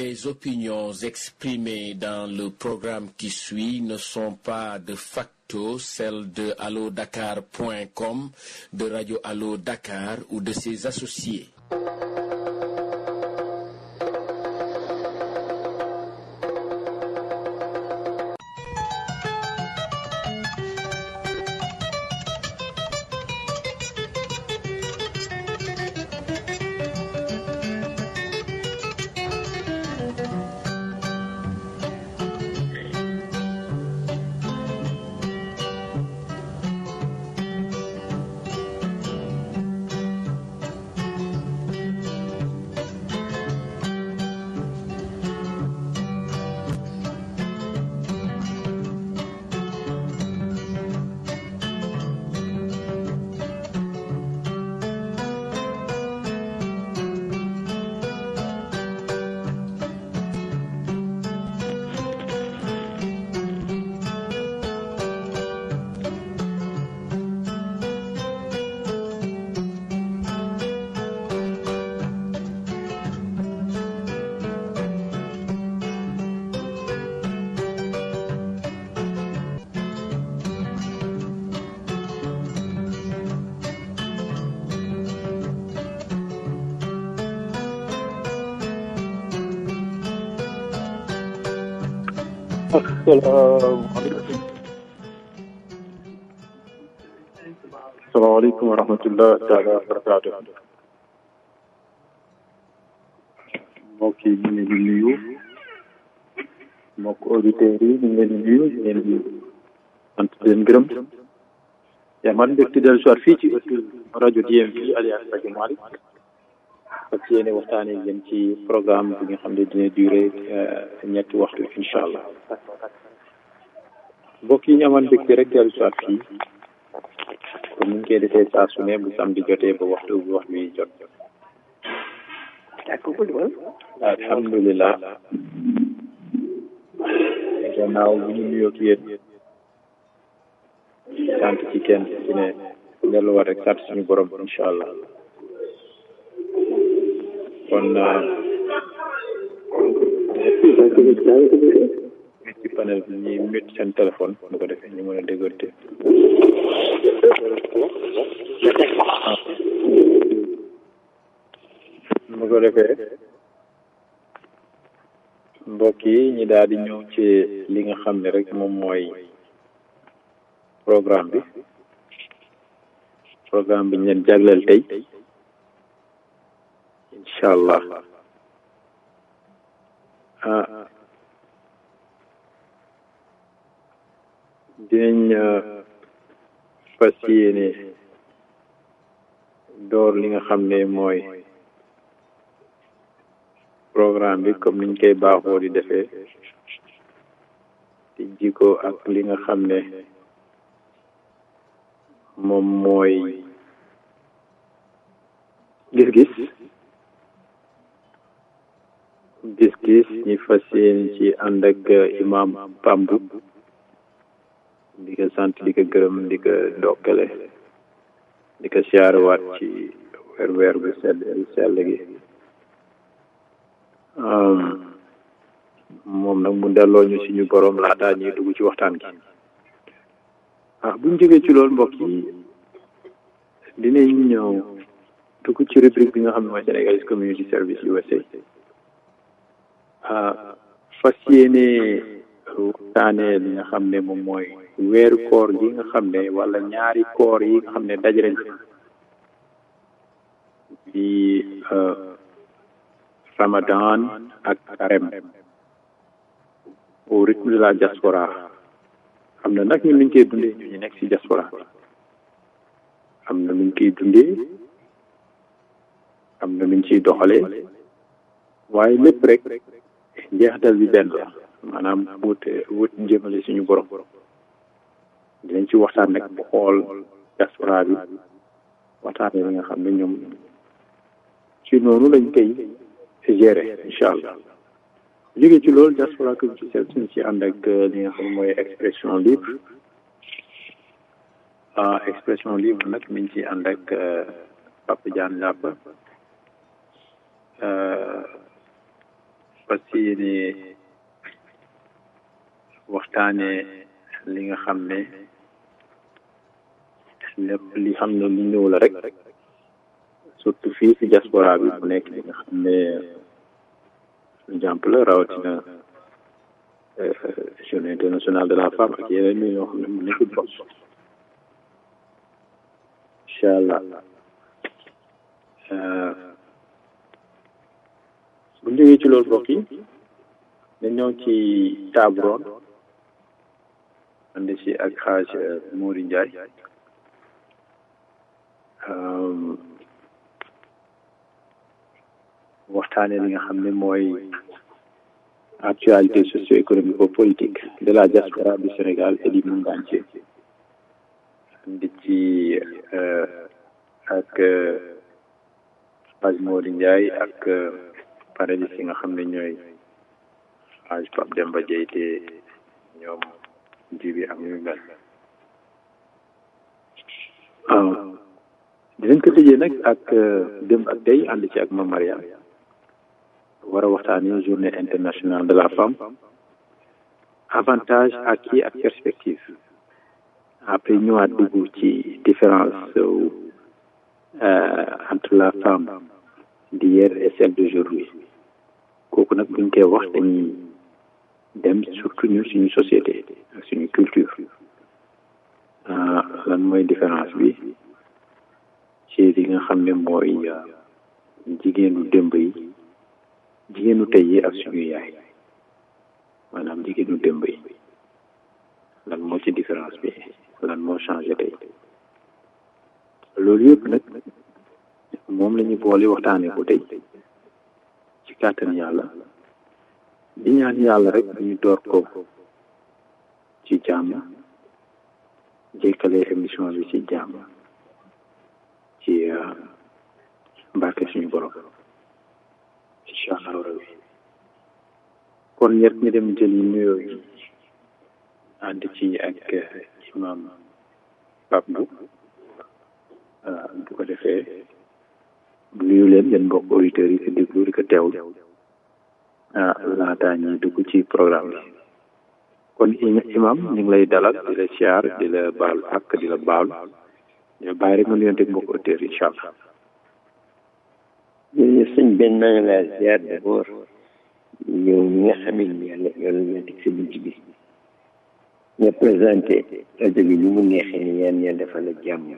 Les opinions exprimées dans le programme qui suit ne sont pas de facto celles de allodakar.com, de Radio Allo Dakar ou de ses associés. salaamaaleykum wa rahmatullah taala wa barakaatu mbokk yi ñu ngi leen di nuyu mbokk auditeurs yi ñu ngi leen di nuyu ñu leen di sant di leen gërëm yaa man mbégte dellu soir fii ci ëttu rajo DMV alias rajo Malick ak ci yéene waxtaanee ngeen ci programme bi nga xam ne dina duré ñetti waxtu incha allah mbokk yi ñu amoon mbégte rek dellu soir fii comme ni ñu koy defee saa su ne bu samedi jotee ba waxtu bu waxtu yi jot alhamdulilah gannaaw bu ñu nuyoo ak yéen sant ci kenn ci ne delluwaat rek sant suñu borom incha allah kon ci panel bi ñuy mute seen téléphone bu ko defee ñu mën a déggante bu ko defee mbokk yi ñi daal di ñëw ci li nga xam ne rek moom mooy programme bi programme bi ñu leen jagleel tey incha allah ah dinañ fas yéene door li nga xam ne mooy programme bi comme niñ koy baaxoo di defee di jiko ak li nga xam ne moom mooy gis-gis gis-gis ñi fas yéene ci ànd ak imam Pambu di ko sant di ko gërëm di ko ndokkale di ko siyaarewaat ci weer weer bu sell sell gi moom nag mu delloo ñu suñu borom laataa ñuy dugg ci waxtaan gi ah buñ jógee ci loolu mbokk yi dinañ ñëw dugg ci rubrique bi nga xam ne mooy Sénégalese Community Service USA ah fas yéene waxtaanee li nga xam ne moom mooy weeru koor gi nga xam ne wala ñaari koor yi nga xam ne dajale di Ramadan ak Carême au rythme de la diaspora am na nag ñun nuñ koy dundee ñu ñu nekk ci diaspora am na nuñ koy dundee am na nuñ ciy doxalee waaye lépp rek njeexital bi benn la maanaam wut wut jëmale suñu borom dinañ ci waxtaan nag bu xool diaspora bi waxtaanee li nga xam ne ñoom ci noonu lañ koy gérer incha allah jóge ci loolu diaspora community service suñ ci ànd ak li nga xam ne mooy expression libre expression libre nag mi ngi ci ànd ak Papa Diagne Lapa fas yéene waxtaane li nga xam ne lépp li xam ne li ñëw la rek surtout fii ci diaspora bi bu nekk li nga xam ne exemple la rawatina journée internationale de la femme ak yeneen ñi ñoo xam ne mu nekk bos incha allah bu ñu jógee ci loolu mbokk yi dañ ñëw ci table ronde ànd ci ak xaaj Mouri Ndiaye waxtaane li nga xam ne mooy actualité socio-économique et politique de la diaspora du Sénégal et du monde entier di ci ak xaaj Mouri Ndiaye ak panélistes yi nga xam ne ñooy xaaj Pape Demba Dieye te ñoom jibi ak ñu mel waaw dinañ ko tëjee nag ak démb ak tey ànd ci ak Mame Mariam war a waxtaanee journée internationale de la femme avantage acquis ak perspective après ñëwaat dugg ci différence entre la femme d'hier et celle d'aujourd'hui kooku nag buñ koy wax dañuy dem surtout ñu suñu société ak suñu culture lan mooy différence bi ci li nga xam ne mooy jigéenu démb yi jigéenu tey yi ak suñu yaay maanaam jigéenu démb yi lan moo ci différence bi lan moo changé tey loolu yëpp nag moom la ñu boole waxtaanee ko tey ci kàttan yàlla di ñaan yàlla rek ñu door ko ci jàmm jékkale émission bi ci jàmm ci mbarke suñu borom incha allahu rabbi kon ñett ñu dem jëli nuyoo yi ànd ci ak imam Pape Bou bu ko defee nuyu leen yéen mbokk auditeurs yi ko déglu di ko teewlu ah laataa ñuy dugg ci programme bi kon imam ñu ngi lay dalal di la siyaar di la baal ak di la baal ñu bàyyi rek nga nuyonte mbokk auditeurs yi incha allah jërëjëf sëñ benn maa ngi laa ziar d'abord yow ñi nga xam ne yàlla yàlla na teg sa bunt bi nga présenté rajo bi ni mu neexee ni yaan yàlla defal la jàmm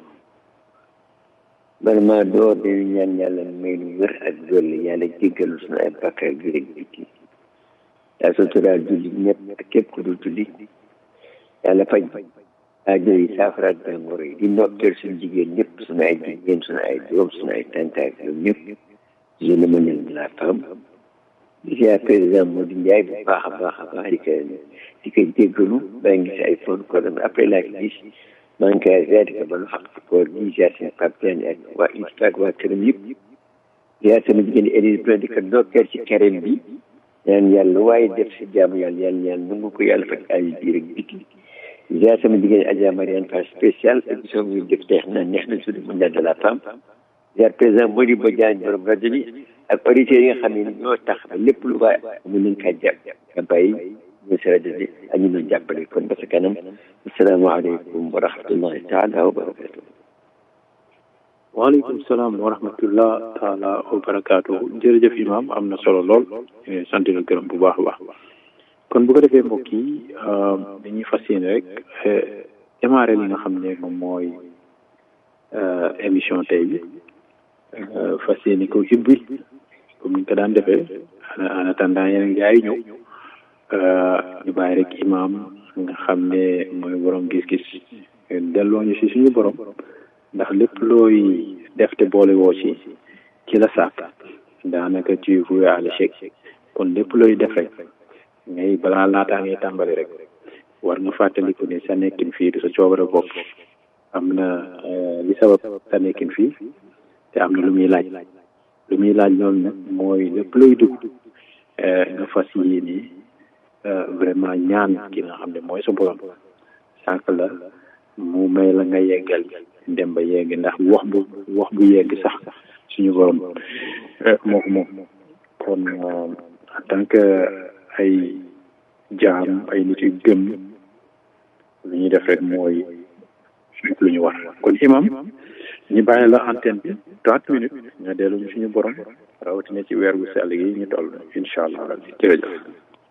bala maa door dañu ñaan yàlla may nu wér ak dolli yàlla jéggalu sunu ay bàkkaar bi rek biti yaa suturaal julli ñëpp ak képp ku dul julli yàlla faj aajo yi saafaraat jàngoro yi di ndokkeel suñu jigéen ñëpp suñu ay jigéen suñu ay doom suñu ay tantaay ñoom ñëpp journée mondiale de la femme di ziar président Modou Ndiaye bu baax a baax a baax di ko di ko jéggalu baa ngi si ay phone ko après laa ko gis maa ngi koy ziar di ko balu xaq ci koor gi ziar seen Pape Diagne ak waa ISPA ak waa këram yëpp ziar sama jigéen Élise Blin di ko ndokkeel ci carême bi ñaan yàlla waaye def si jaamu yàlla yàlla ñaan nangu ko yàlla faj ay biir ak biti ziar sama jigéen Adja Mariane Fall spécial émission bi def tey xam naa neex na journée mondiale de la femme ziar président Mody Ba Diagne borom rajo bi ak auditeurs yi nga xam ne ñoo tax ba lépp lu baax mu nañ kaa jàpp nga bàyyi ñu si rajo bi ak ñu doon jàppale kon ba sa kanam asalaamaaleykum wa rahmatullahi taala wa barakatuh waaleykum salaam wa rahmatullah taala wa barakaatu jërëjëf imam am na solo lool sant la gërëm bu baax a baax kon bu ko defee mbokk yi dañuy fas yéene rek démarrer li nga xam ne moom mooy émission tey bi fas yéene ko hibbi comme ni ñu ko daan defee en attendant yeneen gars yi ñëw ñu bàyyi rek imam nga xam ne mooy borom gis-gis delloo ñu si suñu borom ndax lépp looy def te boole woo ci ci la sàkk daanaka tu voué à l'échec kon lépp looy def rek ngay balaa laataa ngay tàmbali rek war nga fàttaliku ne sa nekkin fii du sa coobare bopp am na li sabab sa nekkin fii te am na lu muy laaj lu muy laaj loolu nag mooy lépp looy dugg nga fas yéene vraiment ñaan ki nga xam ne mooy sa borom sànq la mu may la nga yeggal dem ba yegg ndax wax bu wax bu yegg sax suñu borom moo ko moom kon en tant que ay jaam ay nit yu gëm lu ñuy def rek mooy lu ñu war kon imam ñu bàyyi la antenne bi trente minutes nga dellu ñu suñu borom rawatina ci weer gu sell gi ñu toll incha allah rabbi jërëjëf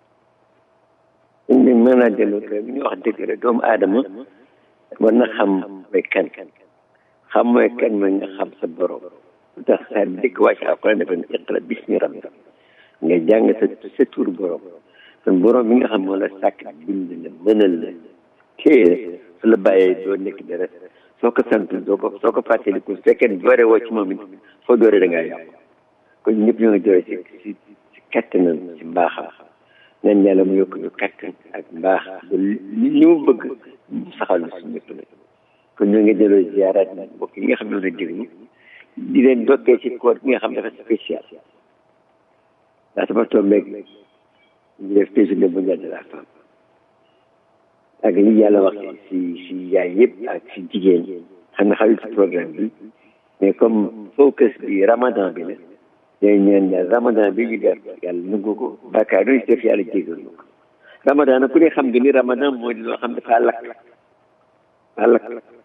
ñu mën naa dellu kër ñu wax dëgg rek doomu aadama war na xam mooy kan xam mooy kan mooy nga xam sa borom lu tax saa dëkk wàcc alquran dafa ne iqra bismi rabbika nga jàng sa sa tur borom kon borom bi nga xam moo la sàkk bind la mënal la téye su la bàyyee doo nekk dara soo ko sant doo ko soo ko fàttaliku su fekkee doore woo ci moom it foo doore da ngaa yàqu kon ñëpp ñoo ngi doore si si si kattanam si mbaaxam ñaan yàlla mu yokk ñu kattan ak mbaax ba li mu bëgg mu saxal na suñu ñëpp la kon ñoo ngi delloo ziaraat mbokk yi nga xam ne la déglu di leen dokkee ci koor gi nga xam dafa spécial ndax dafa tombeeg ñu def journée mondiale de la femme ak li yàlla wax si si yaay yëpp ak si jigéen xam nga xalit si programme bi mais comme focus bi ramadan bi la day ñaan yàlla ramadan bi ñu def yàlla nungu ko bàkkaar doon si def yàlla jégal ñu ko ramadan nag ku ne xam nga ni ramadan moo di loo xam dafa lakk dafa lakk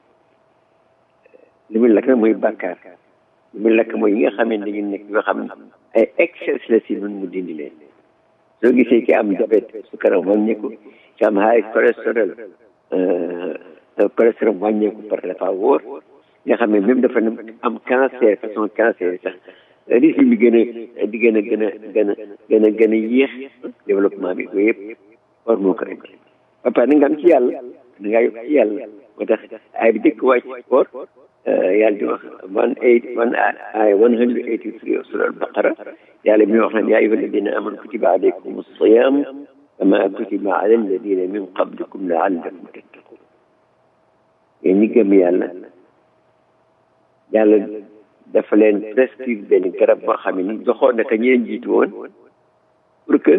li muy lakk nag mooy bàkkaar li muy lakk mooy yi nga xam ne dañu nekk yoo xam ay excès la si nun mu dindi leen soo gisee ki am diabète sukaram wàññeeku ki am high cholestérol cholestérol wàññeeku par dafa wóor nga xam ne même dafa am cancer façon cancer sax risque bi gën a di gën a gën a gën a gën a gën a yéex développement bi yooyu yëpp war moo ko indi ba pare na nga am ci yàlla da ngaa yokk ci yàlla moo tax ay bi dëkk wàcc koor yàlla di wax one eight one ay one hundred eighty three sura al-baqara yàlla mi wax naan yaa ayyuha alladina amanu kutiba alaykum as-siyam kama kutiba ala alladina min qablikum laallakum tattaqun yéen ñi gëm yàlla yàlla dafa leen prescrire benn garab boo xam ne ni joxoon na ko ñi leen jiitu woon pour que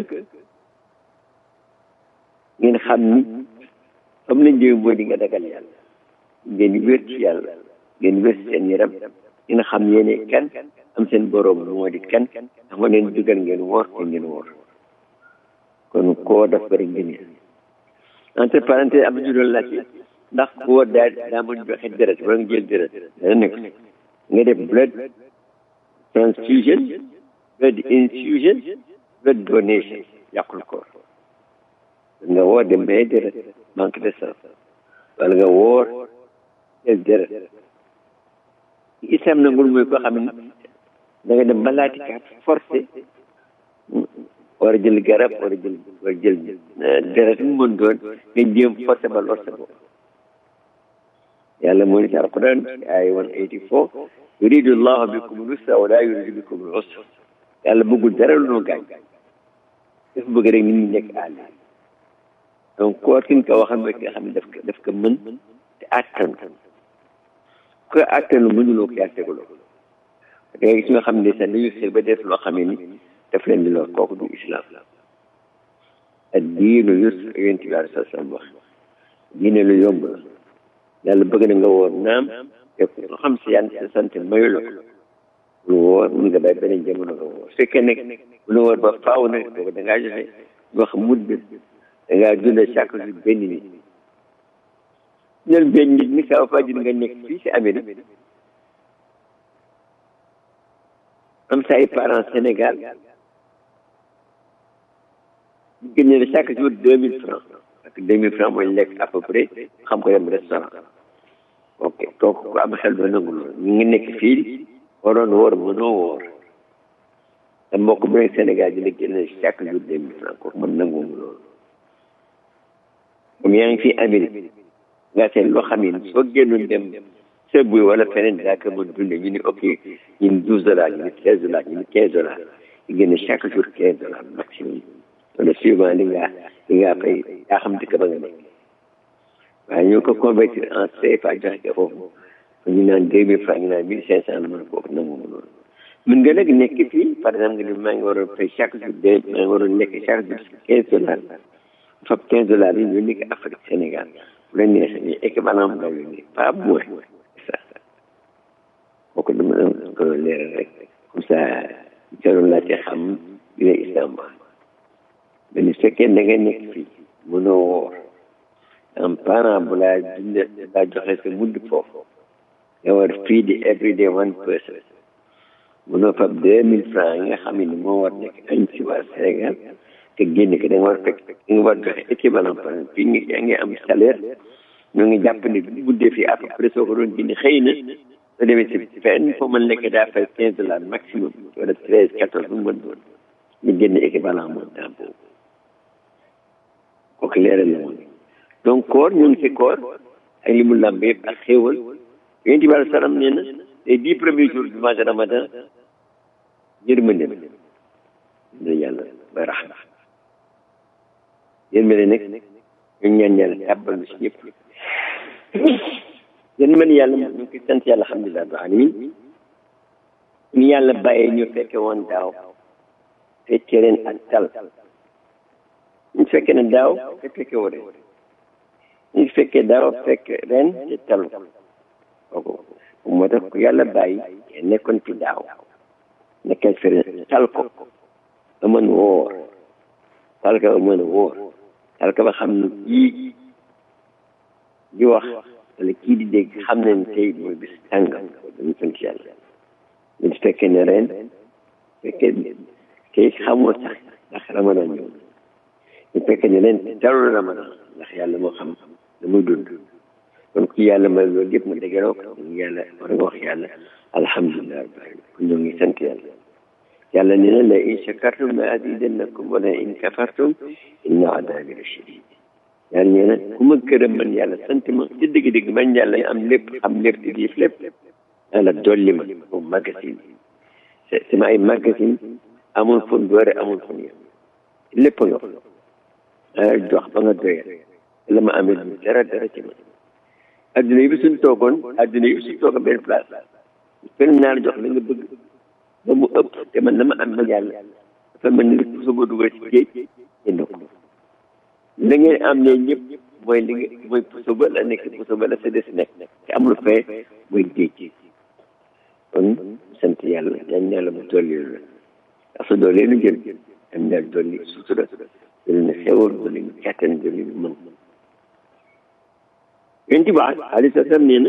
ngeen xam ni comme nañ jëw mooy di nga dagal yàlla ngeen wér ci yàlla ngeen wér ci seen yaram ngeen xam yéene kan am seen borom moo di kan ndax ma leen dugal ngeen woor te ngeen woor kon koo daf bëri ngeen entre parenthèse am nañu doon laajte ndax koo daa daa mën joxe deret wala nga jël deret dana nekk nga def blood transfusion blood infusion blood donation yàqul koor nga woor dem may deret manque de sang wala nga woor jël deret islam nangul mooy koo xam ne da nga dem malaati kaat forcé war a jël garab war a jël war a jël deret mu mën doon nga jéem forcé ba lor sa bopp yàlla moo ni ci alquran ay one eighty four yuridu llahu bikum lusra wala yuridu bikum usra yàlla bëggul dara lu noo gaañ dafa bëgg rek nit ñi nekk àll donc koor ki nga ko waxal mooy ki nga xam ne daf ko daf ko mën te attan ko attanu mënuloo ko yaa teguloo da ngay gis nga xam ne sax dañu xel ba def loo xam ne ni daf leen di lor kooku du islam ak diinu yusr yonent bi alei sat salaam wax diine lu yomb la yàlla bëgg na nga woor naam te ko xam si yan sa sant mayu la lu woor mun nga bàyyi beneen jamono nga woor su fekkee nekk mun woor ba faaw nag boobu da ngaa joxe wax mudd da ngaa dund chaque jour benn nit ñel benn nit ni ça va dire nga nekk fii si Amérique am sa ay parents Sénégal ñu génne la chaque jour deux mille francs parce que deux mille francs mooy lekk à peu près xam ko dem restaurant ok kooku ku am xel doo nangu loolu ñu ngi nekk fii waroon woor mënoo woor te mbokk bu nekk Sénégal di la génne chaque jour deux mille francs kooku mën nangu loolu comme yaa ngi fii Amérique nga seet loo xam ne soo génnoon dem sëbbuy wala feneen daa ko mën dunde ñu ni ok ñu ni douze dollars ñu ni treize dollars ñu ni quinze dollars ñu génne chaque jour quinze dollars maximum wala suivant li nga li nga fay yaa xam dëkk ba nga nekk waaye ñoo ko convertir en CFA joxe ko foofu ñu naan deux mille francs ñu naan mille cinq cent la mën kooku nangu ma loolu mën nga nag nekk fii par exemple nga ni maa ngi waroon fay chaque jour deux maa ngi waroon lekk chaque jour quinze dollars fab quinze dollars yi ñu nekk Afrique Sénégal bu la neexee ñu équivalent nga yónnee pas moins ça kooku dama ko leeral rek comme ça jaroon laa ci xam dina islam wax fekkee da nga nekk fii mënoo woor am parent bu laa dund laa joxe sa mudd foofu nga war fii di every day one person mënoo fab deux mille francs yi nga xam ne moo war nekk añ si waa Sénégal te génn ko da nga war fekk da nga war joxe équivalent par exemple fii yaa ngi am salaire ñoo ngi jàpp ne bu guddee fii à peu près soo ko doon génne xëy na soo demee si fenn foo mën nekk daa fay quinze dollars maximum wala treize quatorze bu mën doon ñu génn équivalent montant boobu kooku leeral la woon donc koor ñu ngi si koor ak li mu làmb yëpp ak xéewal yonent bi alai salaam nee na les dix premiers jours du mois de ramadan yërmande la yàlla ba raxma yërmande nag ñu ñaan yàlla tàbbal si ñëpp yërmande yàlla ñu ngi koy sant yàlla alhamdulilah rabbil alamin ñu yàlla bàyyee ñu fekke woon daaw fekkee ren ak tal ñu fekkee ne daaw te fekke woo ren ñu fekkee daaw fekk ren te talu kooku moo tax ku yàlla bàyyi nekkoon ci daaw nekkal fi ren tal ko ba mën woor tal ko ba mën woor tal ko ba xam ne kii di wax wala kii di dégg xam nañ tey mooy bis tàngam dañu sant yàlla ñu fekkee ne ren fekkee tey xamoo sax ndax ramadan ñëw ñu fekkee ne ren talul ramadan ndax yàlla moo xam da muy dund kon ku yàlla may loolu yëpp ma dégeroo ko ñu yàlla war nga wax yàlla alhamdulilah rabbil alamin ku ñoo ngi sant yàlla yàlla nee na la in shakartum la azidannakum wala in kafartum inna adabi la shadid yàlla nee na ku ma gërëm man yàlla sant ma ci dëgg-dëgg man yàlla am lépp am lépp di diif lépp yàlla dolli ma moom magasin sama ay magasin amul fu doore amul fu yem lépp nga fa jox ba nga doyal la ma amee du dara dara ci man adduna yi bi suñ toogoon adduna yi bi suñ toogoon benn place benn naa la jox la nga bëgg ba mu ëpp te man dama am ma yàlla dafa mel ni puso ba dugal ci géej jënd ko la ngeen am ne ñëpp mooy li nga mooy puso ba la nekk puso ba la sa des nekk te amul fee mooy géej kon sant yàlla ñaan yàlla mu dolli la ndax su doolee nu jël am daal dolli sutura dolli na xewal dolli na kàttan dolli na mën yonent bi alei sa sallam nee na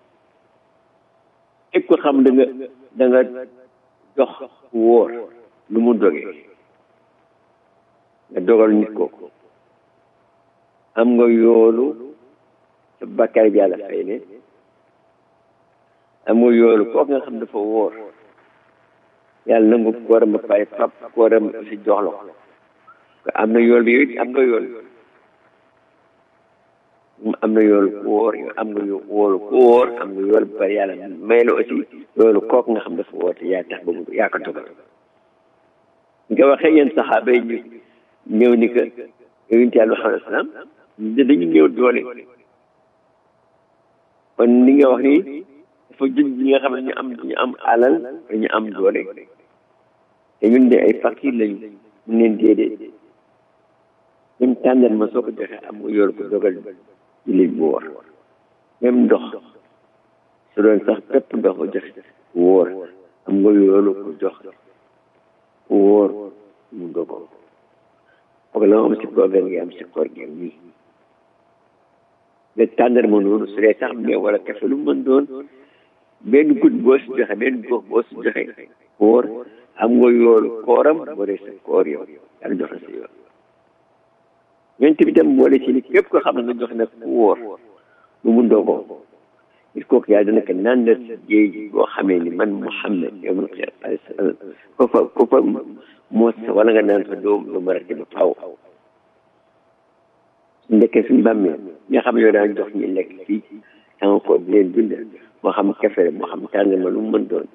képp ko xam da nga da nga dox wóor lu mu doge nga dogal nit kooku am nga yoolu sa bakkaar bi yàlla fay ne am nga yoolu kooku nga xam dafa wóor yàlla nangu kooram ba pare fab kooram si jox la ko am na yool bi yow am nga yool am na yoolu ku wóor yow am nga wóolu ku wóor am nga yool ba yàlla may la aussi yoolu kooku nga xam dafa woote yaa tax ba mu yaa ko dogal nga waxee yéen saxaaba yi ñu ñëw ni que yonent yàlla Muhammad salaam dañu ñëw doole kon li nga wax ni dafa jël ñi nga xam ne ñu am ñu am alal dañu am doole te ñun de ay fakir lañu mun leen déedéet même tànnal ma soo ko joxee am nga yoolu ko dogal jullit bu wóor même ndox su doon sax pépp ndox ko joxe wóor am nga yoolu ko jox wóor mu dogoo foog la am si koor gi am si koor gi nii mais tàndar ma noonu su dee sax mais wala kafe lu mën doon benn gud boo si joxe benn gox boo si joxe wóor am nga yoolu kooram boo dee sa koor yow yàlla joxe sa yool ñoom tamit tam boole ci ni képp ko xam ne nga jox nag ku wóor lu mu ndogoo il faut que yàlla dana ko nandal si géej gi boo xamee ni man Muhammad yow man xeer alayhi salaam ko fa ko fa moos wala nga naan fa doo doo marati ba faw su ndekkee suñu bàmmee nga xam ne yow daan jox ñu lekk fii sama ko bi leen dundal moo xam kafe moo xam tàng ma lu mu mën doon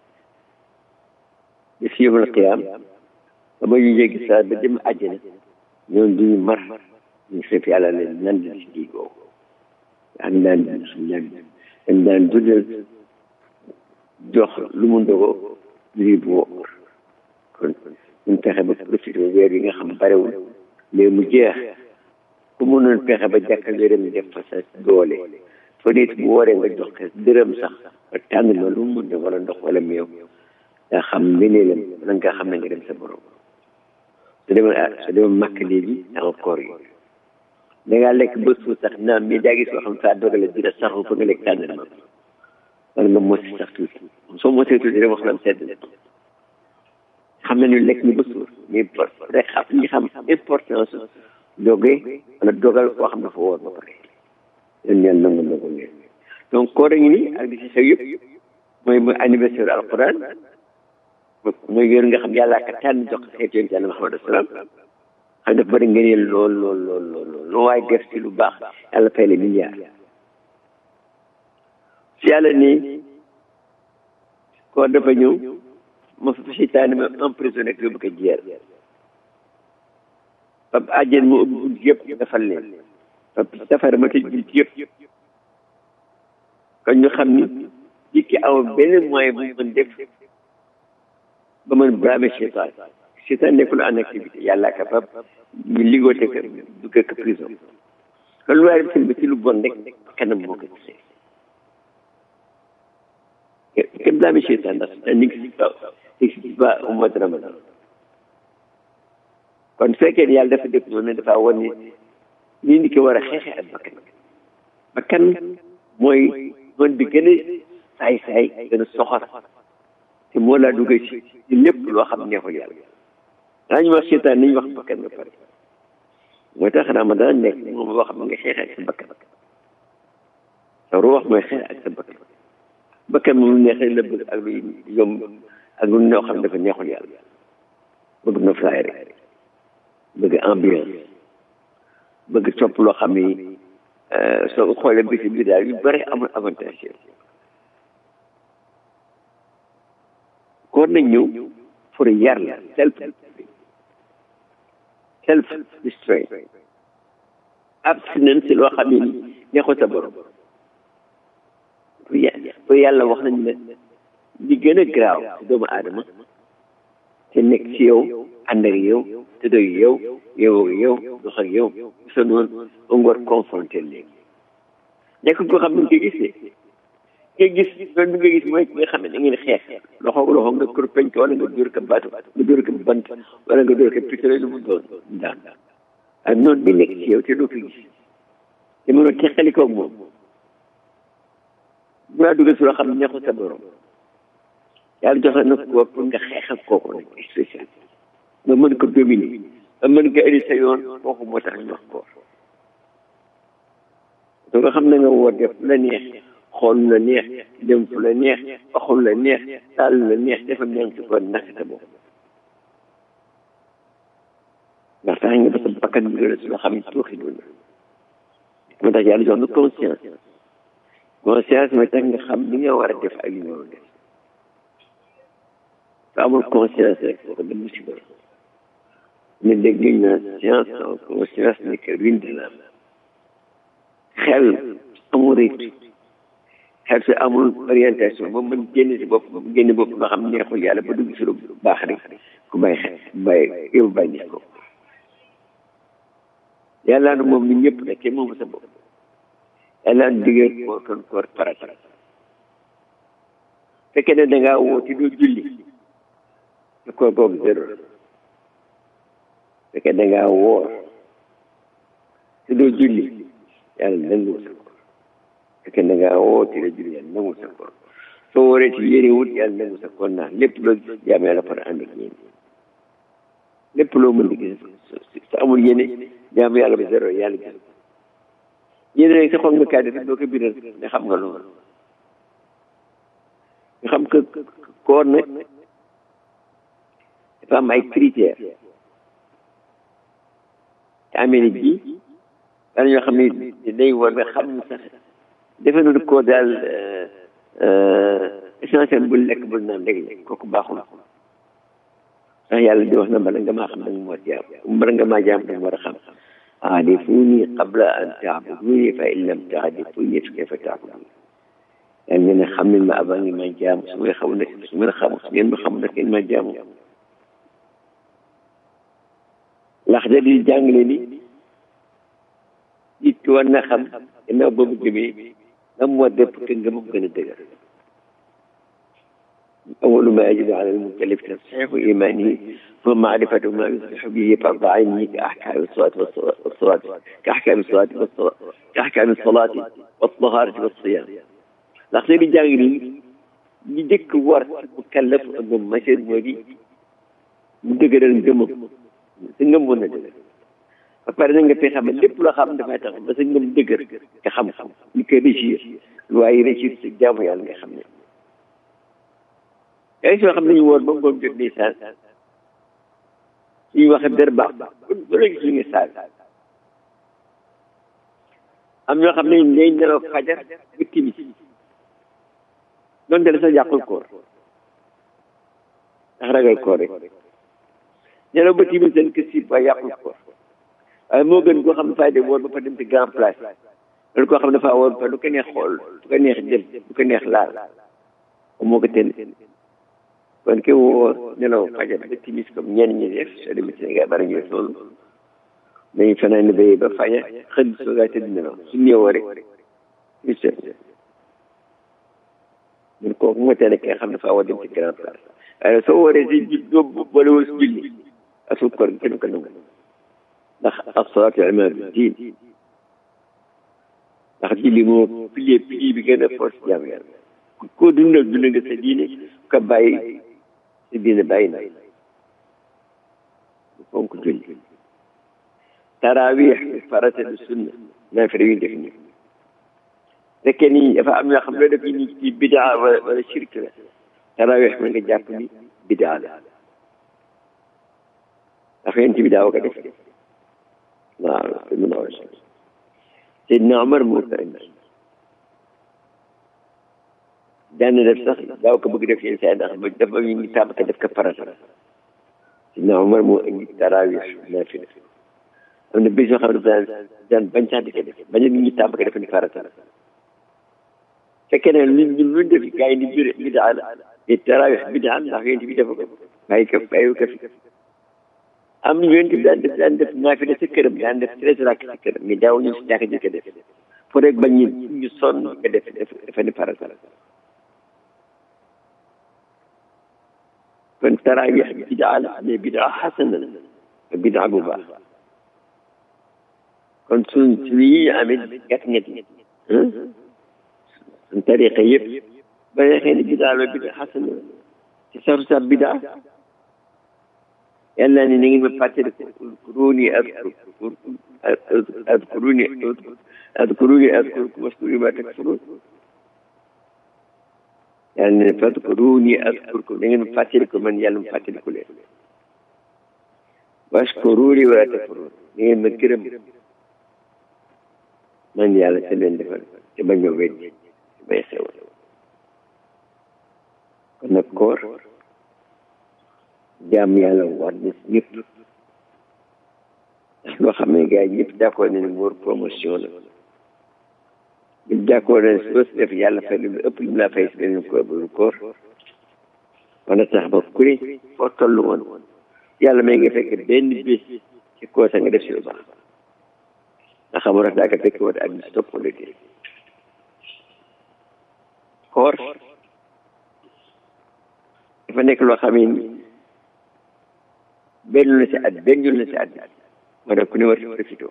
bi fi yawmal qiyaam ba ma ñu jéggi saa ba dem àjjana ñoom duñu mar ñu fekk yàlla leen nan la si kii googu am daan suñu ñaan dañ daan dundal jox lu mu ndogoo lii bu wóor kon ñu fexe ba profité weer yi nga xam barewul mais mu jeex ku mënoon fexe ba jàkkal wéram def fa sa doole fa nit bu wooree nga jox ko dërëm sax ba tànn ma lu mu mën wala ndox wala meew nga xam meneelam wala nga xam ne nga dem sa borom su demoon su demoon màkk léegi danga koor yi da ngaa lekk ba suuf sax naam mais daa gis koo xam saa dogale dina saxu fa nga lekk tànn ma wala nga mos sax tuuti soo mosee tuuti rek wax la sedd na xam nañu lekk ñu ba suur mais rek xam ñi xam importance doge wala dogal koo xam dafa woor ba pare yéen ñaan nangu nangu leen donc koor a ngi nii ak di si xew yëpp mooy mooy anniversaire alquran mooy yéen nga xam yàlla ka tànn jox xeetu yonent yàlla Muhammad salaam xam dafa bëri ngëneel lool lool lool lool lool lu waay def ci lu baax yàlla fay la milliard si yàlla nii koor dafa ñëw ma fa seytaane ma emprisonné ak yóbbu ko jeer pap àjjeen mu ubbi bunt yëpp defal leen pap safara ma tëj bunt yëpp kon ñu xam ni nit ki aw benn moyen bu mën def ba mën braver seytaan seytaan nekkul en activité yàlla ka pap ñu liggoote ko dugg ko prison kon lu waay def ba ci lu bon rek kanam moo ko gisee kenn braver seytaan ndax seytaan n'existe pas n'existe pas au mois de ramadan kon fekkee ne yàlla dafa def noonu dafa wan ni lii ni ko war a xeexee ak bakkan bakkan mooy noonu bi gën a saay-saay gën a soxor te moo laa duggee ci ci lépp loo xam neexul yàlla daa ñu wax seetaan nañu wax bakkan ba pare mooy tax ramadan nekk moom boo xam ne nga xeexee ak sa bakkan sa ruux mooy xeex ak sa bakkan bakkan moom lu neexee la bëgg ak lu yomb ak lu ñoo xam ne dafa neexul yàlla bëgg na flaay rek bëgg ambiance bëgg topp loo xam ni soo xoolee bi si biir daal yu bëri amul avantage koor nañ ñëw pour yar la self self restraint abstinence loo xam ne neexul sa borom pour yàlla wax nañ ne li gën a graaw si doomu aadama te nekk ci yow ànd ak yow te doy yow yow ak yow dox ak yow sa noonu ba nga war confronté léegi nekk koo xam ne nga gis ne nga gis loolu nga gis mooy nga xam ne da ngeen xeex loxo loxo nga kër peñ ko wala nga dóor ko baatu nga dóor ko bant wala nga dóor ko pistolet lu mu doon daan ak noonu bi nekk ci yow te doo ko gis te mënoo teqali koog moom bu laa dugal si loo xam ne neexul sa borom yàlla joxe na ko pour nga xeex ak kooku nag spécial nga mën ko dominer nga mën ko indi sa yoon kooku moo tax ñu wax ko to nga xam ne nga woo def la neex xool la neex dem fu la neex waxul la neex taal la neex dafa ñaan ci ko nak sa bopp ndax tax nga ba sa bakkan bi la si loo xam ne tuuxi doon moo tax yàlla jox na conscience conscience mooy tax nga xam li nga war a def ak li nga war a def te amul conscience rek kooku dem musiba ne dégg ñu naan science sans conscience n'est que ruine de l'âme xel amul rythme xel su amul orientation ba mën génn si bopp génn bopp nga xam neexul yàlla ba dugg si lu baax rek ku bàyyi xel bàyyi yow bàyyi gis ko yàlla na moom ni ñëpp nag kenn moomu sa bopp yàlla na diggee koor kon koor farata fekkee ne da ngaa woo te doo julli te koor googu zéro la fekkee da ngaa woor te doo julli yàlla nangu sa koor fekkee da ngaa woo te doo julli yàlla nangu sa koor soo wooree ci yéene wut yàlla nangu sa koor naa lépp loo gis jaam yàlla par ànd ak yéen lépp loo mën di gis sa amul yéene jaam yàlla ba zéro yàlla gis yéene rek sa xol nga kaa def doo ko biral nga xam nga loolu nga xam que koor nag dafa am ay critères te Amérique bi daan ñoo xam ne day war nga xam ne sax defe nañu koor daal essentiel bul lekk bul naan rek kooku baaxul ndax yàlla di wax na bala nga maa xam danga moo jaam bala nga maa jaam danga war a xam aarifuni qabla an taabuduni fa in lam taarifuni fa kayfa taabuduni yàlla ngeen ne xam nañ ma avant ngeen ma jaamu su may xamul nag su ngeen xamul su ngeen ma xamul nag ngeen ma jaamu ndax da di jàngale ni nit ki war na xam gannaaw boobu gëmee lan moo def que ngëmam gën a dëgër أول ما يجب على المكلف تصحيح إيمانه ثم معرفة ما يصلح به فرض عينه كأحكام الصلاة والصلاة كأحكام الصلاة والصلاة كأحكام الصلاة والطهارة والصيام ndax seen i jàng nii li njëkk war mu kallaf ak moom machine moo di mu dëgëral ngëmam sa ngëm mën na dëgër ba pare na nga fee xam lépp loo xam dafay tax ba sa ngëm dëgër nga xam-xam li koy réussir waaye réussir sa jaamu yàlla nga xam ne yaa ngi soo xam ne ñu woor ba ngoon jot ndeysaan suñu waxee dër baax ba la gis ñu ngi saag am ñoo xam ne day nelaw fajar ba timis doon dale sax yàqul koor ndax ragal koor rek nelaw ba timis seen kër si waaye yàqul koor waaye moo gën koo xam ne fay de woor ba fa dem ci grand place loolu koo xam ne dafaa woor ba lu ko neex xool lu ko neex jël lu ko neex laal moo ko tën kon ke woo nelaw fajar ba timis comme ñenn ñi def soo demee Sénégal bari ñu def loolu dañuy fanaan ne béyee ba fajar xëy soo gaa tëdd nelaw su néewoo rek ñu seet ñun kooku moo teel ki nga xam ne faa war dem ci grand place waaye soo waree si ji doo boole woo si julli asul koor kenn ko nangu ndax as-salaatu imaadu diin ndax julli moo pilier pilier bi gën a force jaamu yàlla koo dundal dund nga sa diine ko bàyyi sa diine bàyyi na fonk julli tarawih farata du sunna naafila yu def nii fekkee ni dafa am yoo xam ne def ni ci bidaa wala wala shirk la tarawih mën nga jàpp ni bidaa la ndax yéen ci bidaa wa ko def waaw te mun a war Seydina Omar moo ko indi daan na def sax daaw ko bëgg def yenn saa ndax ba dafa ñu ngi tàmm ko def ko farata Seydina Omar moo indi tarawih naafila am na bés yoo xam ne daan daan bañ sax di ko def bañ a nit ñi tàmm ko def ni farata fekkee ne ñun ñun luñ def gars yi ni bir bidaa la te tarawih bidaa ndax yéen bi dafa ko bàyyi ko bàyyi ko fi am yéen bi daan def daan def naafila sa këram daan def treize rakk sa këram mais daaw ñu si jàkka ji ko def pour rek bañ ñu ñu sonn ko def dafa ni farata kon tarawih bidaa la mais bidaa xasana la bidaa bu baax kon suñ suñu yi amee gàtt ñett suñ tariqa yëpp ba xëy na bidaa la bidaa xasan la ci saru sa bidaa yàlla ni na ngeen ma fàttali adkuruni adkuruni adkuruni adkurkum waskuru ma takfurun yàlla ne fadkuruni adkurkum na ngeen ma fàttali ko man yàlla ma fàttali ko leen waskuruni wala takfurun na ngeen ma gërëm man yàlla te leen defal te bañ ma weddi te bay xewal kon nag koor jaam yàlla war na si ñëpp ndax loo xam ne gars yi ñëpp d'accord nañ ne wóor promotion la ñëpp d'accord nañ soo si def yàlla fay lu ëpp lu mu laa fay si beneen koor bu koor wana tax ba ku ne foo toll woon yàlla may nga fekk benn bés ci koor sa nga def si lu baax ndax xamul rek daa ko fekk woon ak bis topp wala déet koor dafa nekk loo xam ne benn la si at benn yoon la si at moo tax ku ne war si profité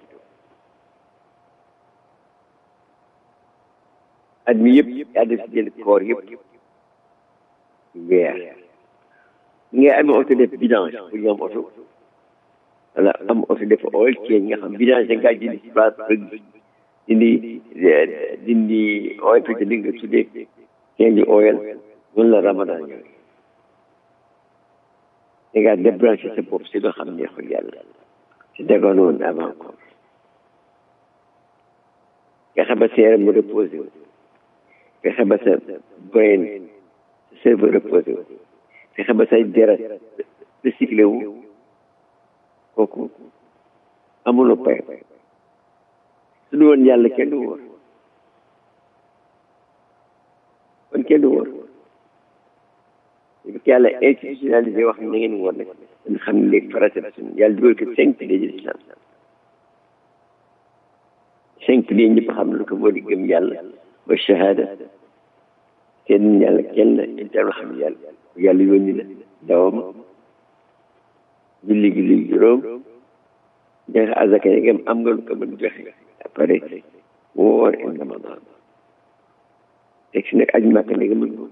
at mi yëpp yaa def si jël koor yëpp weer ñi ngay amee oto def vidange pour ñu am oto wala am oto def oil change nga xam vidange da ngaa jëndi si place dindi dindi oil fi li nga tuddee change oil noonu la ramadan ñëw da ngaa débranché sa bopp si loo xam neexul yàlla si dagoon woon avant ko fexe ba sa yaram mu reposé wu fexe ba sa brain sa cerveau reposé wu fexe ba say deret recyclé wu kooku amuloo pay su du woon yàlla kenn du wóor kon kenn du wóor parce que yàlla institutionnalisé wax na ngeen wóor nag dañ xam ne léegi farata la suñu yàlla dugal ko cinq piliers de l'islam cinq piliers ñëpp xam lu ko moo di gëm yàlla wa shahada kenn yàlla kenn la inter xam yàlla yàlla yónni la dawam julli julli juróom joxe azaka yi am nga lu ko mën joxe après woor in ramadan teg si nag aj màkk ne nga mën ko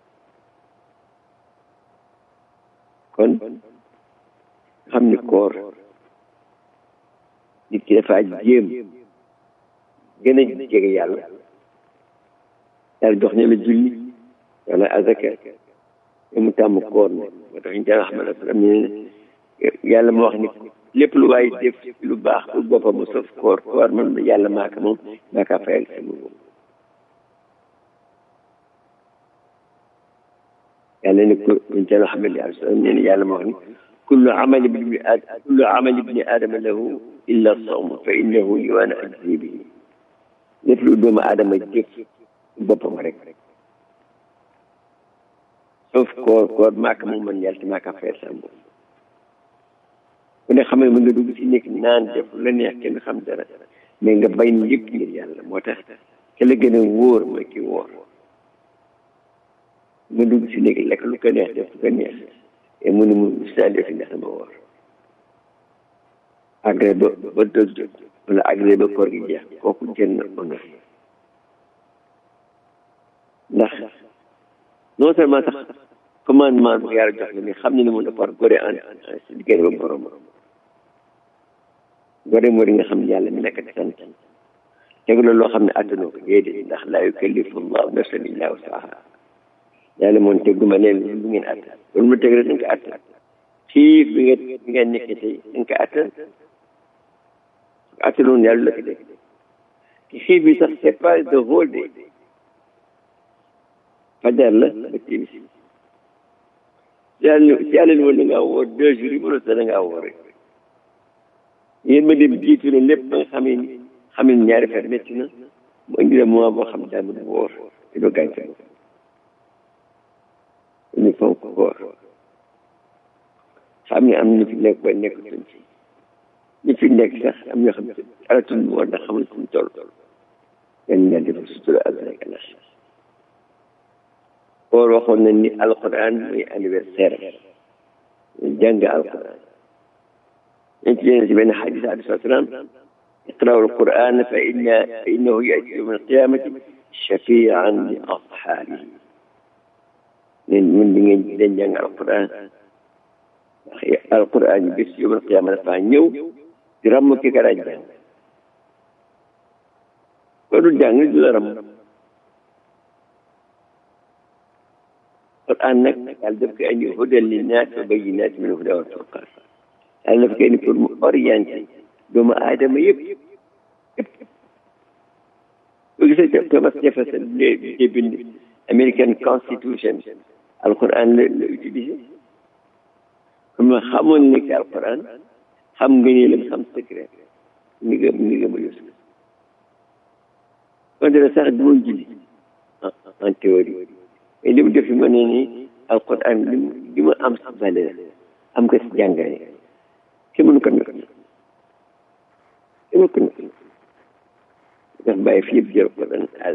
kon xam ni koor nit ki dafa jéem gën a jege yàlla yàlla jox ne la julli wala azaka te mu tàmm koor ne moo tax ñu daan xam ne am ne yàlla moo wax ni lépp lu waay def lu baax pour boppam mu sof koor koor man yàlla maaka moom maaka fayal sama bopp yàlla ne ko ñu daan xam ne yàlla nee na yàlla moo wax ni kullu amali ibni aadama kullu amali ibni aadama lahu illa sawm fa innahu li waana ajzi bihi lépp lu doomu aadama jëf boppam rek sauf koor koor maaka moom man yàlla te maaka fayal sama bopp ku ne xam ne mën nga dugg si nekk naan def la neex kenn xam dara mais nga bay ni yëpp ngir yàlla moo tax ke la gën a wóor mooy ki wóor nga dugg si nekk lekk lu ko neex def lu ko neex et mu ne mu saa def ndax dama wóor agré ba ba dëg jot wala agré ba koor gi jeex kooku jën na honneur ndax non seulement sax commandement bu yàlla jox la mais xam ne ne mun a par gore en si diggante ba borom gore moo di nga xam ne yàlla mi nekk di sant tegu la loo xam ne attanoo ko déedéet ndax laa yukallifu llahu nafsan illa wusaha yàlla moom teguma leen lu ngeen attan loolu mu teg rek da nga ko attan xiif bi nga bi nga nekk tey da nga ko attan attanoon yàlla la ko def ki xiif bi sax c'est pas the whole day fajar la ba timis yàlla si yàlla ni woon da ngaa woor deux jours yi mënoo sax da ngaa woor rek yéen ma dem jiitu leen lépp ba nga xam ne xam ne ñaari fer métti na mu indi la mois boo xam daa mën woor te doo gaañ sa bopp ñu fonk koor xam ne am na ñu fi nekk ba nekk tuñ ci ñu fi nekk sax am ñoo xam ne aratul woor ndax xamul fu mu toll yan ñaan def sutura àdduna ak àllax koor waxoon nañ ni alquran muy anniversaire jàng alquran dañ ci leen si benn xadis alei salatu salaam iqra'u alquran fa inna fa innahu yati yawma alqiyamati shafian li ashabihi leen mun di ngeen leen jàng alquran ndax alquran yi bis yawma alqiyama dafa ñëw di ramm ki ka daan jàng ko du jàng du la ramm Quran nag yàlla daf koy indi hudan linnaas wa bayyinaat min hudaa wal furqaan yàlla daf koy indi pour mu orienté doomu aadama yëpp yëpp boo gisee Thomas Jefferson de bind American Constitution alquran la la utilisé comme xamoon ne ci alquran xam nga ni lam xam secret ni nga ni nga ma yus kon dara sax du woon julli en théorie mais li mu def ma ne ni alquran li mu li mu am si valeur am ko si jàngale kenn mënu ko nekk kenn mënu ko nekk ndax bàyyi fi yëpp jël ko dan al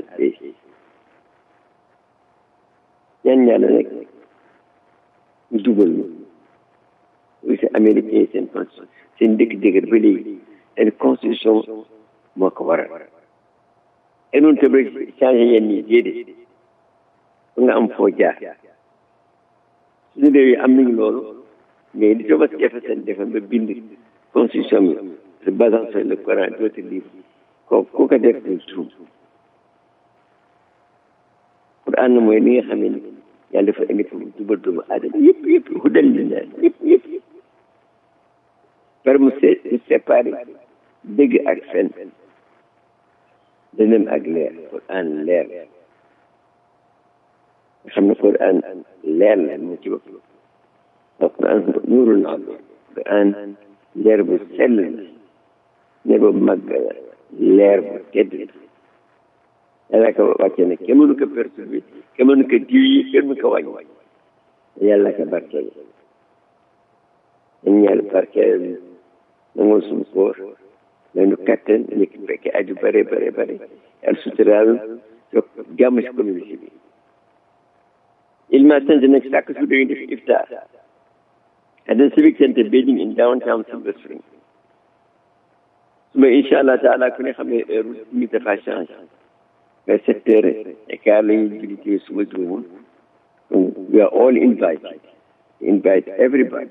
ñaan ñaala rek ñu dugal ñu oui c'est américain yi seen constitution seen dëkk dëgër ba léegi seen constitution moo ko waral et noonu tam rek changé yenn yi déedéet ba nga am foo jaar suñu réew yi am nañu loolu mais di Thomas Jefferson defoon ba bind constitution bi se basant sur le Coran d'autres livres ko ku ko def du tuub Quran na mooy li nga xam ne yàlla dafa indi pour jubal doomu aadama yëpp yëpp hudal linnaas yëpp yëpp par mu se séparé dëgg ak fen dënëm ak leer Quran leer nga xam ne Quran leer la mu ci bopp Quran nuurul na Quran leer bu sell la leer bu màgg la leer bu tedd la yàlla ko wàcce ne kenn mënu ko perturbé kenn mënu ko diw yi kenn mënu ko wàññi yàlla ko barkeel dañ ñaan barkeel nangul suñu koor nañu kattan nekk fekke aju bare bare bare yàlla suturaal so jàmm si communauté bi Ilma Center nag chaque jour dañuy def iftar at the Civic Center building in downtown Silver Spring suba incha allah taala ku ne xam ne heure mi dafa changé vers sept heures et quart la ñuy julli suba juróom we are all invited invite everybody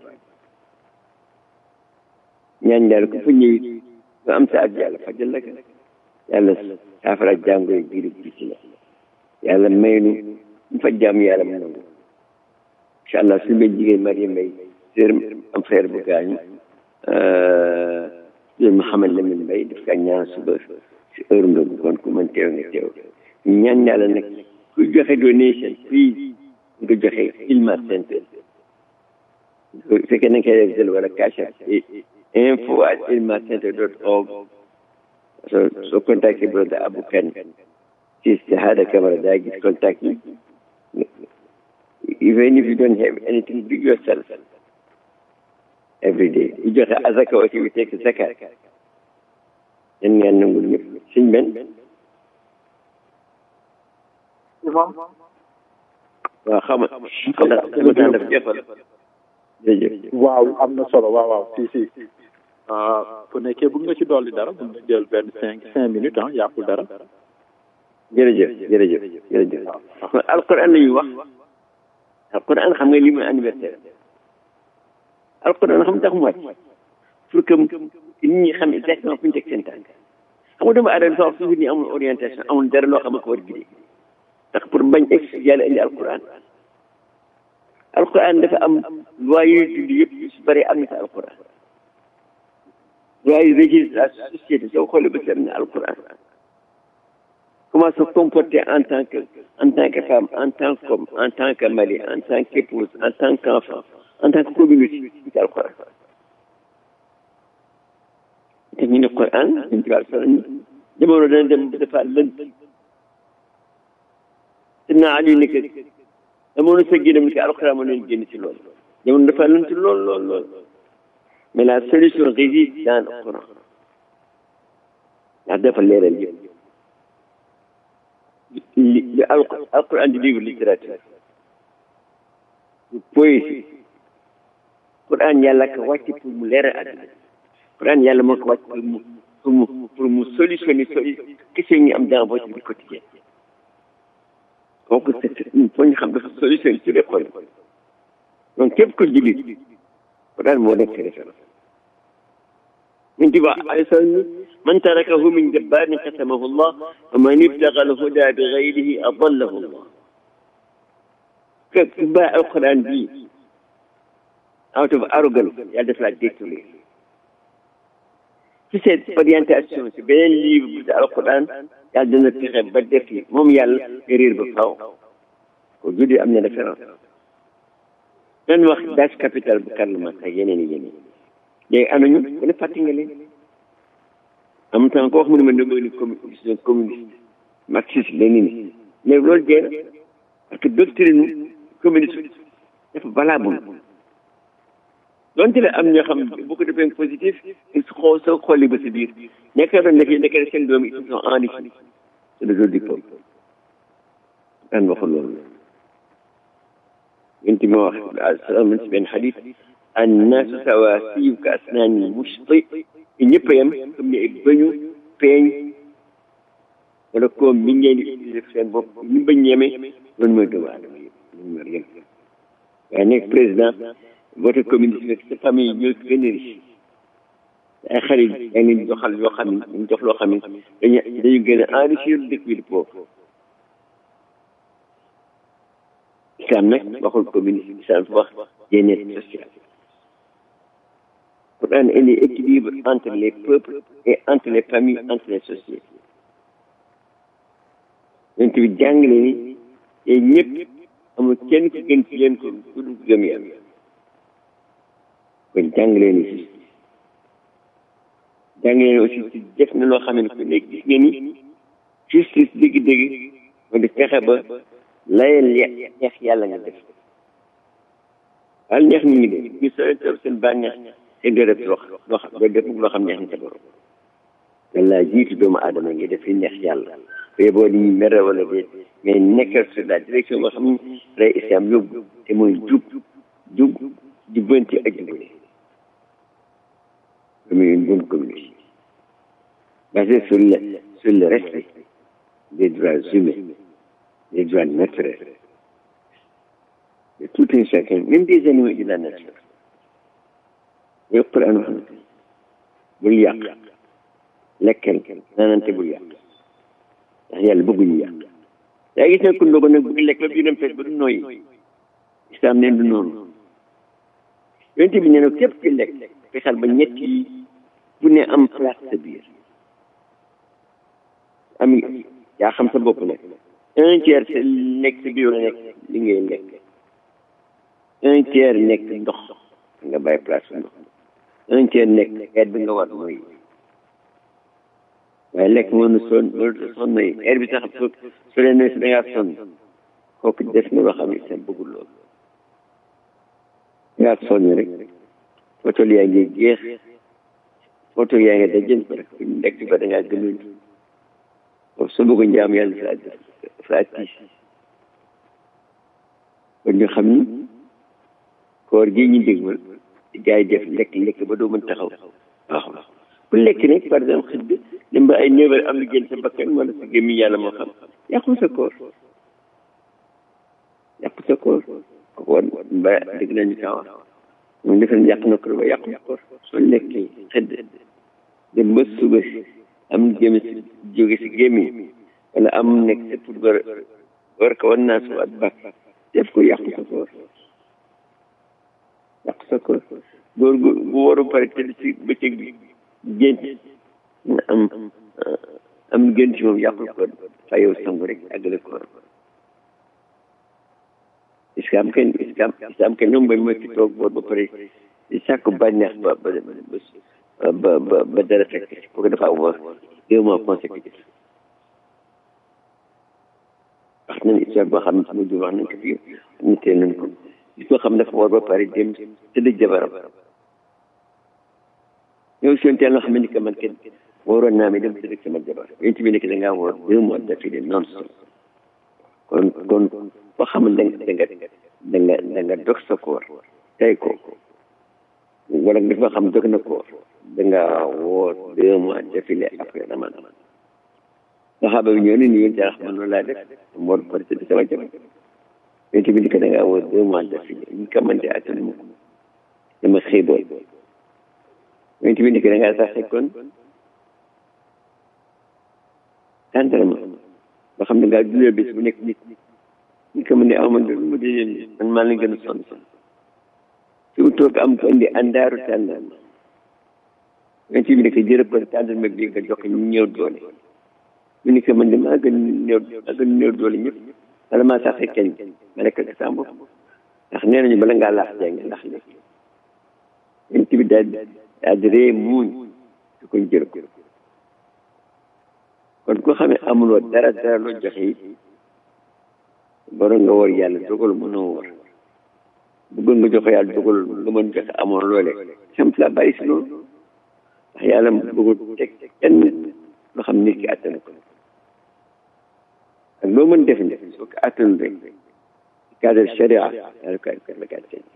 ñaan yàlla ku fa ñëw nga am sa ak yàlla fajal la ka yàlla saafara jàngoro biir biti la yàlla may nu mu fa jàmm yàlla mu nangu incha allah su ma jigéen Mariam May sër am frère bu gaañu sër Mouhamed Lamine Mbaye daf kaa ñaan suba si heure ndogu kon ku mën teew nga teew ñaan yàlla nag ku joxe donation fii nga joxe Ilma Center su fekkee na nga koy def wala cash info at ilmacenter dot org so so contacté brother Abou Kane si Shahada Camara daa gis contact yi even if you don't have anything do yourself every day you joxe azaka aussi we take zakat yan ngeen nangul ñëpp suñ ben waaw xam nga xam nga sama temps dafa jeexal jërëjëf waaw am na solo waaw waaw si si fu nekkee bëgg nga ci dolli dara mën nga jël benn cinq cinq minutes ah yàqul dara jërëjëf jërëjëf jërëjëf alquran la ñuy wax alquran xam nga li muy anniversaire alquran xam tax mu wàcc pour que nit ñi xam exactement fu ñu teg seen tànk xam nga doomu aadama sax toujours ni amul orientation amul dara loo xam ne ko war gidee ndax pour bañ ex yàlla indi alquran alquran dafa am loi yuy dund yëpp yu si bëri am na si alquran loi yu régir la société soo xoolee ba seet na alquran comment se comporter en tant que en tant que femme en tant qu'homme en tant que mari en tant qu'épouse en tant qu'enfant en tant que communauté ci alquran te ñu ne quran ñu ci wàllu solo jamono dana dem dafa lënt te naa ali ne que amoon na sa génnam ni alxuraan moo leen génn ci loolu jamono dafa lënt lool lool lool mais la solution réside dans le Coran ndax dafa leeral yëpp li li alxuraan di livre littérature poésie Coran yàlla ko wàcc pour mu leeral àdduna Coran yàlla moo ko wàcc pour mu pour mu pour mu solutionner soli question ñu am dans votre vie quotidienne kooku c'est foo ñu xam dafa solution ci les problèmes donc képp ko jullit ko daal moo nekk référence من تبع من تركه من جبار ختمه الله ومن ابتغى الهدى بغيره أضله الله كتباع القرآن دي out of arrogance yàlla def la détourné ci cette orientation ci beneen livre bu alquran yàlla dana fexe ba def yi moom yàlla réer ba faaw ko judi am na référence nan wax das capital bu Karl Marx ak yeneen i yeneen léegi anañu ku ne fàtte nga leen en même temps ko wax mu ne ma ne ni communiste communiste marxiste léniniste mais loolu jeex na parce que doctrine communiste dafa valable donte la am ñoo xam bu ko defee positif su xoo soo xoolee ba si biir nekk doon nekk nekk seen doom yi ils sont enrichis c'est le jour du peuple daan waxul loolu yéen ti ma wax salaam si benn xadis annaasu sawaasiyu ka asnaani mushti ñëpp a yem comme ni bañu peeñ wala koom mi ngeen di utiliser seen bopp ñu bañ yeme loolu mooy doomu aadama yëpp loolu mooy yem waaye nekk président vote communiste rek sa famille yi ñoo gën a riche ay xarit yaa ngi leen joxal yoo xam ne ñu jox loo xam ne dañu dañu gën a enrichir dëkk bi di pauvre islam nag waxul communiste islam wax bien-être social Quran indi équilibre entre les peuples et entre les familles entre les sociétés yonent bi jàngale ni te ñëpp amul kenn ku gën ci leen ko ku dul gëm yàlla kon jàngale ni si jàngale ni aussi si def na loo xam ne ku nekk gis nga ni justice dëgg-dëgg moo di fexe ba layal neex yàlla nga def wal neex nit ñi de ñu sooy toog seen bànneex te doo def loo loo xam doo def loo xam neex na sa borom walla jiitu doomu aadama ngi def li neex yàlla bee boo di mere wala de mais nekkal sur la direction boo xam ne lay islam yóbbu te mooy jub jub jubbanti ak jubale comme une bonne communauté basée sur le sur le respect des droits humains des droits naturels de tout un chacun même des animaux de la nature yow Quran wax na bul yàq lekkal naanante bul yàq ndax yàlla bëgguñu yàq yaa gis ne ku ndogo nag bëgg lekk ba biiram fees ba du nooyi islam neen du noonu yonent bi nee na képp ki lekk fexeel ba ñett yi bu ne am place sa biir am yaa xam sa bopp nag un tiers sa nekk sa biir la nekk li ngay lekk un tiers nekk ndox nga bàyyi place sa ndox un tiers nekk xeet bi nga war mooy waaye lekk mënu sonn mënu sonn yi heure bi sax su su leen ne si da ngaa sonn kooku def na loo xam ne sa bëggul loolu ngaa sonn rek foto yaa ngi jeex foto yaa ngi dajën ko rek lekk ba da ngaa gëmul foofu su bëgg njaam yàlla fa fa tiis kon ñu xam ni koor gi ñu dégmal gars yi def lekk lekk ba doo mën taxaw waaw bu lekk rek par exemple xëdd dem ba ay neuf heures am lu génn sa bakkan wala sa gémmiñ yàlla moo xam yàqu sa koor yàqu sa koor kooku war ba dégg nañu kaa wax moom defe na yàq na koor ba yàqu sa koor soo lekkee xëdd dem ba suba si am gémmi si jóge si gémmiñ wala am nekk sa pour war war ko war naa suwaat bak def ko yàqu sa koor yàqu sa koor góor gu bu waru pare tëdd si bëccëg bi gént na am am gént moom yàqul koor fa yow sangu rek àggale koor islam kenn islam islam kenn ñoom ba mooy ki toog boor ba pare di sàkku bànneex ba ba ba ba ba dara fekk si kooku dafa am deux mois consécutif wax nañ histoire boo xam ne sama jur wax nañ ko fii ñu teel nañ ko gis koo xam dafa war ba pare dem tëdd jabaram yow si teel nga xam ne que man kenn waroon naa mi dem tëdd sama jabar yéen tamit nekk da ngaa war deux mois d'affilée non stop kon kon boo xam ne da nga da nga da nga dog sa koor tey ko wala dafa xam dog na koor da nga woor deux mois d'affilée après ramadan saxaaba bi ñëw ne ni yéen jarax man loolu laa def moo pare tëdd sama jabar yéen tamit que da ngaa woor deux mois d'affilée ñu ko mën di attan mu dama xiiboon yéen tamit que da ngaa sax kon tàndarama ba xam ne ngaa dundee bés bu nekk nit ñi ko mën ne aw man mu di leen man maa leen gën a sonn sonn fi mu toog am ko indi àndaaru tàndarma yéen tamit que jërëb ko tàndarma bi nga jox ñu ñëw doole mu ni ko man de maa gën néew maa gën néew doole ñëpp wala maa sax keñ ma lekk ak sama bopp ndax nee nañu bala ngaa laax jàng ndax lekk yéen tamit daal daal di ree muuñ su ko jërëb kon ko xam ne amuloo dara dara loo joxe it boro nga war yàlla dogal mënoo war bëggoon nga joxe yàlla dogal nga mën joxe amoon loole simple la bàyyi si loolu ndax yàlla bëggul teg kenn loo xam nit ki attan ko ak loo mën def ne soo ko attan rek cadre sharia yàlla ko la ko attan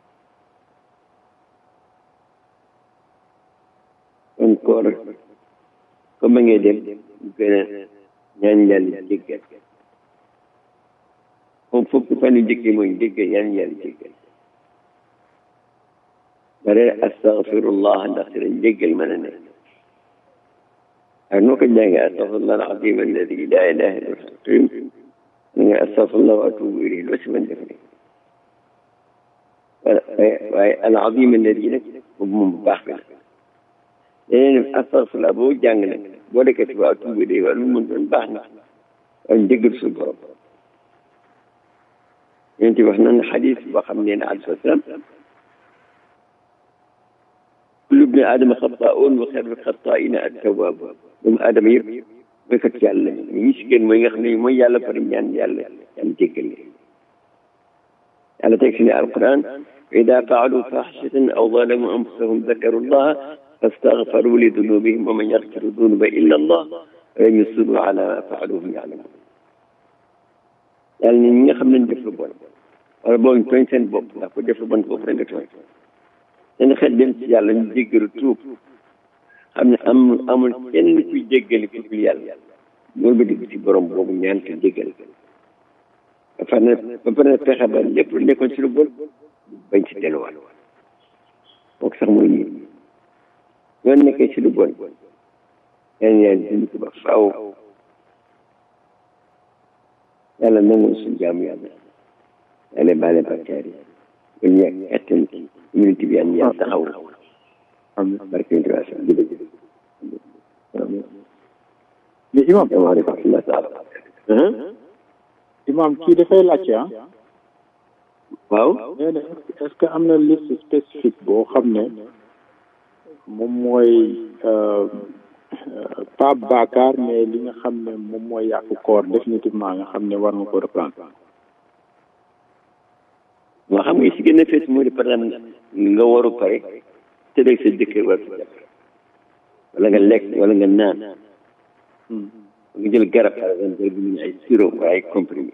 kon koor comme ma ngay dem ñu gën a ñaan yàlla jéggal moom fukki fan yu njëkk mooy jéggal ñaan yàlla jéggal bare astaghfirullah ndax si lañ jéggal mën a nekk ak noo ko jàngee astaghfirullah al-azim alladi la ilaha illa huwa nga astaghfirullah wa atubu ilayhi loo si mën def ne waaye al-azim alladi nag boobu moom bu baax bi la leneen astaghfirullah boo jàng nag boo dekkee ci waa tuubi day wala lu mën doon baax na waaye njëggal suñu borom yéen ci wax nañ xadis boo xam ne ne alayhi salaam kullu bni aadama xataa'un wa xayrul xataa'ina at-tawwaab doomu aadama yëpp mooy kat yàlla ñi si gën mooy nga xam ne mooy yàlla pare ñaan yàlla yàlla jéggal leen yàlla teg si ne alquran wa idaa fa'aluu faaxishatan aw zalamu anfusahum dakaru llaha fastaghfaru li dunubihim wa man yaghfiru dunuba illa allah wa lam yusirru ala ma fa'alu hum ya'lamun yàlla ni ñi nga xam ne def lu bon wala boobu tooñ seen bopp ndax ko def lu bon bopp rek nga tooñ seen xel dem ci yàlla ñu jéggalu tuub xam ne am amul kenn kuy jéggale ku dul yàlla loolu ba digg ci borom boobu ñaan ko jéggal ba pare na ba pare na fexe ba lépp lu nekkoon ci lu bon bañ ci delluwaat kooku sax mooy ñii ñoo nekkee ci lu bon yàlla yàlla dindi ko ba faaw yàlla nangu suñu jaamu yàlla yàlla baale bakkaar yi ba ñu yàgg kattan communauté bi yàlla yàlla taxaw barke ñu tubaab sax jërëjëf mais imam salaamaaleykum wa rahmatulah taala imam kii dafay laajte ah waaw nee na est-ce que am na liste spécifique boo xam ne moom mooy pas bàkkaar mais li nga xam ne moom mooy yàqu koor définitivement nga xam ne war nga ko reprendre moo xam nga si gën a fees moo di par exemple nga waru pare te deg sa jëkkër war ko jàpp wala nga lekk wala nga naan nga jël garab par exemple garab bi ñu ay sirop wala ay comprimé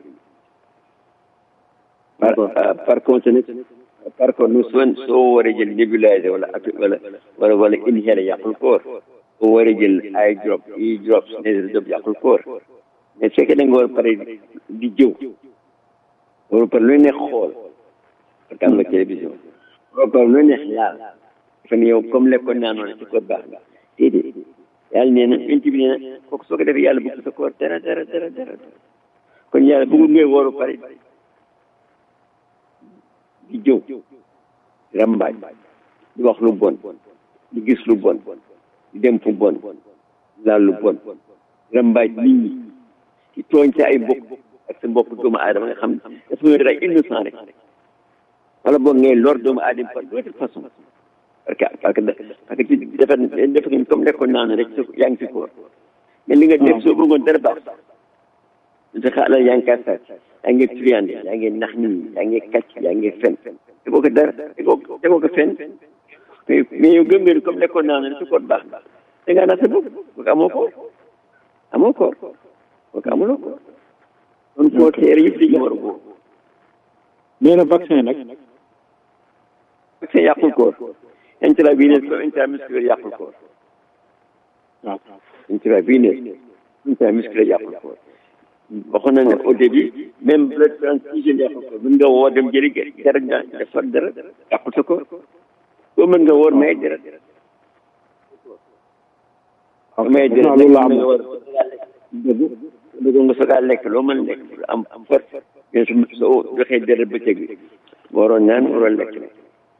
par par contre nag par contre nu soo soo waree jël nébuliser wala at wala wala wala inhaler yàqul koor soo waree jël ay drop i drops nasal drop yàqul koor mais fekkee da nga war pare di jëw waru pare lu neex xool parce que am nga télévision waru pare lu neex laal dafa ne yow comme lekkoon naa noonu ci koor baax nga déedéet yàlla nee na yonent bi nee na kooku soo ko defee yàlla bëgg sa koor dara dara dara dara kon yàlla bëggul ngay waru pare di jëw di rambaaj di wax lu bon di gis lu bon di dem fu bon laal lu bon rambaaj nit ñi di tooñ sa ay mbokk ak sa mbokk doomu aadama nga xam ne dafa nga rek innocent rek wala boog ngay lor doomu aadama par d'autre façon parce que parce que parce que ci dafa dafa nga comme lekkoon naa ne rek yaa ngi si koor mais li nga def soo bëggoon dara baax sa xaalal yaa ngi kaa sàcc yaa ngi triande yaa ngi nax nit ñi yaa ngi kàcc yaa ngi fen tegoo ko dara tegoo tegoo ko fen mais mais yow gëm nga ni comme lekkoon naa ne su ko baax da ngaa nax sa bopp kooku amoo ko amoo ko kooku amuloo ko kon koo teere yëpp dañu war a ko nee na vaccin nag vaccin yàqul koor intraveneux comme intramusculaire yàqul koor waaw intraveneux intramusculaire yàqul koor waxoon na ne au début même blood transfusion yàqul ko mën nga woo dem jëli dara nga defar dara yàqul sa ko boo mën nga woor may dara may dara loolu la am nga war dëgg dëgg nga soog a lekk loo mën lekk am am force mais su soo joxee dara bëccëg bi waroon naan waroon lekk ne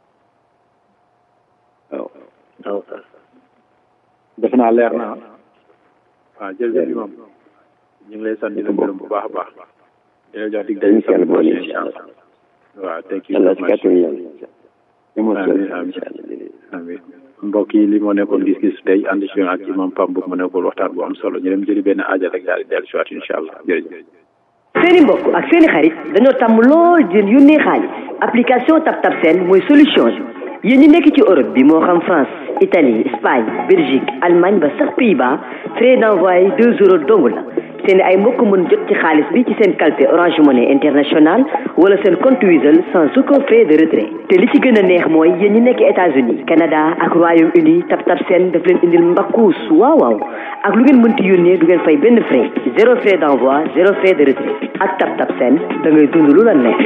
waaw waaw defe naa leer na waaw jërëjëf imam ñu ngi lay sant di la gërëm bu baax a baax di la jox dig dañu sant bu baax incha allah waaw thank you yàlla so si much kàttan yàlla amiin amiin amiin mbokk yi li moo nekkoon gis-gis tey ànd si ak imam Pam bu mu nekkoon waxtaan bu am solo ñu dem jëli benn aaja rek daal di dellu si waat incha allah jërëjëf seeni mbokk ak seeni xarit dañoo tàmm lool di leen yónnee xaalis application TapTap Send mooy solution bi yéen ñi nekk ci Europe bi moo xam France Italie Espagne Belgique Allemagne ba sax Pays-Bas frais d'envoi deux euros dong la seen ay mbokk mën jot ci xaalis bi ci seen calpe Orange Money International wala seen compte Wizall sans aucun frais de retrait te li ci gën a neex mooy yéen ñi nekk États-Unis Canada ak Royaume-Uni TapTap Send daf leen indil mbakkuus waaw waaw ak lu ngeen mënti yónnee du ngeen fay benn frais zéro frais d'envoi zéro frais de retrait ak TapTap Send da ngay dund lu la neex.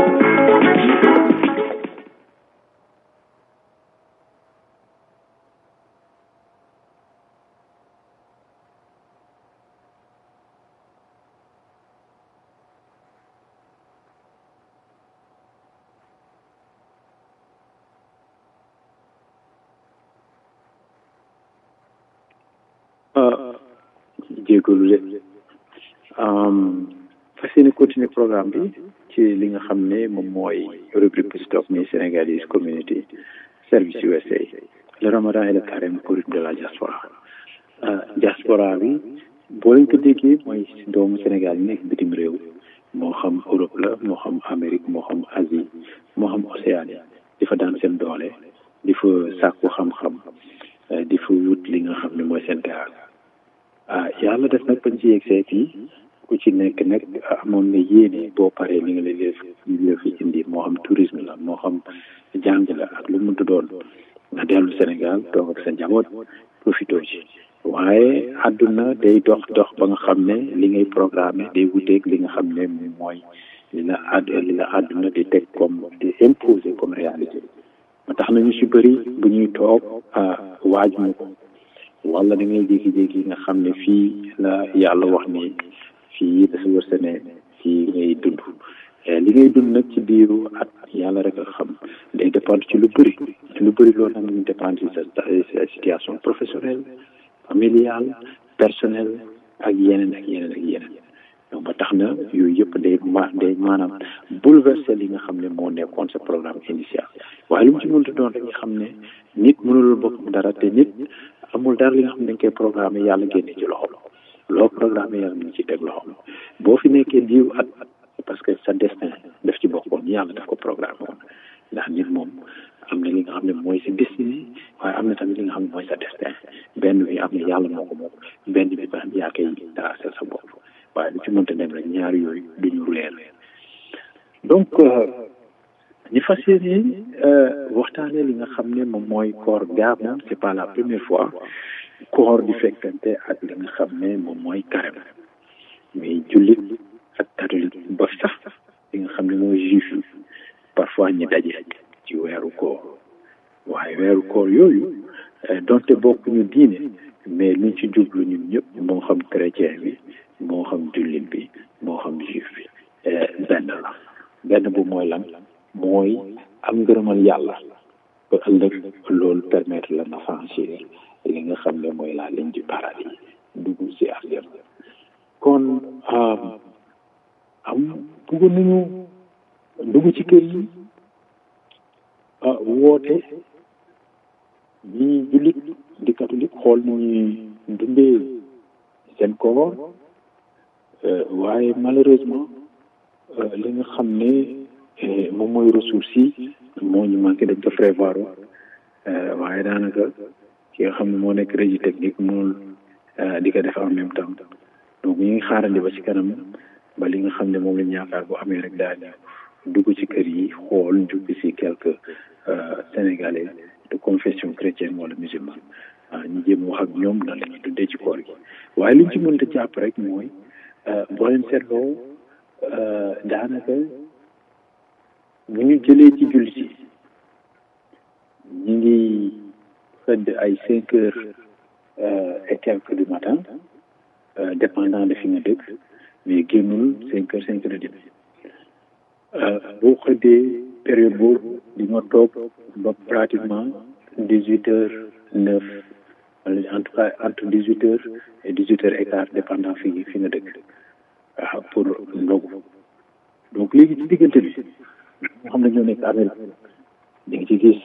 jégalu de fas yéene continuer programme bi ci li nga xam ne moom mooy rubrique stop mi Sénégalese community service USA le ramadan et le carême au rythme de la diaspora diaspora bi boo leen ko déggee mooy doomu Sénégal yi nekk bitim réew moo xam Europe la moo xam Amérique moo xam Asie moo xam Océanie di fa daan seen doole di fa sàkku xam-xam di fa wut li nga xam ne mooy seen gaal ah yàlla def nag bañ ci yegsee fii ku ci nekk nag amoon na yéene boo paree li nga lay def li fi indi moo xam tourisme la moo xam jàng la ak lu mu doon nga dellu Sénégal toog ak sa njaboot profité ci waaye àdduna day dox dox ba nga xam ne li ngay programmé day wuteeg li nga xam ne mooy li la àdd li la àdduna di teg comme di imposer comme réalité ma tax na ñu si bëri bu ñuy toog waajuñu ko wala da ngay jékki-jékki nga xam ne fii la yàlla wax ni fii dafa wër ne fii ngay dund li ngay dund nag ci biiru at yàlla rek a xam day dépendre ci lu bëri lu bëri loolu nag ñu dépendre ci sa situation professionnelle familiale personnelle ak yeneen ak yeneen ak yeneen donc ba tax na yooyu yëpp day ma day maanaam bouleverser li nga xam ne moo nekkoon sa programme initial waaye lu mu ci mënta doon rek nga xam ne nit mënulul boppam dara te nit amul dara li nga xam ne dañ koy programme yàlla génne ci loxo loo programme yàlla mu ci teg loxo boo fi nekkee diw at parce que sa destin daf ci bokkoon yàlla daf ko programme woon ndax nit moom am na li nga xam ne mooy sa destinée waaye am na tamit li nga xam ne mooy sa destin benn bi am na yàlla moo ko moom benn bi ba yaa koy tracé sa bopp waaye lu ci mënta dem rek ñaar yooyu duñu leer donc ñu fas yéene waxtaanee li nga xam ne moom mooy koor gaa moom c'est pas la première fois koor di fekkante ak li nga xam ne moom mooy carême mais jullit ak catholique ba sax li nga xam ne mooy juif yi parfois ñi daje ci weeru koor waaye weeru koor yooyu donte bokkuñu diine mais luñ ci jublu ñun ñëpp moo xam chrétien bi moo xam jullit bi moo xam juif bi benn la benn bu mooy lan mooy am ngërëmal yàlla ba ëllëg loolu permettre la na franchir li nga xam ne mooy la ligne du paradis dugg ci àjjana kon am bëggoon nañu dugg ci kër yi woote ñi jullit di catholique xool nu ñuy dundee seen koor waaye malheureusement li nga xam ne moom mooy ressources yi moo ñu manqué dañ ko prévoir waaye daanaka ki nga xam ne moo nekk régie technique mënul di ko def en même temps donc ñu ngi xaarandi ba ci kanam ba li nga xam ne moom lañ yaakaar bu amee rek daal dugg ci kër yi xool jukki si quelques sénégalais de confession chrétienne wala musulmane ñu jéem wax ak ñoom nan la ñuy dundee ci koor gi waaye liñ ci mënta jàpp rek mooy boo leen seetloo daanaka bu ñu jëlee ci jullit yi ñu ngi xëdd ay cinq heures et quelques du matin dépendant de fi nga dëkk mais génnul cinq heures cinq heures et demi boo xëddee période boobu di nga toog ba pratiquement dix huit heures neuf wala en tout cas entre dix huit heures et dix huit heures et quart dépendant fi fi nga dëkk waaw pour ndogu donc léegi ci diggante bi nga xam ne ñoo nekk Amérique di nga ci gis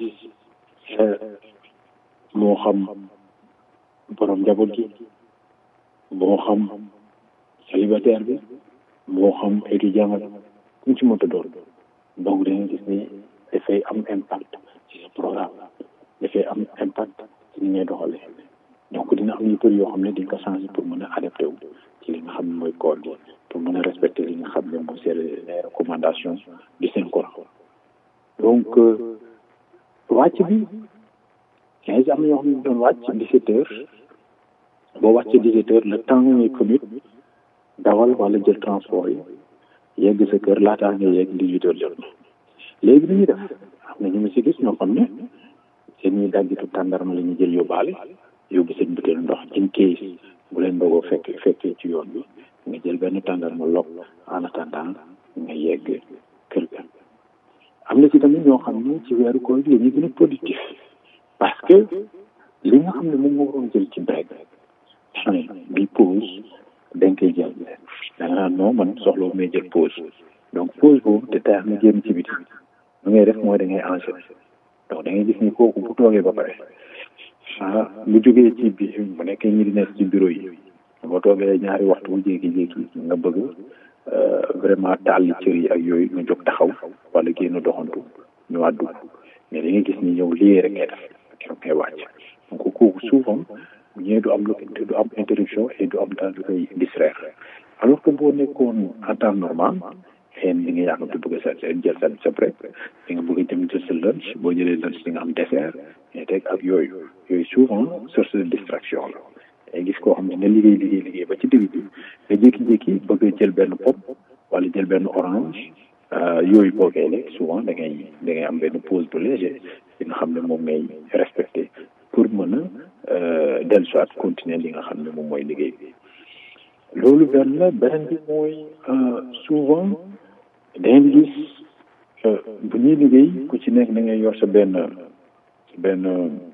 moo xam borom njaboot gi moo xam célibataire bi moo xam étudiant la ku ci mënta doon donc da nga gis ni dafay am impact ci sa programme dafay am impact ci ni ngay doxalee donc dina am yu bëri yoo xam ne di nga ko changer pour mën a adapté wu ci li nga xam ne mooy koor gi pour mën a respecter li nga xam ne mooy c'est les recommandations du Saint Coran donc wàcc bi quinze am na ñoo xam ne doon wàcc dix-sept heures boo wàccee dix-sept heures le temps ngay commute dawal wala jël transport yi yegg sa kër laataa nga yegg dix-huit heures jot na léegi li ñuy def am na ñu ma si gis ñoo xam ne seen ñuy daggitu tàndarma la ñuy jël yóbbaale yóbbu seen butéelu ndox in case bu leen dogoo fekk fekkee ci yoon bi nga jël benn tàndarma lokk en attendant nga yegg kër ga am na ci tamit ñoo xam ne ci weeru koor gi la ñuy gën a productif parce que li nga xam ne moom moo waroon jël ci break fin bi pause dañ koy jël da nga naan non man soxla may jël pause donc pause boobu te tax nga génn ci biti lu ngay def mooy da ngay enchaîner donc da ngay gis ni kooku bu toogee ba pare ah bu jógee ci bi bu nekkee ñi di nekk ci bureau yi boo toogee ñaari waxtu bu jékki-jékki nga bëgg vraiment taal cër yi ak yooyu nga jóg taxaw wala génn doxantu ñu wàddu mais da ngay gis ni yow lii rek ngay def keroog ngay wàcc donc kooku souvent ñee du am lu du am interruption et du am dara lu koy distraire alors que boo nekkoon en temps normal xëy na di nga yàqamte bëgg sa jël sa sa break di nga bëgg dem jël sa lunch boo jëlee lunch di nga am dessert mais teg ak yooyu yooyu souvent source de distraction la ay gis koo xam ne nga liggéey liggéey liggéey ba ci digg bi nga jékki-jékki bëgg a jël benn pop wala jël benn orange yooyu boo koy lekk souvent da ngay da ngay am benn pause bu léger li nga xam ne moom ngay respecté pour mën a dellu soit continuer li nga xam ne moom mooy liggéey bi loolu benn la beneen bi mooy souvent dangeen gis bu ñuy liggéey ku ci nekk da ngay yor sa benn benn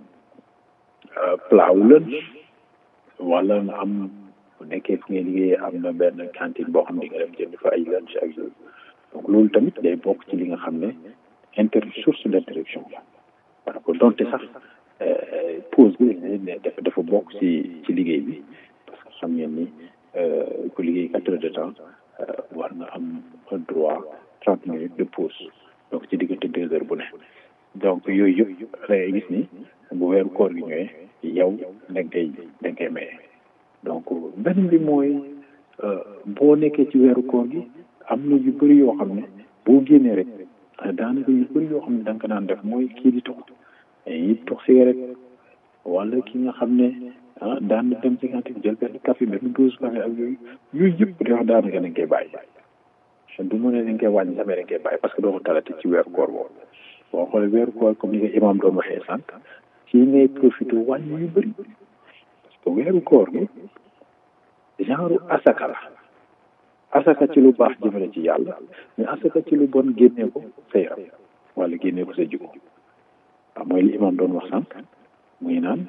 plat wu lunch wala nga am bu nekkee fu ngay liggéeyee am na benn cantine boo xam ne di nga dem jënd fa ay lunch ak yooyu donc loolu tamit day bokk ci li nga xam ne inter source d' interruption la par rapport donte sax pause bi dafa dafa bokk ci ci liggéey bi parce que xam ngeen ni ku liggéey quatre heures de temps war nga am droit trente minutes de pause donc ci diggante deux heures bu ne donc yooyu yëpp da ngay gis ni bu weeru koor gi ñëwee yow da nga koy da nga koy maye donc beneen bi mooy boo nekkee ci weeru koor gi am na yu bëri yoo xam ne boo génnee rek daanaka yu bëri yoo xam ne da nga ko daan def mooy kii di tox yi tox cigarette wala ki nga xam ne ah daan na dem ci cantine jël benn café benn dose café ak yooyu yooyu yëpp di wax daanaka dañ koy bàyyi du mu ne dañ koy wàññi sax mais dañ koy bàyyi parce que doo ko talati ci weeru koor boobu boo xoolee weeru koor comme ni ko imam doon waxee sànq ci ngay profité wàññi yu bëri parce que weeru koor gi genre asaka la asaka ci lu baax jëmale ci yàlla mais asaka ci lu bon génnee ko sa yaram wala génnee ko sa jikko waaw mooy li imam doon wax sànq muy naan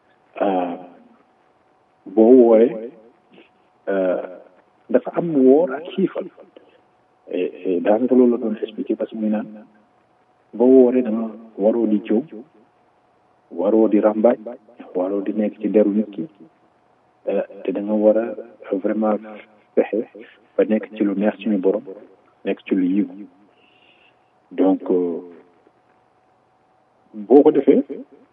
boo wooree dafa am woor ak xiifal daanaka loolu la doon expliqué parce que muy naan boo wooree da nga waroo di jëw waroo di ràmbaaj waroo di nekk ci deru nit ki te da nga war a vraiment fexe ba nekk ci lu neex suñu borom nekk ci lu yiw donc boo ko defee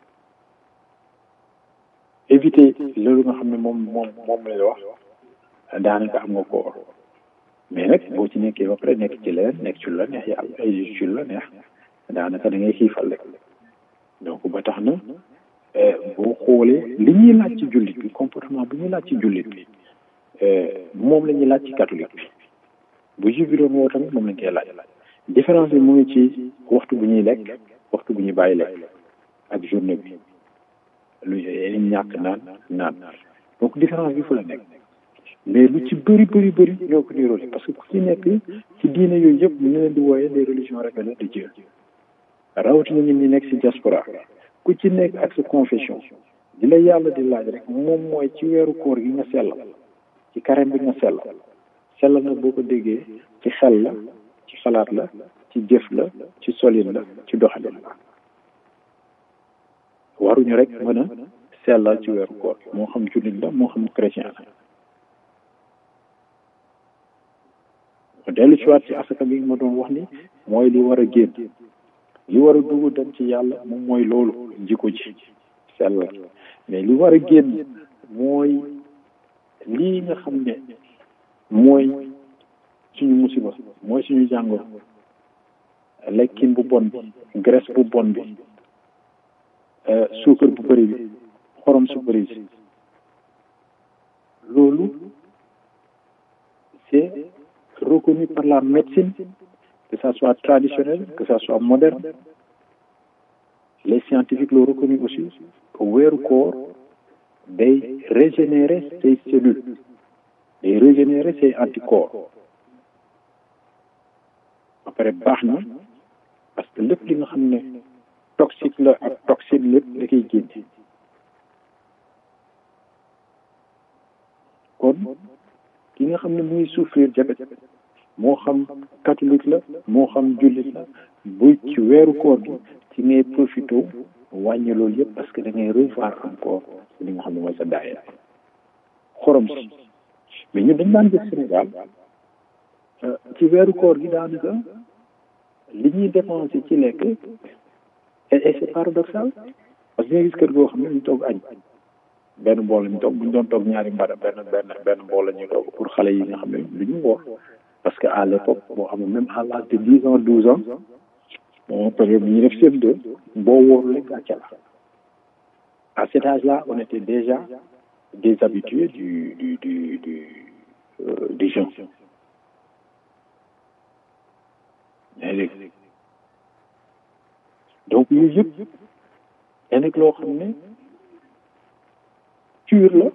éviter loolu nga xam ne moom moom moom lay wax daanaka am nga koor mais nag boo ci nekkee ba pare nekk ci leen nekk ci lu la neex yàlla ay ci lu la neex daanaka da ngay xiifal rek donc ba tax na boo xoolee li ñuy laaj ci jullit bi comportement bi ñuy laaj ci jullit bi moom la ñuy laaj ci catholique bi bu juif bi doon woo tamit moom lañ koy laaj différence bi mu ngi ci waxtu bu ñuy lekk waxtu bu ñuy bàyyi lekk ak journée bi lu ñàkk naan naan donc différence bi fu la nekk mais lu ci bëri bëri bëri ñoo ko niroole parce que ku ci nekk ci diine yooyu yëpp ñu leen di wooyee les religions révélées de Dieu rawatina ñun ñi nekk ci diaspora ku ci nekk ak sa confession di la yàlla di laaj rek moom mooy ci weeru koor gi nga sellal ci carême bi nga sellal sellal na boo ko déggee ci xel la ci xalaat la ci jëf la ci solin la ci doxalin la waruñu rek mën a sellal ci weeru koor moo xam jullit la moo xam chrétien la dellu ci waat ci asaka bi ma doon wax ni mooy li war a génn li war a dugg dem ci yàlla moom mooy loolu jikko ji sellal mais li war a génn mooy lii nga xam ne mooy suñu musiba mooy suñu jàngoro lekkin bu bon bi graisse bu bon bi suukar bu bëri bi xorom su bëri bi loolu c'est reconnu par la médecine que ça soit traditionnel que ça soit moderne les scientifiques l'ont reconnu aussi que weeru koor day régénérer ses cellules day régénérer ses anticorps ba pare baax na parce que lépp li nga xam ne toxique la ak toxine lépp da koy génne kon ki nga xam ne muy souffrir diabète moo xam catholique la moo xam jullit la bu ci weeru koor gi ci ngay profité wàññi loolu yëpp parce que da ngay revoir encore li nga xam ne mooy sa daaya xorom si mais ñun dañ daan gis Sénégal ci weeru koor gi daanaka li ñuy dépensé ci lekk et c'est paradoxal parce que nga gis kër goo xam ne ñu togg añ benn mbool lañu toog bu ñu doon toog ñaari mbada benn benn benn mbool la ñuy toog pour xale yi nga xam ne lu ñu woor parce que à l'époque boo xam ne même à l'âge de dix ans douze ans bon période bi ñu def CM2 boo wóorul rek gàcce la à cet âge-là on était déjà des habitués du du du du euh, du jeûne yaa ngi dégg donc yooyu yëpp da nekk loo xam ne cure la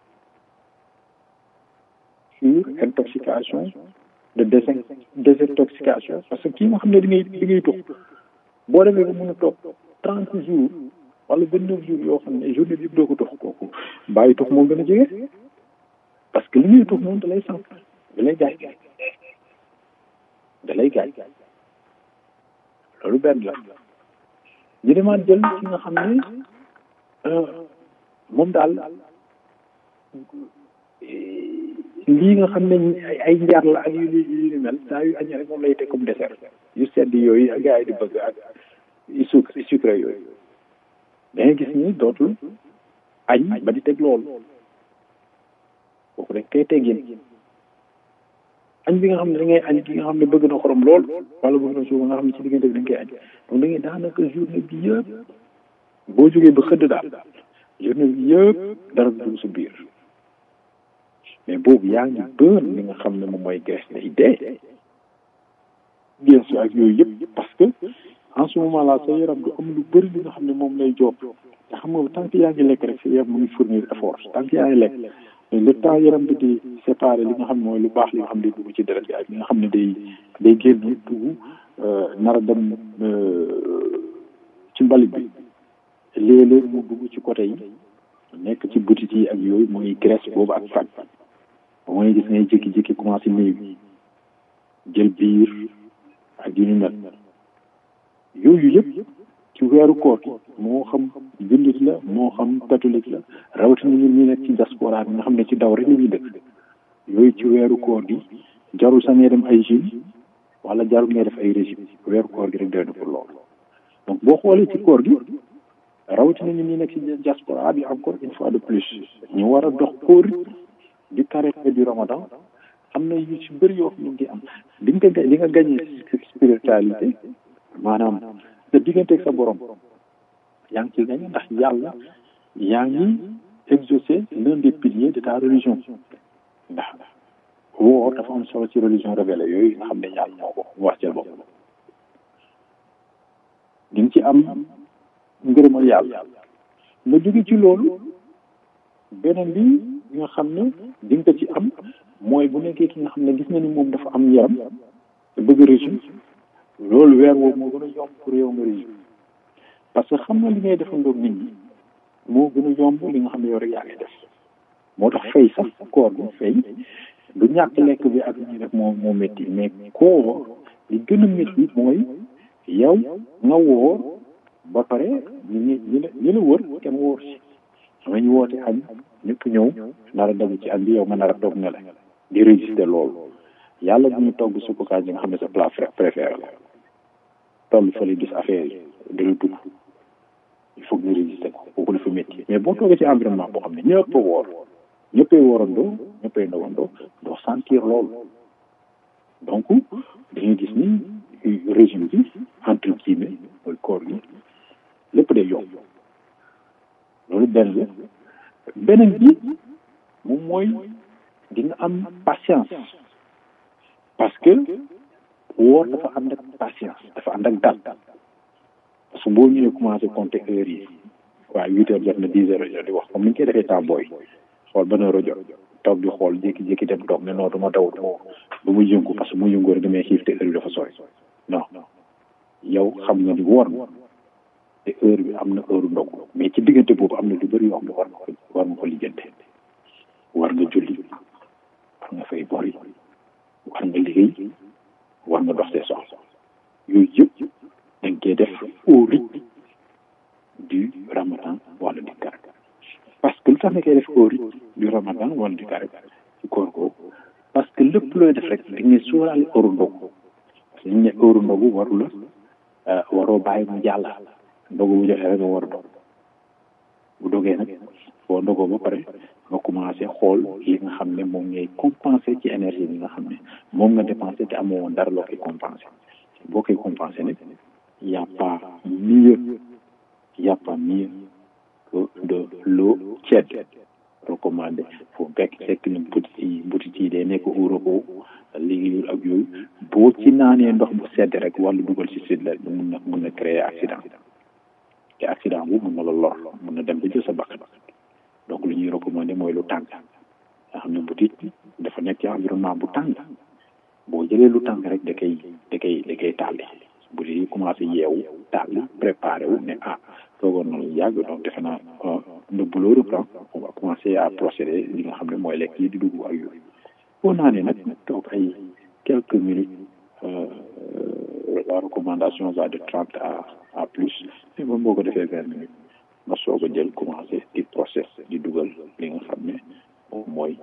sur intoxication de désin désintoxication parce que kii nga xam ne di ngay di ngay tux boo demee ba mën a toog trente jours wala vingt neuf jours yoo xam ne journée bi yëpp doo ko tux kooku bàyyi tux moo gën a jege parce que li ngay tux moom da lay sànq da lay gaañ da lay gaañ loolu benn la ñu demaat jël ci nga xam ne moom daal lii nga xam ne ay njar la ak yu yu ni mel saa yu añee rek moom lay teg comme dessert yu sedd yooyu ak gars yi di bëgg ak yu sucre sucre yooyu da ngay gis ni dootul añ ba di teg loolu kooku rek kay teggin añ bi nga xam ne da ngay añ ki nga xam ne bëgg na xorom lool wala bëgg na suuf nga xam ne ci diggante bi da nga koy añ donc da ngay daanaka journée bi yëpp boo jógee ba xëdd daal journée bi yëpp dara dugg sa biir mais boobu yaa ngi bër li nga xam ne moom mooy graisse day dee bien sûr ak yooyu yëpp parce que en ce moment là sa yaram du am lu bëri li nga xam ne moom lay job te xam nga tant que yaa ngi lekk rek sa yaram mu ngi fournir effort tant que yaa ngi lekk mais le temps yaram bi di séparer li nga xam ne mooy lu baax li nga xam ne day dugg ci deret bi ak li nga xam ne day day génn dugg nar a dem ci mbalit bi léeg-léeg mu dugg ci côté yi nekk ci butit yi ak yooyu mooy graisse boobu ak fat ba mooy gis ngay jékki-jékki commencé néew jël biir ak yu ni mel yooyu yëpp ci weeru koor gi moo xam jullit la moo xam catholique la rawatina ñun ñi nekk ci diaspora bi nga xam ne ci daw rek la ñuy dëkk yooyu ci weeru koor gi jarul sax ngay dem ay gym wala jarul ngay def ay régime weeru koor gi rek doy na pour loolu donc boo xoolee ci koor gi rawatina ñun ñi nekk ci diaspora bi encore une fois de plus ñu war a dox koor du carême du ramadan am na yu ci bëri yoo xam ne ngi am di nga di nga gagné spiritualité maanaam sa digganteeg sa borom yaa ngi ciy gagné ndax yàlla yaa ngi exaucé l'un des piliers de ta religion ndax woor dafa am solo ci religion révélée yooyu nga xam ne yàlla moo ko wax ci bopp di nga ci am ngërëmal yàlla nga jóge ci loolu beneen bi nga xam ne di nga ko ci am mooy bu nekkee ki nga xam ne gis na ni moom dafa am yaram te bëgg régime loolu weer woowu moo gën a yomb pour yow nga régime parce que xam nga li ngay defandoog nit ñi moo gën a yomb li nga xam ne yow rek yaa ngi def moo tax fay sax koor bi fay du ñàkk lekk bi ak ñuy def moo moo métti mais koor li gën a métti mooy yow nga wóor ba pare ñi ñi ñi la ñi la wër kenn wóor si xam ñu woote añ ñëpp ñëw nar a dagg ci añ bi yow nga nar a toog ne la di résister loolu yàlla bu ñu togg suppu kànja nga xam ne sa plat préféré la toll fële gis affaire yi di la dugg il faut que ñu résister ko kooku dafa métti mais boo toogee ci environnement boo xam ne ñëpp a woor ñëppay woorandoo ñëppay ndawandoo doo sentir loolu donc dañuy gis ni régime bi entre guillemets mooy koor gi lépp day yomb loolu benn la beneen bi moom mooy di nga am patience parce que woor dafa ànd ak patience dafa ànd ak dal parce que boo ñëwee commencé compter heures yi waaw huit heures jot na dix heures jot di wax comme ni ñu koy defee temps booy xool ban heure jot toog di xool jékki-jékki dem toog ne non du ma daw du ma du ma yëngu parce que mu yëngu rek damay xiif te heure bi dafa sori non yow xam nga ni woor na te heure bi am na heure ndogu mais ci diggante boobu am na lu bëri yoo xam ne war nga ko war nga ko lijjante war nga julli war nga fay bor yi war nga liggéey war nga dox see soxla yooyu yëpp da nga koy def au rythme du ramadan wala du carême parce que lu tax nga koy def au rythme du ramadan wala du carême ci koor googu parce que lépp looy def rek da ngay sóoraale heure ndogu parce que ñu ne heure ndogu waru la waroo bàyyi mu jàll ndogu bu joxee rek nga war a dog bu dogee nag boo ndogoo ba pare nga commencé xool li nga xam ne moom ngay compensé ci énergie bi nga xam ne moom nga dépensé te amoo woon dara loo koy compensé boo koy compensé nag y a pas mieux y a pas mieux que de l'eau tiède recommandé foo fekk fekk na butit yi butit yi day nekk Europe liggéeyul ak yooyu boo ci naanee ndox bu sedd rek wàllu dugal ci sud la mun na mun na créer accident te accident bu mun na la lor mun na dem ba jël sa bakkan donc lu ñuy recommandé mooy lu tàng nga xam ne butit dafa nekk ci environnement bu tàng boo jëlee lu tàng rek da koy da koy da koy tàlli bu dee commencé yeewu tàlli préparé wu ne ah toogoon na lu yàgg donc defe naa le boulot reprend on va commencer à procéder li nga xam ne mooy lekk yi di dugg ak yooyu boo naanee nag toog ay quelques minutes la recommandation va de trente à à plus mais moom boo ko defee vingt minutes nga soog a jël commencé di process di dugal li nga xam ne moom mooy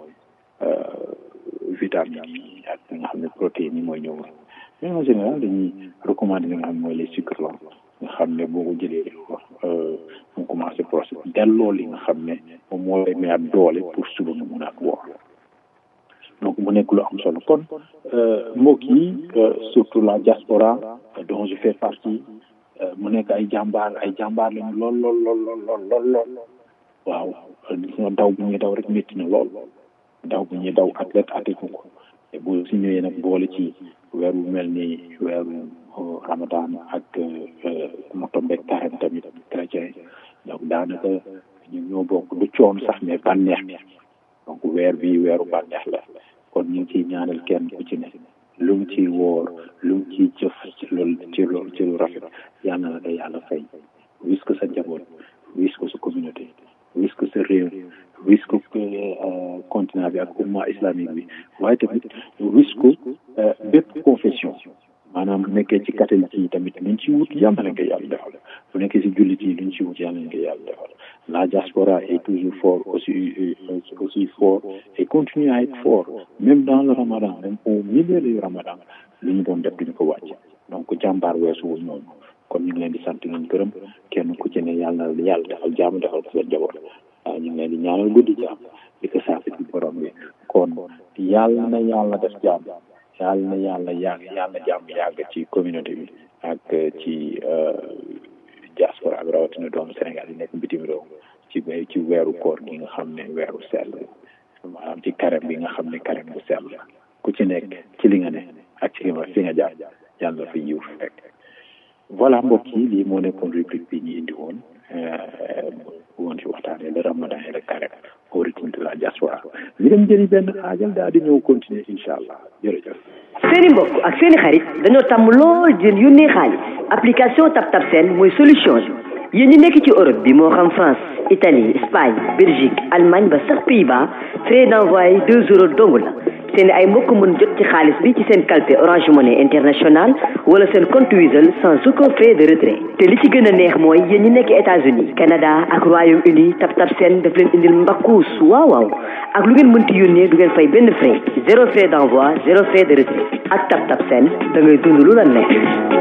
vitamines yi ak li nga xam ne protéines yi mooy ñëw mais en général dañuy recommander li nga xam ne mooy les sucres lents nga xam ne boo ko jëlee mu commencé process delloo li nga xam ne moom moo lay mayaat doole pour suba nga mun a woor donc mu nekk lu am solo kon mbokk yi surtout la diaspora dont je fais partie mu nekk ay jàmbaar ay jàmbaar lañu lool lool lool lool lool lool waaw daw bu ñuy daw rek métti na lool daw bu ñuy daw athlète atténu ko te bu si ñëwee nag boole ci weer wu mel ni weeru ramadan ak mu tombeeg carême tamit chrétien donc daanaka ñu ñoo bokk du coon sax mais bànneex donc weer bi weeru bànneex la kon ñu ngi ciy ñaanal kenn ku ci ne lu mu ciy woor lu mu ciy jëf ci loolu ci loolu ci lu rafet yal na la ko yàlla fay wis ko sa njaboot wis ko sa communauté wis ko sa réew wis ko continent bi ak umma islamique bi waaye tamit wis ko bépp confession maanaam bu nekkee ci catholique yi tamit luñ ci wut yal na leen ko yàlla defal bu nekkee ci jullit yi luñ ci wut yal na leen ko yàlla defal la diaspora est toujours fort aussi aussi fort et continue à être fort même dans le ramadan même au milieu du ramadan lu ñu doon def duñu ko wàcc donc jàmbaar weesu wu ñooñu kon ñu ngi leen di sant leen gërëm kenn ku ci ne yàlla na yàlla defal jàmm defal ko seen njaboot waaw ñu ngi leen di ñaanal guddi jàmm di ko saafara ci borom bi kon yàlla na yàlla def jàmm yàlla na yàlla yàgg yàlla na jàmm yàgg ci communauté bi ak ci diaspora bi rawatina doomu Sénégal yi nekk bitim réew ci ci weeru koor gi nga xam ne weeru sell maanaam ci carême bi nga xam ne carême bu sell ku ci nekk ci li nga ne ak ci fi nga jaar yàlla fa yiw fekk voilà mbokk yi lii moo nekkoon rubrique bi ñu indi woon woon ci waxtaanee le ramadan et le carême au rythme de la diaspora li dem jëli benn aajal daal di ñëw continuer incha allah jërëjëf seeni mbokk ak seeni xarit dañoo tàmm lool jën yónnee xaalis application TapTap Send mooy solution bi yéen ñi nekk ci Europe bi moo xam France Italie Espagne Belgique Allemagne ba sax Pays-Bas frais d'envoi deux euros dong la seen ay mbokk mën jot ci xaalis bi ci seen kalpe Orange Money International wala seen compte Wizall sans aucun frais de retrait te li ci gën a neex mooy yéen ñi nekk États-Unis Canada ak Royaume-Uni TapTap Send daf leen indil mbakkuus waaw waaw ak lu ngeen mënti yónnee du ngeen fay benn frais zéro frais d'envoi zéro frais de retrait ak TapTap Send da ngay dund lu la neex.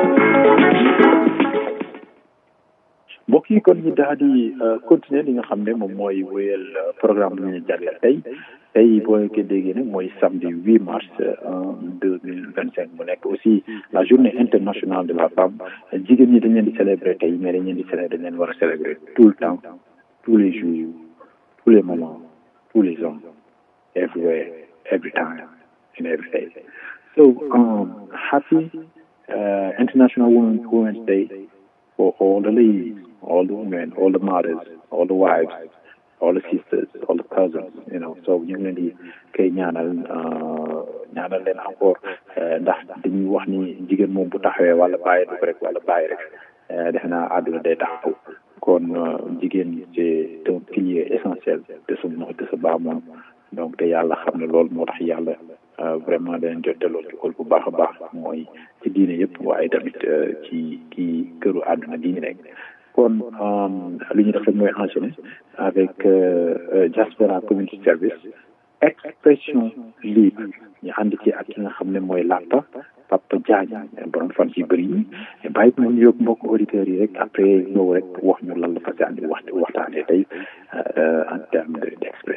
mbokk yi kon ñu daal di continuer li nga xam ne moom mooy wéyal programme bi ñu jagleel tey tey boo ko déggee nag mooy samedi 8 mars deux mille vingt cinq mu nekk aussi la journée internationale de la femme jigéen ñi dañ leen di célébrer tey mais dañ leen di célébrer dañ leen war a célébrer tout le temps tous les jours tous les moments tous les hommes everywhere every time and every day so um, happy uh, international women women's day for all the ladies all the women all the mothers all the wives all the sisters all the cousins you know so ñu ngi leen di koy ñaanal ñaanal leen encore ndax dañuy wax ni jigéen moom bu taxawee wala bàyyi ko rek wala bàyyi rek defe naa àdduna day taxaw kon jigéen c'est un pilier essentiel de sa de sa baa moom donc te yàlla xam ne loolu moo tax yàlla vraiment dañ jot delloo jukkal bu baax a baax mooy ci diine yëpp waaye tamit ci ci këru àdduna diine nekk kon li ñu def rek mooy enchaîner avec diaspora community service expression libre ñu ànd ci ak ki nga xam ne mooy Lapa Papa Diagne borom fan ci bëri yi bàyyi ko ñu yóbbu mbokk auditeurs yi rek après ñëw rek wax ñu lan la fas yàlla wax waxtaanee tey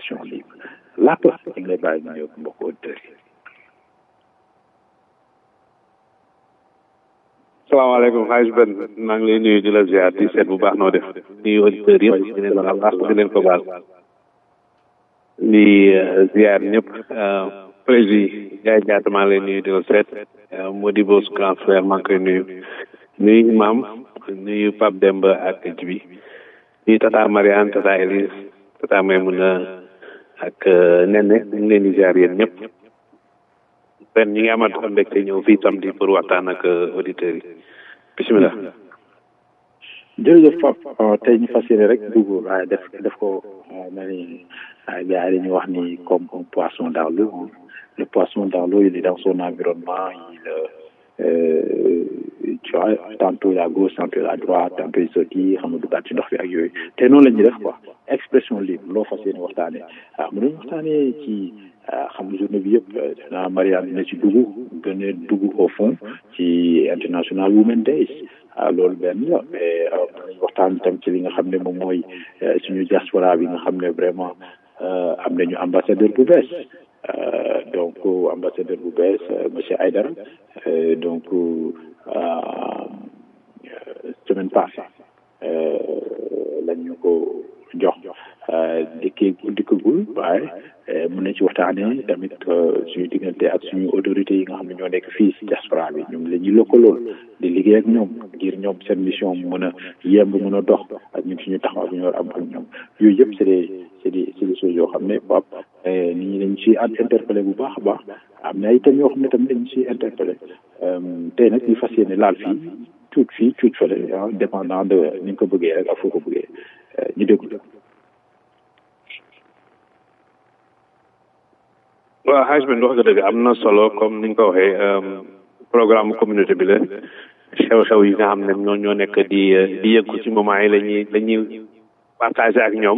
expression libre làpp ñu ngi lay bàyyi ñu ñëw mbokk auditeurs yi salaamaaleykum xaaj ben maa ngi lay nuyu di la ziar di seet bu baax noo def nuyu auditeurs yëpp di leen baal baax di leen ko baal di ziar ñëpp président Ndiaye Diatta maa ngi lay nuyu di la seet Modibo su grand frère maa ngi koy nuyu nuyu imam nuyu Pape Demba ak Jibi nuyu tata Mariane tata Elise tata Maymuna ak Nene ñu ngi leen di ziar yéen ñëpp pen ñi ngi amat mbégte ñëw fii samedi pour waxtaan ak auditeurs yi bisimilah. jërëjëf Pape tey ñu fas yéene rek dugg waaye def def ko na ni gars yi dañuy wax ni comme un poisson dans l'eau le poisson dans l'eau il est dans son environnement il euh, tu vois tantôt il est à gauche tantôt il est à droite tantôt il sotti xam nga duggaat ci ndox bi ak yooyu te noonu la ñuy def quoi expression libre loo fas yéene waxtaanee waaw mu doon waxtaanee ci xam nga journée bi yëpp naa Mariane dina ci dugg gën a dugg au fond ci international women days waaw loolu benn la mais waxtaan itam ci li nga xam ne moom mooy suñu diaspora bi nga xam ne vraiment am nañu ambassadeur bu bees donc ambassadeur bu bees monsieur Aydara donc semaine passée lañ ñu ko jox dikkee dikkagul waaye mën nañ ci waxtaanee tamit suñu diggante ak suñu autorités yi nga xam ne ñoo nekk fii si diaspora bi ñoom la ñuy lëkkalool di liggéey ak ñoom ngir ñoom seen mission mu mën a yemb mën a dox ak ñun suñu taxaw bi ñu war am ak ñoom yooyu yëpp c'est des c'est des c'est des choses yoo xam ne Pape nit ñi dañ ci interpellé bu baax a baax am na itam yoo xam ne tamit dañ ci interpellé tey nag ñu fas yéene laal fii cuuc fii cuuc fële ah dépendant de ni nga ko bëggee rek ak foo ko bëggee ñu déglu waaw xaaj bi wax nga dëgg am na solo comme ni nga ko waxee programme communauté bi la xew-xew yi nga xam ne ñoo ñoo nekk di di yëngu ci moment yi la ñuy la ñuy partagé ak ñoom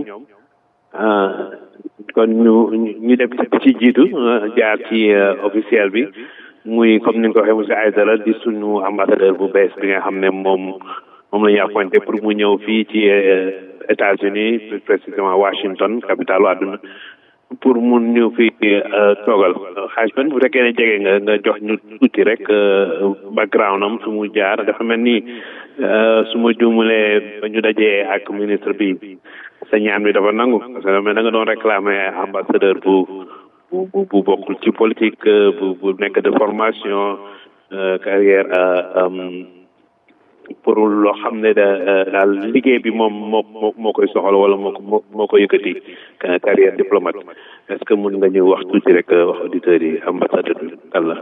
kon ñu ñu def ci jiitu jaar ci officiel bi muy comme ni nga ko waxee monsieur Aïdara di suñu ambassadeur bu bees bi nga xam ne moom moom la ñu appointé pour mu ñëw fii ci États-Unis plus précisément Washington capitale àdduna pour mun ñu fi toogal xaaj ben bu fekkee ne jege nga nga jox ñu tuuti rek background am su mu jaar dafa mel ni su ma juumulee ba ñu dajee ak ministre bi sa ñaan bi dafa nangu parce que da nga doon réclamer ambassadeur bu bu bu bokkul ci politique bu bu nekk de formation carrière pour loo xam ne da daal liggéey bi moom moo moo koy soxal wala moo ko moo ko yëkkati carrière diplomate est-ce que mun nga ñëw wax tuuti rek wax auditeurs yi ambassadeur bi kan la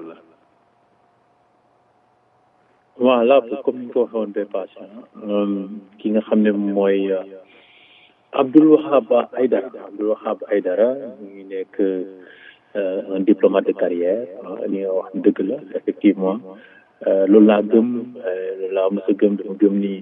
waaw là comme ni ñu ko waxee woon bee passé ki nga xam ne mooy Abdoul Wahab Aïdara Abdoul Wahab Aïdara mu ngi nekk un diplomate de carrière li nga wax dëgg la effectivement loolu laa gëm loolu laa mos a gëm dama gëm ni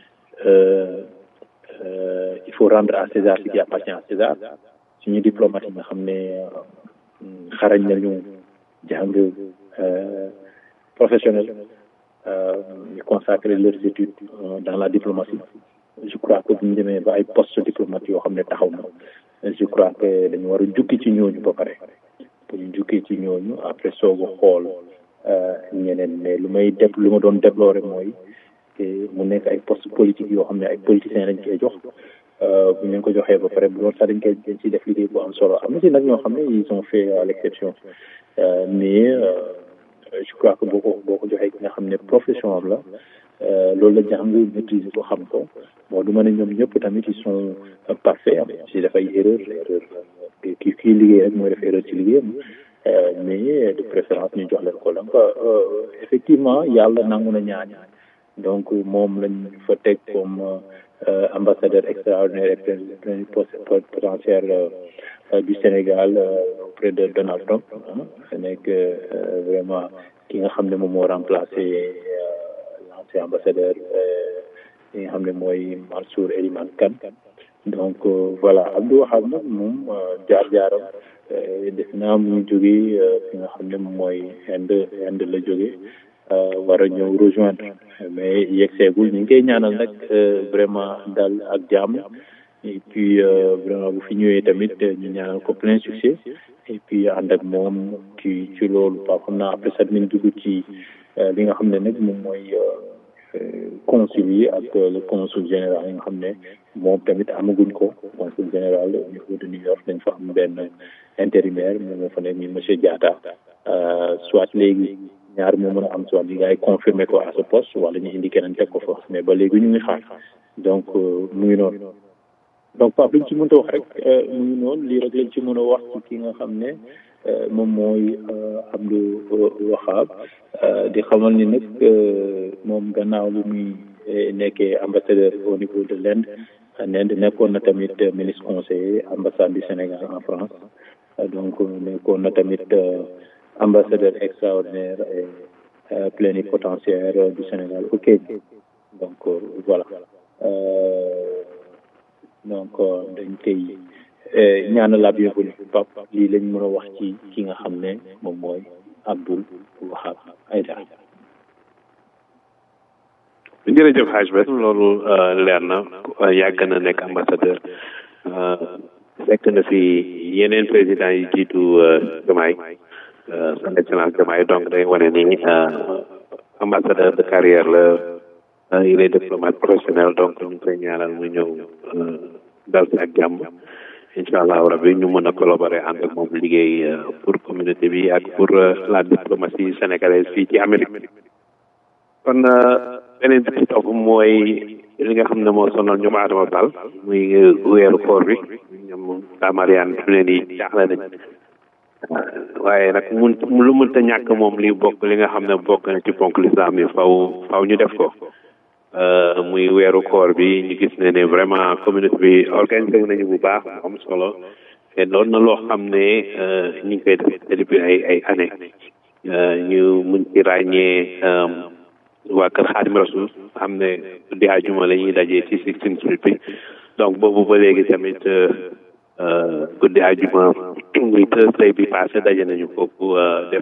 il faut rendre à César ce qui appartient à César suñu diplomate yi nga xam ne xarañ nañu jàng professionnel ñu consacrer leurs études dans la diplomatie je crois que bu ñu demee ba ay poste diplomate yoo xam ne taxaw na je crois que dañu war a jukki ci ñooñu ba pare bu ñu jukkee ci ñooñu après soog a xool ñeneen mais lu may def lu ma doon déplorer mooy mu nekk ay poste politique yoo xam ne ay politiciens lañ koy jox bu ñu leen ko joxee ba pare bu doon sax dañ koy dañ ciy def liggéey bu am solo am na si nag ñoo xam ne ils ont fait à l'exception mais je crois que boo ko boo ko joxee ki nga xam ne profession am la loolu la jàng maîtriser ko xam ko bon du ma ne ñoom ñëpp tamit ils sont parfaits am si def ay erreur erreur kii kii liggéey rek mooy def erreur ci liggéeyam mais de préférence ñu jox leen ko donc effectivement yàlla nangu na ñaan donc moom lañ fa teg comme ambassadeur extraordinaire et potentiel du Sénégal auprès de Donald Trump ah nekk vraiment ki nga xam ne moom moo remplacé l'ancien ambassadeur ki nga xam ne mooy Mansour Eliman Kane donc voilà Abdou Wahab nag moom jaar-jaaram def naa mu jógee fi nga xam ne moom mooy Inde Inde la jógee war a ñëw rejoindre mais yegg seegul ñu ngi koy ñaanal nag vraiment dal ak jàmm et puis vraiment bu fi ñëwee tamit ñu ñaanal ko plein succès et puis ànd ak moom ci ci loolu ba xam naa après sax nañ dugg ci li nga xam ne nag moom mooy consul yi ak le consul général yi nga xam ne moom tamit amaguñ ko consul général au niveau de New York dañ fa am benn intérimaire moom moo fa nekk ñu monsieur Diatta soit léegi ñaar moo mën a am soit li gars yi confirmé ko à ce poste wala ñu indi keneen teg ko fa mais ba léegi ñu ngi xaar donc mu ngi noonu donc Pape li ñu ci mën a wax rek mu ngi noonu lii rek lañ ci mën a wax ci ki nga xam ne moom mooy Abdou Wahab di xamal ni nag moom gannaaw lu muy nekkee ambassadeur au niveau de l'Inde l'Inde nekkoon na tamit ministre conseiller ambassade du Sénégal en France donc nekkoon na tamit ambassadeur extraordinaire et plénipotentiaire du Sénégal au Kenya donc voilà donc dañ koy ñaanal la bienvenue Pape lii lañ mën a wax ci ki nga xam ne moom mooy Abdoul Wahab Aïdara jërëjëf Hadj Bet loolu leer na yàgg na nekk ambassadeur fekk na fi yeneen président yi jiitu Diomaye son excellence Diomaye donc day wane ni ambassadeur de carrière la il est diplomate professionnel donc ñu koy ñaanal mu ñëw dal si ak jàmm incha allah rabi ñu mën a collaborer ànd ak moom liggéey pour communauté bi ak pour la diplomatie sénégalaise fii ci Amérique kon beneen bi ci topp mooy li nga xam ne moo sonal ñoom Adama Sall muy weeru koor bi ñoom daa Mariane fi mu ne nii jaaxle nañ waaye nag mun lu mënta ñàkk moom li bokk li nga xam ne bokk na ci ponk lislaam yi faw faw ñu def ko muy weeru koor bi ñu gis ne ne vraiment communauté bi organisé nañu bu baax mu am solo te doon na loo xam ne ñu ngi koy def depuis ay ay année ñu mun ci ràññee waa kër Xaadim Rasul xam ne di àjjuma la ñuy dajee ci Sixteenth Street bi donc boobu ba léegi tamit guddi àjjuma muy Thursday bi passé daje nañu foofu def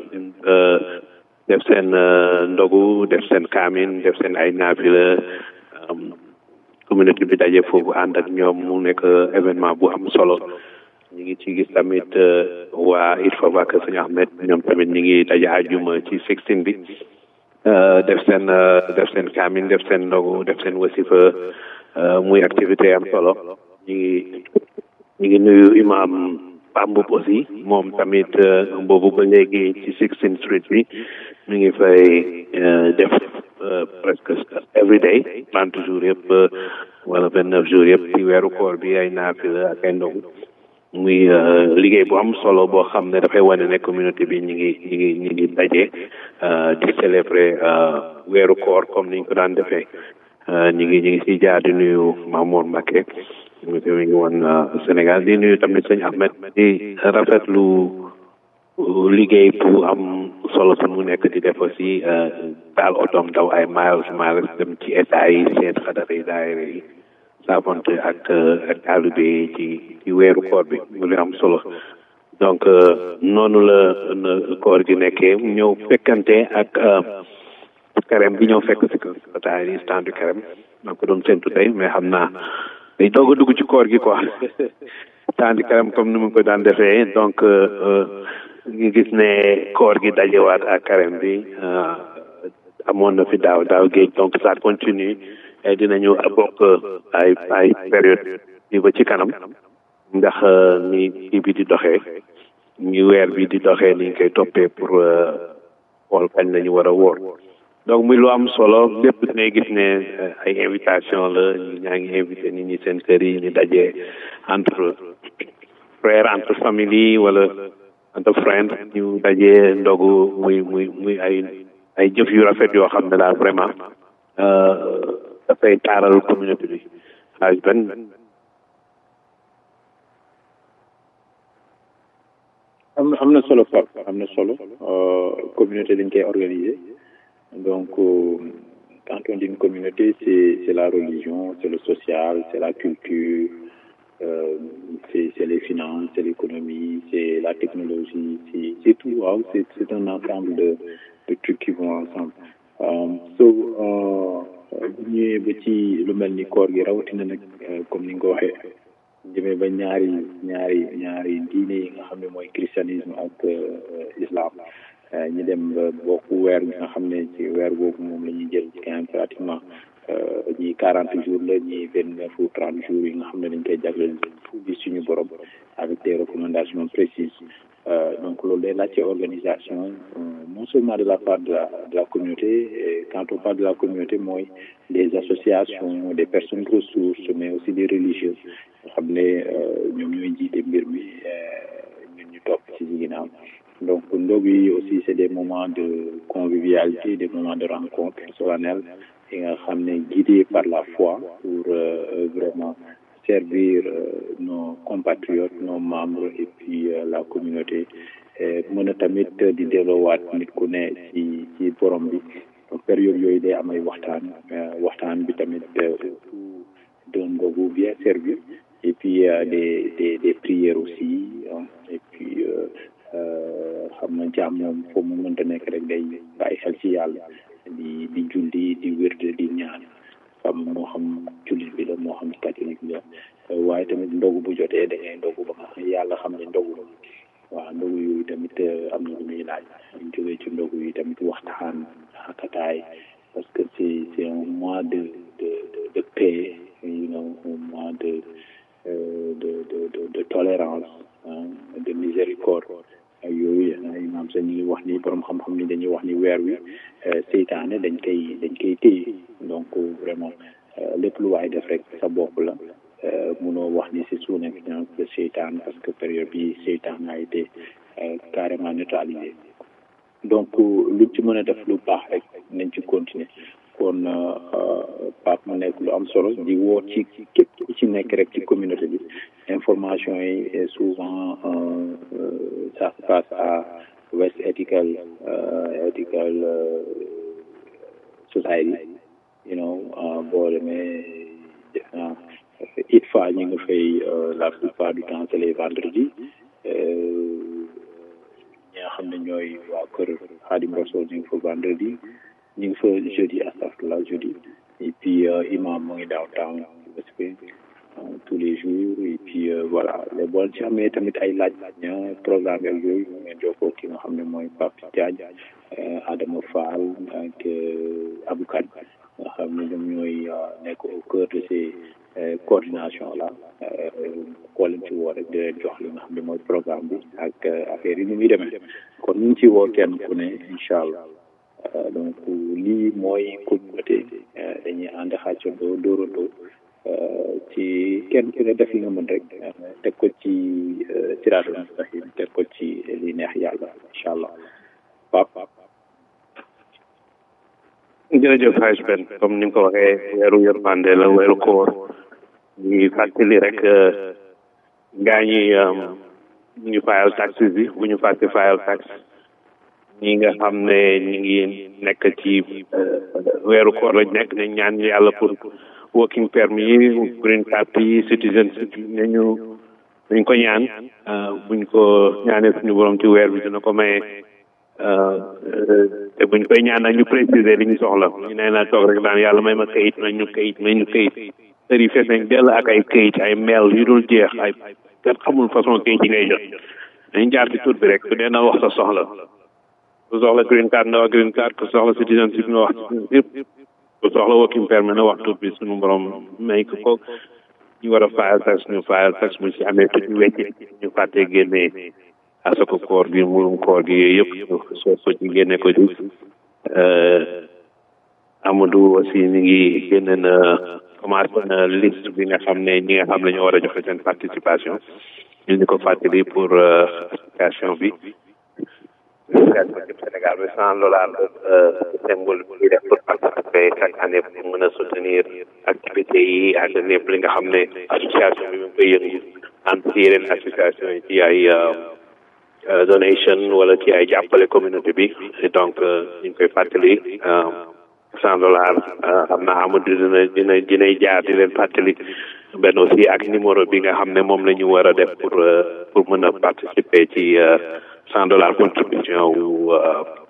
def seen ndogu def seen kaamin def seen ay naafila communauté bi daje foofu ànd ak ñoom mu nekk événement bu am solo ñu ngi ci gis tamit waa il faut que Sëñ Ahmed ñoom tamit ñu ngi daje àjjuma ci Sixteen bi def seen def seen kaamin def seen ndogu def seen wasifa muy activité am solo ñu ngi ñu ngi nuyu imam Pambub aussi moom tamit boobu ba léegi ci Sixteenth Street bi mi ngi fay def presque every day trente jours yëpp wala vingt neuf jours yëpp ci weeru koor bi ay naafila ak ay ndogu muy liggéey bu am solo boo xam ne dafay wane ne communauté bi ñu ngi ñu ngi ñu ngi daje di célébrer weeru koor comme niñ ko daan defee ñu ngi ñu ngi si jaar di nuyu Mamour Mbacké mi ngi woon Sénégal di nuyu tamit sëñ Ahmed di rafetlu liggéey bu am solo su mu nekk di def aussi daal otoom daw ay miles miles dem ci état yi seen xadara yi daayira yi saafonte ak ak taalibe yi ci ci weeru koor bi mu li am solo donc noonu la koor gi nekkee ñëw fekkante ak carême bi ñëw fekk si ko bataay yi stand du carême maa ko doon séntu tey mais xam naa day doog a dugg ci koor gi quoi stand du carême comme ni mu ko daan defee donc ñu gis ne koor gi dajewaat ak carême bi amoon na fi daaw daaw géej donc ça continue et dinañu bokk ay ay période yi ba ci kanam ndax ni kii bi di doxee ñu weer bi di doxee ni ñu koy toppee pour xool kañ la ñu war a wóor donc muy lu am solo lépp dangay gis ne ay invitation la ñu ñaa ngi invité nit ñi seen kër yi ñu dajee entre frère entre famille wala entre friend ñu dajee ndogu muy muy muy ay ay jëf yu rafet yoo xam ne daal vraiment dafay taaral communauté bi xaaj benn am na am na solo Pape am na solo communauté dañ koy organiser donc quand on dit une communauté c'est c'est la religion c'est le social c'est la culture euh, c'est c'est les finances c'est l'économie c'est la technologie c'est c'est tout waaw c'est c'est un ensemble de de trucs qui vont ensemble so bu ñëwee ba ci lu mel ni koor gi rawatina nag comme ni nga ko waxee demee ba ñaari ñaari ñaari diine yi nga xam ne mooy christianisme ak islam ñu dem ba bokk weer bi nga xam ne ci weer boobu moom la ñuy jël ci quand pratiquement ñii quarante jours la ñii vingt neuf ou trente jours yi nga xam ne dañ koy jagleel bi suñu borom avec des recommandations précises donc loolu day laajte organisation non seulement de la part de la de la communauté et quand on parle de la communauté mooy des associations des personnes ressources mais aussi des religieux nga xam ne ñoom ñooy jiite mbir mi ñun ñu topp ci ginnaaw donc ndog yi aussi c'est des moments de convivialité des moments de rencontre solennelle yi nga xam ne guidés par la foi pour vraiment servir nos compatriotes nos membres et puis la communauté mën a tamit di delloowaat nit ku ne ci ci borom bi donc période yooyu day am ay waxtaan waxtaan bi tamit d'un ndogu bien servi et puis des des des prières aussi et puis xam na jaam moom foo mu mënta nekk rek day bàyyi xel ci yàlla di di julli di wérde di ñaan xam moo xam jullit bi la moo xam catholique bi la waaye tamit ndogu bu jotee da ngay ndogu ba nga xam yàlla xam ne ndogu la waaw ndogu yooyu tamit am na lu muy laaj ñu jógee ci ndogu yi tamit waxtaan xakataay parce que c'est c'est un mois de de de paix you know un mois de de de de de tolérance de miséricorde yooyu imaam sa ñu ngi wax ni borom xam-xam ni dañuy wax ni weer wi seytaane dañ koy dañ koy téye donc vraiment lépp lu waay def rek sa bopp la munoo wax ni c'est sous l'influence de seytaan parce que période bi seytaan a été carrément neutralisé donc luñ ci mën a def lu baax rek nañ ci continuer kon Pape mu nekk lu am solo di woo ci képp ku ci nekk rek ci communauté bi information yi souvent ça se passe à West Ethical Ethical Society you know boo demee def naa ITFA ñu ngi fay la plupart du temps c'est les vendredis ñi nga xam ne ñooy waa kër Xaadim Rasool ñu ngi fa vendredi ñu ngi fa jeudi astafurlah jeudi et puis imam mu ngi downtown tous les jours et puis voilà les bon ci amee tamit ay laaj ña programme ak yooyu mu ngeen jokkoo ki nga xam ne mooy Pape Diagne Adama Fall ak Abou Kane nga xam ne ñoom ñooy nekk au cœur de ces coordination là koo leen ci woo rek di leen jox li nga xam ne mooy programme bi ak affaire yi ni muy demee kon ñu ngi ci woo kenn ku ne incha allah donc lii mooy communauté dañuy ànd xàccandoo dóorandoo ci kenn ku ne def li nga mën rek teg ko ci siraatul mustaqim teg ko ci li neex yàlla incha allah pap jërëjëf Haj Ben comme ni nga ko waxee weeru yërmande la weeru koor ñu fàttali rek gaa ñi ñu fayal taxes bi bu ñu fàtte fayal tax ñi nga xam ne ñi ngi nekk ci weeru koor lañ nekk nañ ñaan yàlla pour working permit yi green card yi citizenship nañu nañ ko ñaan buñ ko ñaanee suñu borom ci weer bi dina ko maye te buñ koy ñaan nag ñu préciser li ñu soxla ñu nee naa toog rek daan yàlla may ma kayit may ñu kayit may ñu kayit kër yi fees nañ dell ak ay kayit ay mail yu dul jeex ay kenn xamul façon kayit yi ngay jot dañ jaar ci tur bi rek ku dee na wax sa soxla ku soxla green card na wax green card ku soxla citizenship na wax yëpp ku soxla working permit na wax tur bi suñu borom may ko ko ñu war a fayal tax ñu fayal tax mu ci amee tuuti wecc ñu fàttee génnee asako koor gi murum koor gi yooyu yëpp soo ko ci génne ko ci Amadou aussi mi ngi génne na commencé na liste bi nga xam ne ñi nga xam ne ñoo war a joxe seen participation ñu ni ko fàttali pour association bi Sénégal bi cent dollars symbole bi def pour participer chaque année pour mën a soutenir activités yi ak lépp li nga xam ne association bi mu koy yëngu entre ci yeneen association yi ci ay donation wala ci ay jàppale communauté bi donc ñu ngi koy fàttali cent dollars xam naa Amadou dina dina dinay jaar di leen fàttali benn aussi ak numéro bi nga xam ne moom la ñu war a def pour pour mën a participer ci cent dollars contribution wu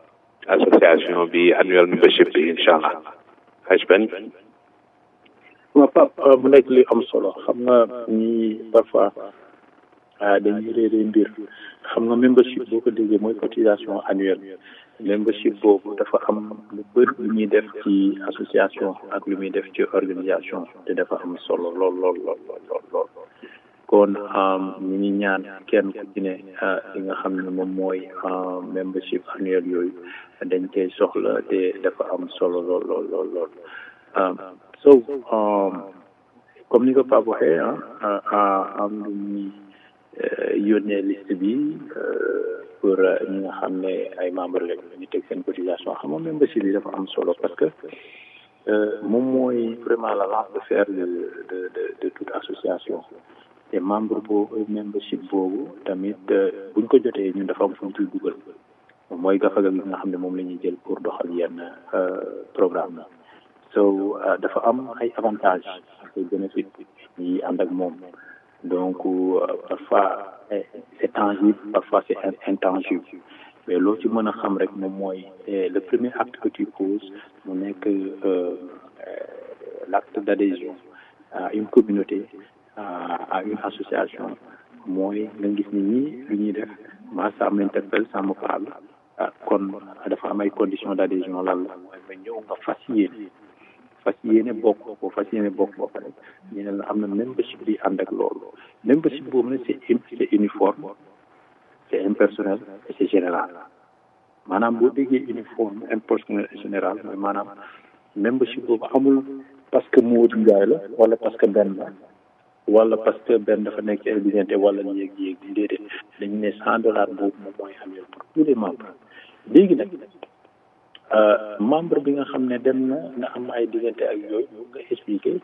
association bi annuel membership bi incha allah haj ben waaw Pape mu nekk li am solo xam nga ñi parfois dañuy réeree mbir xam nga membership boo ko déggee mooy cotisation annuelle membership boobu dafa am lu bëri lu ñuy def ci association ak lu muy def ci organisation te dafa am solo lool lool lool lool lool kon ñu ngi ñaan kenn ku ci ne li nga xam ne moom mooy membership annuel yooyu dañ koy soxla te dafa am solo lool lool lool lool so comme ni ko Pape waxee ah am lu ñuy yónnee liste bi pour ñi nga xam ne ay membre lañ ñu teg seen cotisation xam nga membership bi dafa am solo parce que moom mooy vraiment la lance de fer de de de de toute association te membre boobu membership boobu tamit buñ ko jotee ñun dafa am fu ñu ciy dugal mooy gafaga gi nga xam ne moom la ñuy jël pour doxal yenn programme la so dafa am ay avantages ak ay bénéfices yi ànd ak moom donc parfois c'est tangible parfois c'est intangible mais loo ci mën a xam rek moom mooy le premier acte que tu poses mu nekk l'acte d'adhésion à une communauté à une association mooy nga gis ni ñii lu ñuy def ma ça m'interpelle ça me parle kon dafa am ay conditions d'adhésion lan la mooy nga ñëw nga fas yéene fas yéene bokk boo fas yéene bokk boo pare ñu ne la am na membership bi ànd ak loolu membership boobu nag c'est c'est uniforme c'est impersonnel et c'est général maanaam boo déggee uniforme impersonnel et général mooy maanaam membership boobu amul parce que Modou Ndiaye la wala parce que benn la wala parce que benn dafa nekk ci ay diggante wala yéeg yéeg déedéet dañu ne cent dollars boobu moom mooy annuel pour tous les membres léegi nag membre bi nga xam ne dem na nga am ay diggante ak yooyu ñu nga expliquer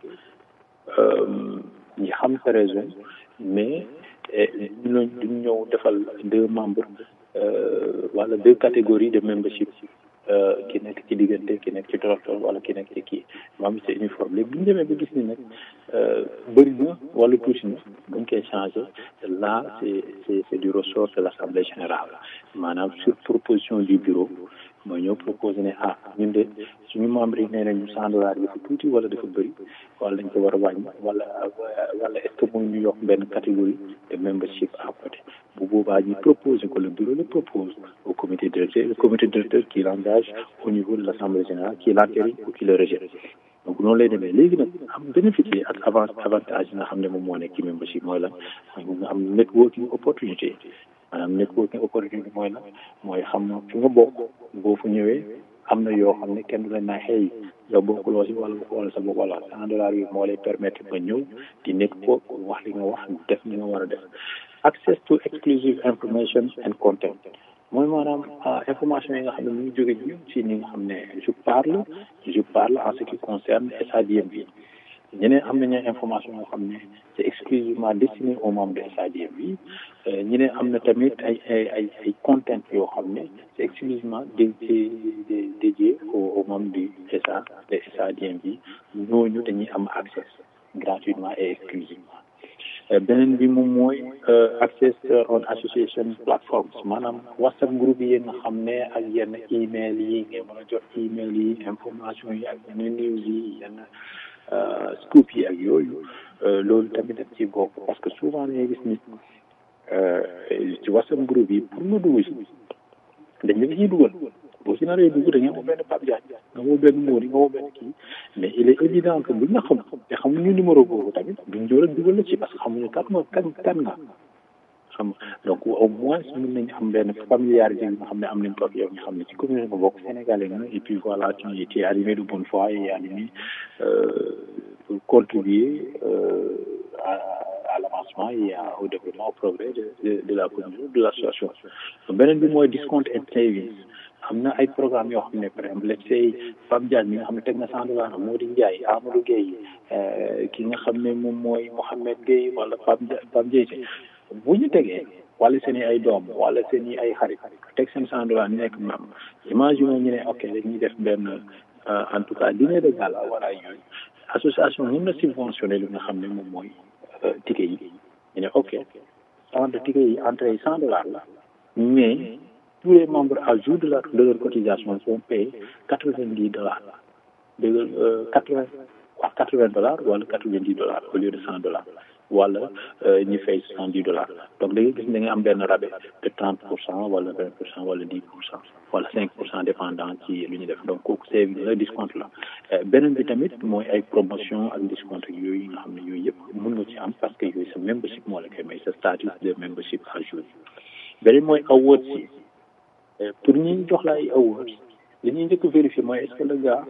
ñi xam sa raison mais ñu duñ ñëw defal deux membres wala deux catégories de membership ki nekk ci diggante ki nekk ci torotor wala ki nekk ci kii maam c'est uniforme léegi bu ñu demee ba gis ni nag bëri na wala tuuti na buñ koy changé là c'est c'est c'est du ressort de l'assemblée générale maanaam sur proposition du bureau mooy ñoo proposé ne ah ñun de suñu membre yi nee nañu cent dollars dafa tuuti wala dafa bëri wala dañ ko war a wàññi wala wala est-ce que mooy ñu yokk benn catégorie de membership à côté bu boobaa ñu proposé ko le bureau le propose au comité directeur le comité directeur qui l'engage au niveau de l'assemblée générale qui l'entérine ou qui le rejette donc noonu lay demee léegi nag am bénéfice yi ak avance avantage yi nga xam ne moom moo nekk ci membership mooy lan mooy nga am networking opportunité maanaam networking opportunité mooy lan mooy xam na fi nga bokk boo fa ñëwee am na yoo xam ne kenn du la naa xëy yow bokkuloo si wala wala sa bopp wala cent dollars yi moo lay permettre nga ñëw di network wax li nga wax def li nga war a def access to exclusive information and content mooy maanaam information yi nga xam ne mu ngi jóge ñun si ñi nga xam ne je parle je parle en ce qui concerne SADMB ñeneen am nañu information yoo xam ne c'est exclusivement destiné aux membres de SADMB ñeneen am na tamit ay ay ay ay content yoo xam ne c'est exclusivement dédié dédié aux membres du SA de SADMB ñooñu dañuy am accès gratuitement et exclusivement beneen bi moom mooy access on association platforms maanaam whatsapp groupe yi nga xam ne ak yenn email yi ngeen mën a jot email yi information yi ak yenn news yi yenn scoop yi ak yooyu loolu tamit daf ci bokk parce que souvent dañuy gis ni ci whatsapp groupe yi pour nga dugg si dañ la ciy dugal boo si naree dugg da nga woo benn Pape Diagne nga woo benn Mody nga woo benn kii mais il est évident que buñ la xam te xamuñu numéro boobu tamit duñ jóor ak dugal la ci parce que xamuñu kat nga kan kan nga xam donc au moins mën nañu am benn familiarité bi nga xam ne am nañ ko ak yow ñu xam ne ci commune nga bokk sénégalais nga et puis voilà tu es arrivé de bonne foi et arrivé pour contribuer à à l'avancement et au développement au progrès de de de la commune de l'association beneen bi mooy discount and savings am na ay programme yoo xam ne par exemple let's say Pape Diagne mi nga xam ne teg na cent dollars Mody Ndiaye Amadou Gueye ki nga xam ne moom mooy Mouhamed Gueye wala Pape Pape Diaye bu ñu tegee wala seen i ay doom wala seen i ay xarit teg seen cent dollars ñu nekk mam imagine ñu ne ok dañuy def benn en tout cas dîner de gala wala yooyu association mën na subventionné li nga xam ne moom mooy ticket yi ñu ne ok entre ticket yi entrée yi cent dollars la mais tous les membres à jour de, la, de leur cotisation sont payés 90 dollars. De, euh, 80, waa quatre vingt dollars wala quatre vingt dix dollars au lieu de cent dollars wala ñu fay soixante dix dollars donc da ngay gis da nga am benn rabais de trente pour cent wala vingt pour cent wala dix pour cent wala cinq pour cent dépendant ci lu ñu def donc kooku c'est le discount la beneen bi tamit mooy ay promotion ak discount yooyu nga xam ne yooyu yëpp mën nga ci am parce que yooyu sa membership moo la koy may sa statut de membership à jour beneen mooy awards yi pour ñi jox la ay awards li ñuy njëkk vérifier mooy est-ce que le gars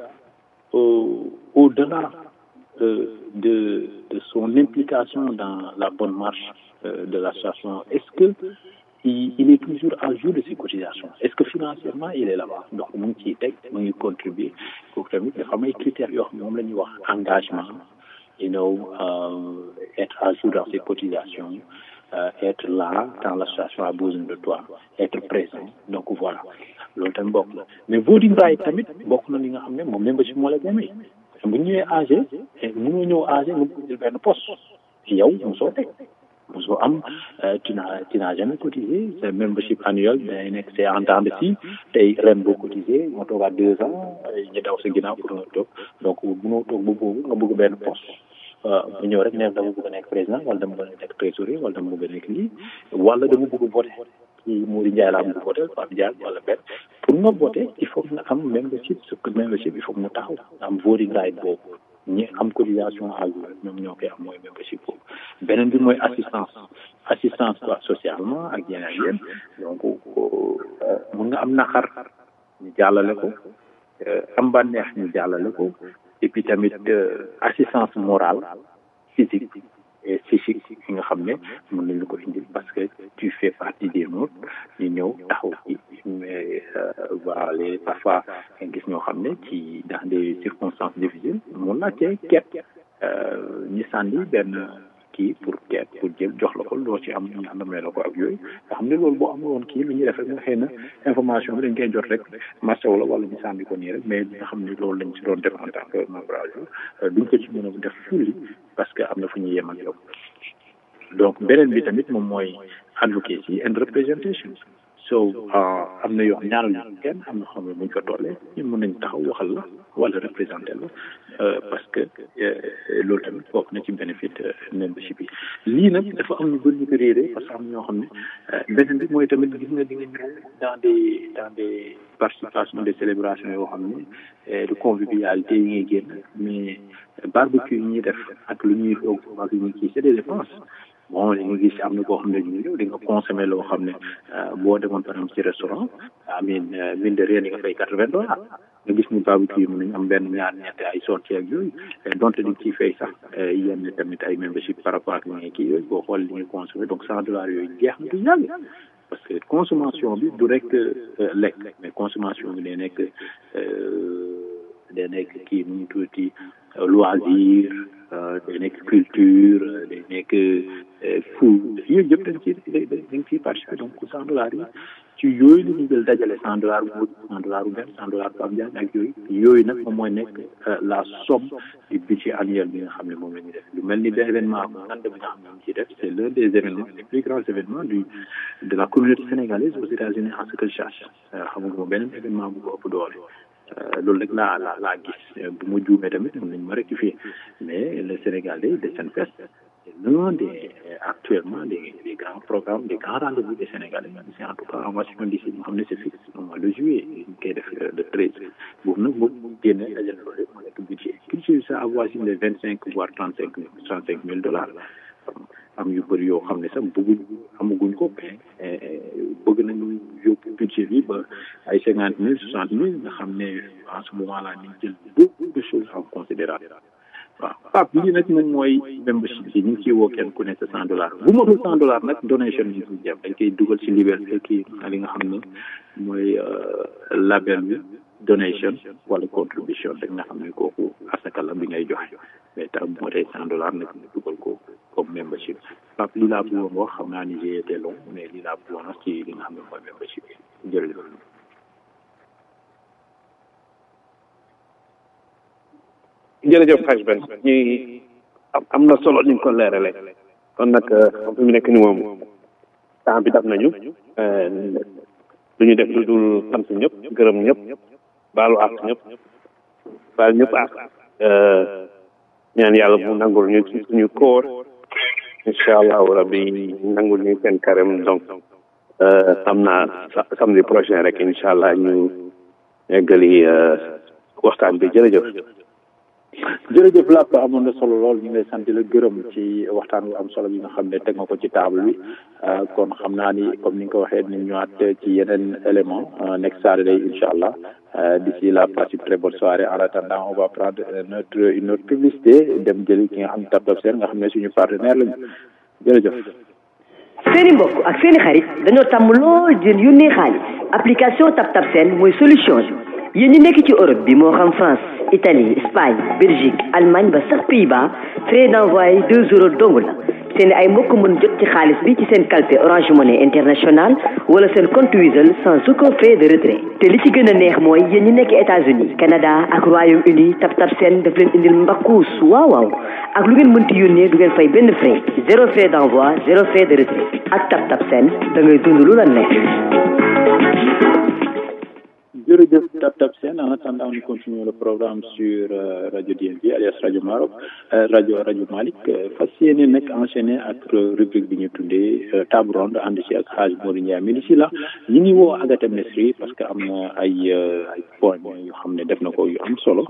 au-delà de, de, de son implication dans la bonne marche euh, de l'association, est-ce que il, il, est toujours à jour de ses cotisations Est-ce que financièrement il est là-bas Donc, mon qui est mon contribuer pour que les fameux critères, moom la ñuy wax engagement, you know, euh, être à jour dans ses cotisations, euh, être là quand l'association a besoin de toi, être présent. Donc voilà. loolu tamit bokk la mais voting right tamit bokk na li nga xam ne moom membership moo la demee bu ñëwee AG mënoo ñëw AG nga bëgg jël benn poste yow mosoo teg mosoo am tu n'as tu n'as jamais cotisé c'est membership annuel day nekk c'est en temps de si tey ren boo cotisé moo toogaat deux ans ñu daw sa ginnaaw pour nga toog donc mënoo toog ba boobu nga bëgg benn poste bu ñëw rek ne dama bëgg a nekk président wala dama bëgg a nekk trésorier wala dama bëgg a nekk lii wala dama bëgg a voter ci Mouri Ndiaye laa bëgg voter Pape Diagne wala benn pour nga voter il faut que nga am membership ce que membership il faut que mu taxaw am voting right boobu ñi am cotisation à jour ñoom ñoo koy am mooy membership boobu beneen bi mooy assistance assistance quoi socialement ak yeneen yéen donc mun nga am naqar ñu jàllale ko am bànneex ñu jàllale ko et puis tamit assistance morale physique et psychique yi nga xam ne mën nañu ko indil parce que tu fais partie des nôtres ñu ñëw taxaw ci mais voilà les parfois nga gis ñoo xam ne ci dans des circonstances difficiles mun naa cee ket ñi sànni benn kii pour ket pour jël jox la ko loo ci am ñu àndamee la ko ak yooyu nga xam ne loolu boo amul woon kii lu ñuy def rek nga xëy na information bi dañ koy jot rek marché wala wala ñu sànni ko nii rek mais li nga xam ne loolu lañ ci doon def en tant que membre à jour duñ ko ci mën a def fulli parce que am na fu ñuy yem ak yow donc beneen bi tamit moom mooy advocacy and representation so am na yoo ñaanal ñu kenn am na xam ne buñ ko tollee ñun mën nañ taxaw waxal la wala représenter la parce que loolu tamit bokk na ci bénéfice membership yi lii nag dafa am ñu bëri ñu ko réeré parce que am na ñoo xam ne beneen bi mooy tamit gis nga di nga ñëw dans des dans des participations des célébrations yoo xam ne de convivialité yi ngay génn mais barbecue yi ñuy def ak lu ñuy toog ak lu ñuy kii c'est des dépenses bon li nga gis am na koo xam ne ñu ñëw di nga consommer loo xam ne boo demoon par exemple ci restaurant amin mine de rien di nga fay quatre vingt dollars nga gis ni barbecue mën nañu am benn ñaar ñett ay sorties ak yooyu donte di ciy fay sax yenn tamit ay membership par rapport ak li kii yooyu boo xool li nga consommer donc cent dollars yooyu jeex na du yàgg parce que consommation bi du rek lekk mais consommation bi day nekk day nekk kii nu mu tuuti loisir day nekk culture day nekk food yooyu yëpp dañ ci dañ ciy participer donc cent dollars yi ci yooyu la ñu jël dajale cent dollars bu cent dollars bu benn cent dollars Pape Diagne ak yooyu yooyu nag moom mooy nekk la somme du budget annuel bi nga xam ne moom la ñuy def lu mel ni benn événement bu ngand bi nga xam ne moom ciy def c' est l'un des événements les plus grands événements du de la communauté sénégalaise aux États-Unis en ce que je cherche xam nga beneen événement bu ko ëpp doole loolu rek laa la laa gis bu ma juumee tamit mën nañu ma rectifier mais le Sénégalais de Senfest c'est l'un des actuellement des des grands programmes des grands rendez-vous des Sénégalais c'est en tout cas en Washington DC ñu xam ne c'est fixe au mois de juillet ñu koy def le treize boobu nag boobu mu génne dajal loolu yëpp mu nekk budget budget ça avoisine les vingt cinq voire trente cinq trente cinq mille dollars am yu bëri yoo xam ne sax bëgguñ amaguñ ko mais bëgg nañu yóbbu budget bi ba ay cinquante mille soixante mille nga xam ne en ce moment là ñu jël beaucoup de choses en considération waaw Pape lii nag moom mooy membership bi ñu ngi ciy woo kenn ku ne sa cent dollars bu matul cent dollars nag donation ñu ngi jëm dañ koy dugal ci liberté kii li nga xam ne mooy label bi donation wala contribution rek nga xam ne kooku asaka la bi ngay joxe mais tax bu matee cent dollars nag ñu dugal ko comme membership Pape lii laa bëggoon wax xam naa ni j'ai été long mais lii laa bëggoon wax ci li nga xam ne mooy membership bi jërëjëf jërëjëf xaj ben ñi am na solo ni nga ko leerale kon nag fi mu nekk ni moom temps bi dab nañu lu ñu def lu dul sant ñëpp gërëm ñëpp baalu àq ñëpp baal ñëpp àq ñaan yàlla mu nangul ñu suñu koor incha allahu rabbi nangul ñu seen carême donc xam naa samedi prochain rek incha allah ñu eggali waxtaan bi jërëjëf jërëjëf Lapp amoon na solo lool ñu ngi lay sant di la gërëm ci waxtaan bu am solo bi nga xam ne teg nga ko ci table bi kon xam naa ni comme ni nga ko waxee dinañ ñëwaat ci yeneen élément next Saturday incha allah d'ici là passe une très bonne soirée en attendant on va prendre notre une autre publicité dem jëli ki nga xam ne Tap Tap Seen nga xam ne suñu partenaire lañu jërëjëf. seeni mbokk ak seeni xarit dañoo tàmm lool jën yónnee xaalis application Tap Tap Seen mooy solution bi yéen ñi nekk ci Europe bi moo xam France Italie Espagne Belgique Allemagne ba sax Pays-Bas frais d'envoi deux euros dong la seen ay mbokk mën jot ci xaalis bi ci seen calpe Orange Money International wala seen compte Wizall sans aucun frais de retrait te li ci gën a neex mooy yéen ñi nekk États-Unis Canada ak Royaume-Uni Tap Tap Seen daf leen indil mbakkuus waaw waaw ak lu ngeen mënti yónnee du ngeen fay benn frais zéro frais d'envoi zéro frais de retrait ak Tap Tap Seen da ngay dund lu la neex. jërëjëf Tap Tap Seen en attendant nous continuons le programme sur euh, Radio DNB alias Radio Maroc euh, Radio Radio Malick fas yéene nag enchaîné ak rubrique bi ñu tuddee table ronde ànd ci ak Hadj Modou Ndiaye mais d'ici là ñu ngi woo Agatha Mesri parce que am na ay ay point yu xam ne def na ko yu am solo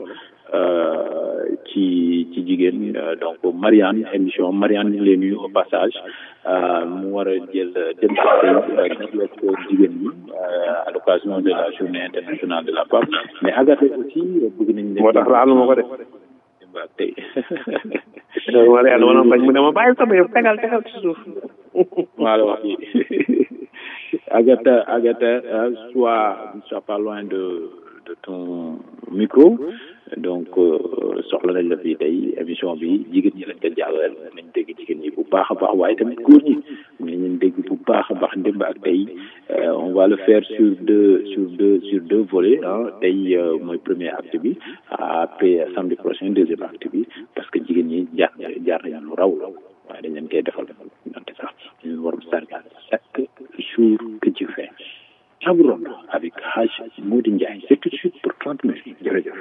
ci ci jigéen donc Marianne émission Marianne ñu ngi leen nuyu au passage mu war a jël dem ci ak jigéen ñi à l'occasion de la journée internationale de la femme mais Agatha aussi bëgg nañ leen moo tax laalu ma ko def waaw tey Marianne wala bañ mu ne ma bàyyi sama yëpp tegal tegal ci suuf maa la wax Agatha Agatha soit soit pas loin de de ton micro donc soxla nañ la fii tey émission bi jigéen ñi lañ ko jàllale nañ dégg jigéen ñi bu baax a baax waaye tamit góor ñi nañ leen dégg bu baax a baax démb ak tey on va le faire sur deux sur deux sur deux volets ah tey mooy premier acte bi après samedi prochain deuxième acte bi parce que jigéen ñi jaar jaar nañ lu raw waaye dañ leen koy defal wante sax ñu war a sargal chaque jour que tu fais table ronde avec Hadj Modou Ndiaye c'est tout de suite pour trente minutes jërëjëf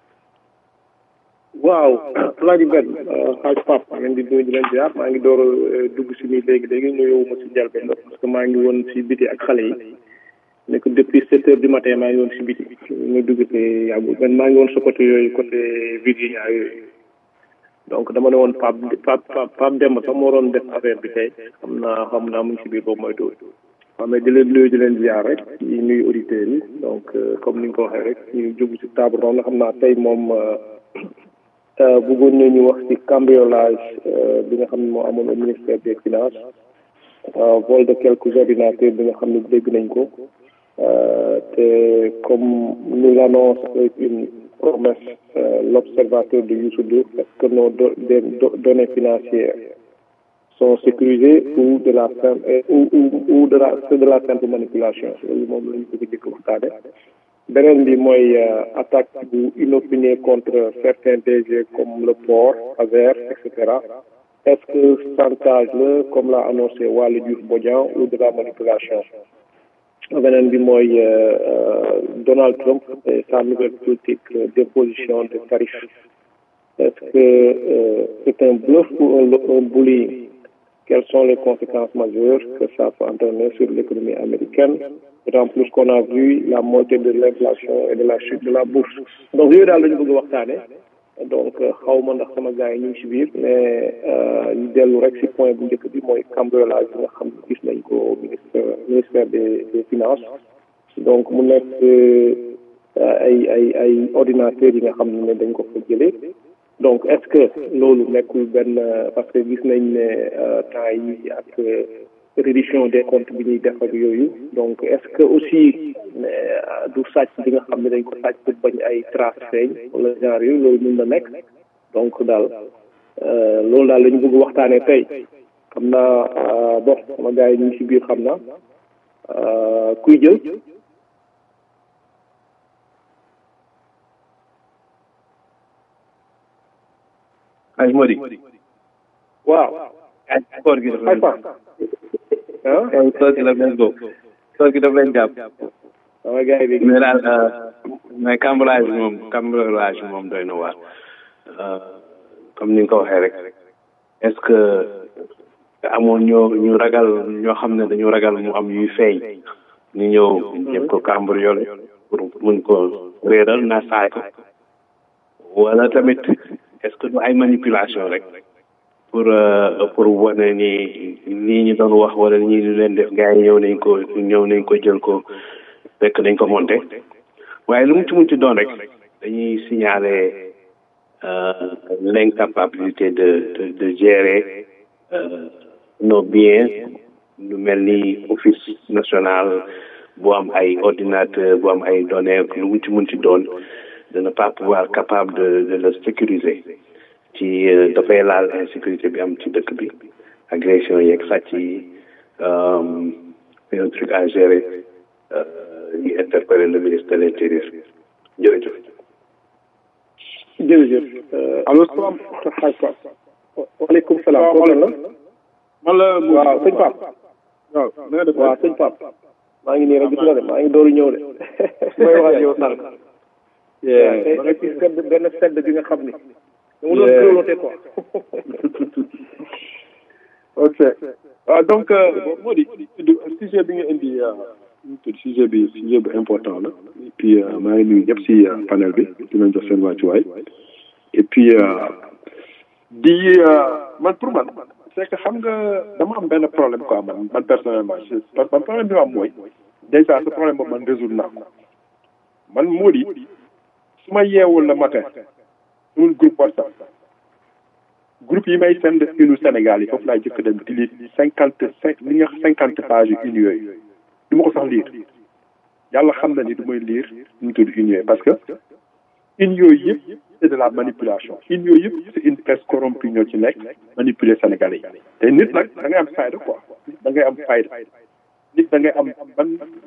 waaw Alaaji Ben xaaj Pape maa ngi leen di nuyu di leen ziar maa ngi door a dugg si nii léegi léegi nuyoo ma si njëlbeen parce que maa ngi woon si biti ak xale yi nekk depuis sept heures du matin maa ngi woon si biti ñu dugg te yàggul man maa ngi woon sa côté yooyu côté Virginia yooyu donc dama ne woon Pape Pape Pape Demba sax moo doon def affaire bi tey xam naa xam naa mu ngi si biir boobu mooy tuuti waaw mais di leen nuyu di leen ziar rek di nuyu auditeurs yi donc comme ni nga ko waxee rek ñu jublu si table ronde nga xam naa tey moom. bëggoon nañu wax ci cambriolage bi nga xam ne moo amoon au ministère des finances vol de quelques ordinateurs bi nga xam ne dégg nañ ko te comme nous l'annonce avec une promesse l'observateur de Youssou Ndour est-ce que nos données financières sont sécurisées ou de la simple ou ou ou de la c'est de la simple manipulation loolu moom la ñu bëgg jëkk waxtaane beneen bi mooy attaque bu inopinée contre certains DG comme le port Azer et cetera est-ce que chantage la comme l'a annoncé Waly Diouf Bodian ou de la manipulation beneen bi mooy Donald Trump et sa nouvelle politique d'imposition de tarifs est-ce que c'est un bluff ou un bullying quelles sont les conséquences majeures que ça peut entraîner sur l'économie américaine d'autant plus qu'on a vu la montée de l'inflation et de la chute de la bourse donc yooyu daal la ñu bëgg a waxtaane donc xaw ma ndax sama gars yi ñu ngi si biir mais ñu dellu rek si point bu njëkk bi mooy cambriolage bi nga xam ne gis nañ ko ministère ministère des des finances donc mu nekk ay ay ay ordinateurs yi nga xam ne dañ ko fa jëlee donc est-ce que loolu nekkul benn parce que gis nañ ne temps yi ak réduction des comptes bi ñuy def ak yooyu donc est-ce que aussi du sàcc bi nga xam ne dañ ko sàcc pour bañ ay trace feeñ wala genre yooyu loolu mën na nekk donc daal loolu daal la ñu bëgg waxtaanee tey xam naa bon sama gars yi ñu ngi si biir xam naa kuy jël ay Modi waaw ay koor gi dafa ay fa ah ay koor gi daf leen góob koor gi daf leen jàpp sama gars yi mais daal mais cambriolage bi moom cambriolage bi moom doy na waar comme ni nga ko waxee rek est-ce que amoon ñoo ñu ragal ñoo xam ne dañu ragal mu am yuy feeñ ñu ñëw ñëpp ko cambriolé pour mun ko réeral na saay ko wala tamit est-ce que du ay manipulation rek pour pour wane ni nii ñu doon wax wala ñii ñu leen def gars yi ñëw nañ ko ñëw nañ ko jël ko fekk dañ ko monté waaye lu mu ci mun ci doon rek dañuy signaler l'incapacité de de de gérer nos biens lu mel ni office national bu am ay ordinateur bu am ay données lu mu ci mun ci doon de ne pas pouvoir capable de de le sécuriser ci dafay laal insécurité bi am ci dëkk bi agression yeeg sàcc yi c'est un truc à gérer ñu interpeller le ministre de l'intérieur jërëjëf jërëjëf allo salaam xaaj Pape waaleykum salaam kooku la man la waaw sëñ Pape waaw na nga def waaw sëñ Pape maa ngi nii rek gis nga de maa ngi dooru ñëw de may wax ak yow sànq waaw tey ci sedd benn sedd bi nga xam ni dama doon grelotté quoi ok waaw donc moo di sujet bi nga indi tudd sujet bi sujet bu important la et puis maa ngi nuyu ñëpp si panel bi dinañ jox seen wàccuwaay et puis di man pour man c'est que xam nga dama am benn problème quoi man man personnellement parce que man problème bi ma am mooy déjà ce problème boobu man résoudre naa ko man moo di su ma yeewul le matin sumul groupe WhatsApp groupe yi may send inu Sénégal yi foofu laay jëkk dem di lire cinquante cinq li nga cinquante pages yu une yooyu du ma ko sax lire yàlla xam na ni du may lire nu mu tudd une yooyu parce que une yooyu yëpp c'est de la manipulation une yooyu yëpp c'est une presse corrompue ñoo ci nekk manipuler Sénégalais yi te nit nag da ngay am fayda quoi da ngay am fayda nit da ngay am man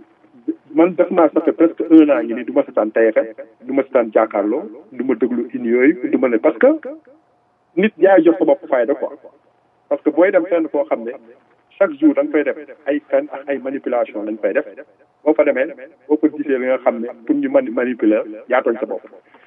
man def naa ça fait presque un an ngi nii du ma setaan TFM du ma setaan jàkkaarloo du ma déglu une yooyu du ma ne parce que nit yaay jox sa bopp fayda quoi parce que booy dem fenn foo xam ne chaque jour da nga fay def ay fen ak ay manipulation lañ fay def boo fa demee boo ko gisee li nga xam ne pour ñu mani manipuler yaa tooñ sa bopp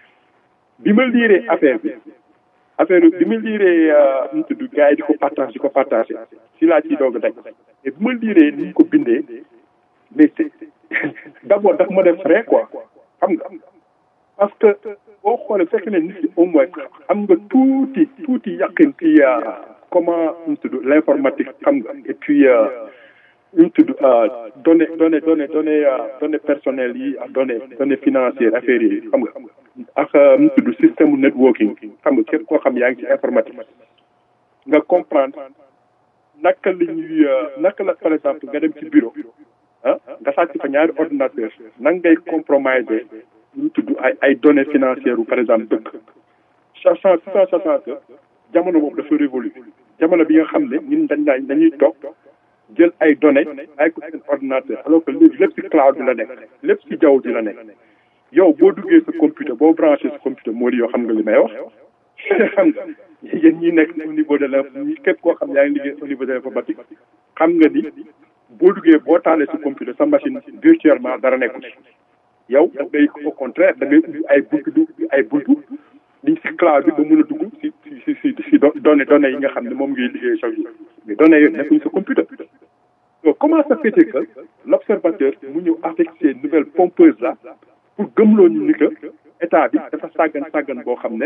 bi ma liiree affaire bi affaire bi ma liiree nu tudd gars yi di ko partage di ko partagé si laa ciy doog a daj et bi ma liiree ni ñu ko bindee mais c'est d'abord daf ma def frais quoi xam nga parce que boo xoolee fekk ne nit ki au moins am nga tuuti tuuti yàqin ci comment ñu tudd l'informatique xam nga et puis ñu tudd données données données données données personnelles yi ak données données financières affaires yi xam nga ak ñu tudd système networking xam nga képp koo xam yaa ngi ci informatique nga comprendre naka la ñuy naka la par exemple nga dem ci bureau ah nga sàcc fa ñaari ordinateur nan ngay compromiser ñu tudd ay ay données financières par exemple dëkk sachant sachant que jamono boobu dafa révolu jamono bi nga xam ne ñun dañ daañ dañuy toog jël ay données ay ko seen ordinateur alors que léegi lépp ci cloud bi la nekk lépp ci jaww ji la nekk yow boo duggee sa computer boo branché sa computer moo di yoo xam nga li may wax xam nga yéen ñi nekk au niveau de la ñi képp koo xam yaa ngi liggéey au niveau de l'informatique xam nga ni boo duggee boo taalee sa computer sa machine virtuellement dara nekkul yow da ngay au contraire da ngay ubbi ay buntu du ay buntu liñ si cloud bi ba mën a dugg si si si si données données yi nga xam ne moom ngay liggéey chaque jour mais données yooyu nekkuñ sa computer donc comment ça fait que l'observateur mu ñëw avec ces nouvelles pompeuses là pour gëmloo ñu ni que état bi dafa sàggan sàggan boo xam ne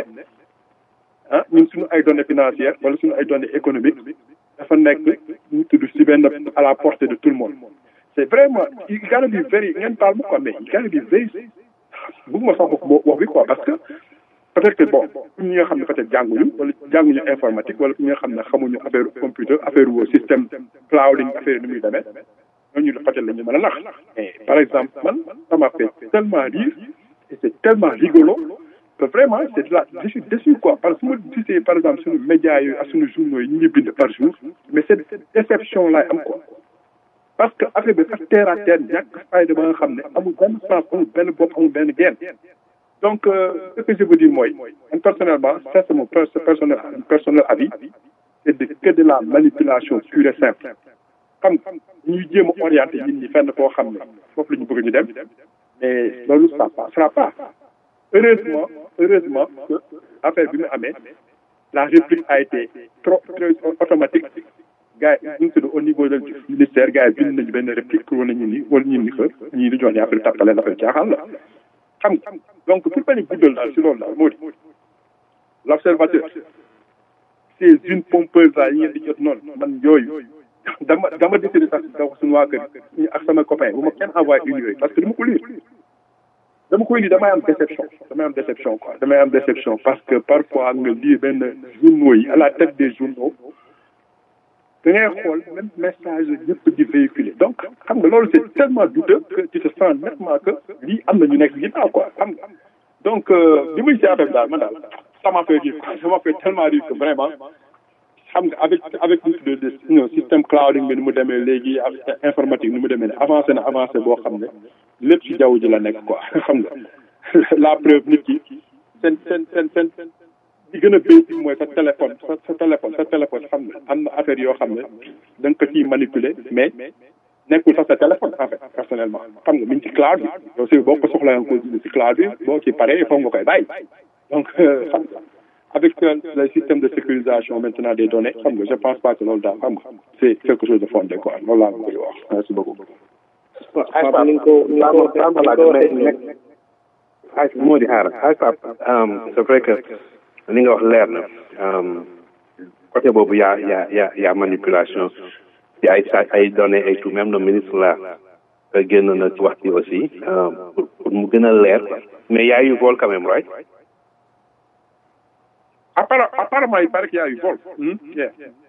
ah ñun suñu ay données financières wala suñu ay données économiques dafa nekk ñu tudd si benn à la portée de tout le monde c'est vraiment il gotta be very ngeen baal ma quoi mais il gotta be very bëgguma sax wax wax bi quoi parce que peut-être que bon pour ñi nga xam ne peut-être jànguñu wala jànguñu informatique wala pour ñi nga xam ne xamuñu affaire computer affaire wu système clouding affaire ni muy demee ñooñu peut-être la ñu mën a nax mais par exemple man ça m'a fait tellement rire et c'est tellement rigolo que vraiment c'est de la je suis déçu quoi parce que su ma gisee par exemple suñu médias yooyu ak suñu journaux yi ñu ngi bind par jour mais cette déception laay am quoi parce que affaire bi sax terre à terre ñàkk fayda ba nga xam ne amul benn sens amul benn bopp amul benn genn donc ce que je veux dire mooy man personnellement ça c'est mon personnel personnel avis c'est de que de la manipulation pure et simple xam nga ñuy jéem a orienté nit ñi fenn foo xam ne foofu la ñu bëgg ñu dem mais loolu ça passera pas heureusement heureusement que affaire bi mu amee la réplique a été trop très automatique gars yi ñu ngi tudd au niveau du ministère gars yi bind nañu benn réplique pour wane ñu ni wala ñu ni que ñii di jox ni affaire tàppale affaire caaxaan la xam nga donc pour bañ a guddal daal si loolu daal moo di l' observateur ces une pompeuse là yi ngeen di jot noonu man yooyu dama dama décidé sax da wax suñu waa kër ñu ak sama copain bu ma kenn envoyé une yooyu parce que dama ko lire dama koy lire damay am déception damay am déception quoi damay am déception parce que parfois nga lire benn journaux yi à la tête des journaux da ngay xool même message ñëpp di véhiculer donc xam nga loolu c'est tellement douteux que tu te sens nettement que lii am na ñu nekk ginnaaw quoi xam nga donc li muy si affaire bi daal man daal ça m'a fait rire quoi ça m'a fait tellement rire que vraiment xam nga avec avec le de système clouding bi ni mu demee léegi avec informatique ni mu demee ne avancé na avancé boo xam ne lépp ci jaww ji la nekk quoi xam nga la preuve nit ki seen seen seen seen li gën a basic mooy sa téléphone sa sa téléphone sa téléphone xam nga am na affaire yoo xam ne da nga ko ciy manipuler mais nekkul sax sa téléphone en fait personnellement xam nga mi ngi ci cloud bi yow si boo ko soxla nga ko ci cloud bi boo ci paree il faut nga koy bàyyi donc xam nga avec le système de sécurisation maintenant des données xam nga je pense pas que loolu daal xam nga c'est quelque chose de fondé quoi loolu laa koy wax merci beaucoup. Pape ni nga ko ni nga ko ni nga ko waxee ay moo di xaar ay Pape c'est vrai que li nga wax leer na côté boobu yaa yaa yaa yaa manipulation ci ay sa ay données et tout même le ministre là génn na ci wax ci aussi pour pour mu gën a leer mais yaa yu vol quand même right apparemment il paraît qu'il y a eu vol yeah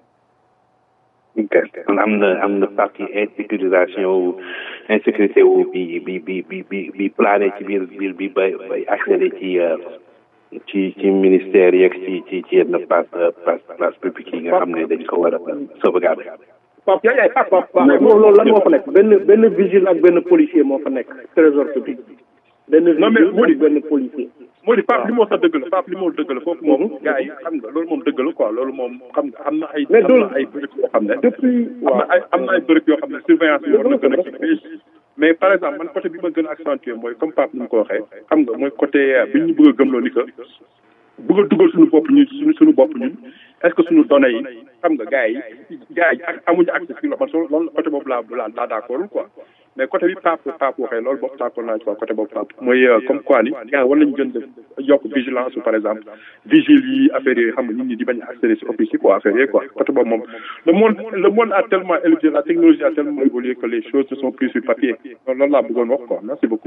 ok kon am na am na partie insécurisation wu insécurité wu bi bi bi bi bi bi plané ci biir biir bi bay bay accéder ci ci ci ministère yeeg ci ci ci yenn place place place publique yi nga xam ne dañ ko war a sauvegarder. Pape yaay yaay Pape Pape loolu lan moo fa nekk benn benn vigile ak benn policier moo fa nekk trésor public benn vigile ak benn policier. moo di Pape li moo sax dëgg la Pape li moo dëgg la foofu moom gars yi xam nga loolu moom dëgg la quoi loolu moom xam nga am na ay am na ay bërëb yoo xam ne depuis am na ay am na ay bërëb yoo xam ne surveillance yi war na gën a kii mais par exemple man côté bi ma gën a accentuer mooy comme Pape ni mu ko waxee xam nga mooy côté bi ñu bëgg a gëmloo ni que bëgg a dugal suñu bopp ñun suñu suñu bopp ñun est-ce que suñu données yi xam nga gars yi gars yi ak amuñu accès si man so loolu côté boobu laa laa laa d'accord quoi mais côté bi Pape Pape waxee loolu boobu d'accord naa ci quoi côté boobu Pape mooy comme quoi ni gars war nañu gën def yokk vigilance par exemple vigile yi affaire yi xam nga nit ñi di bañ a accéder si office yi quoi affaire yi quoi côté boobu moom le monde le monde a tellement évolué la technologie a tellement évolué que les choses ne sont plus sur papier loolu laa bëggoon wax quoi merci beaucoup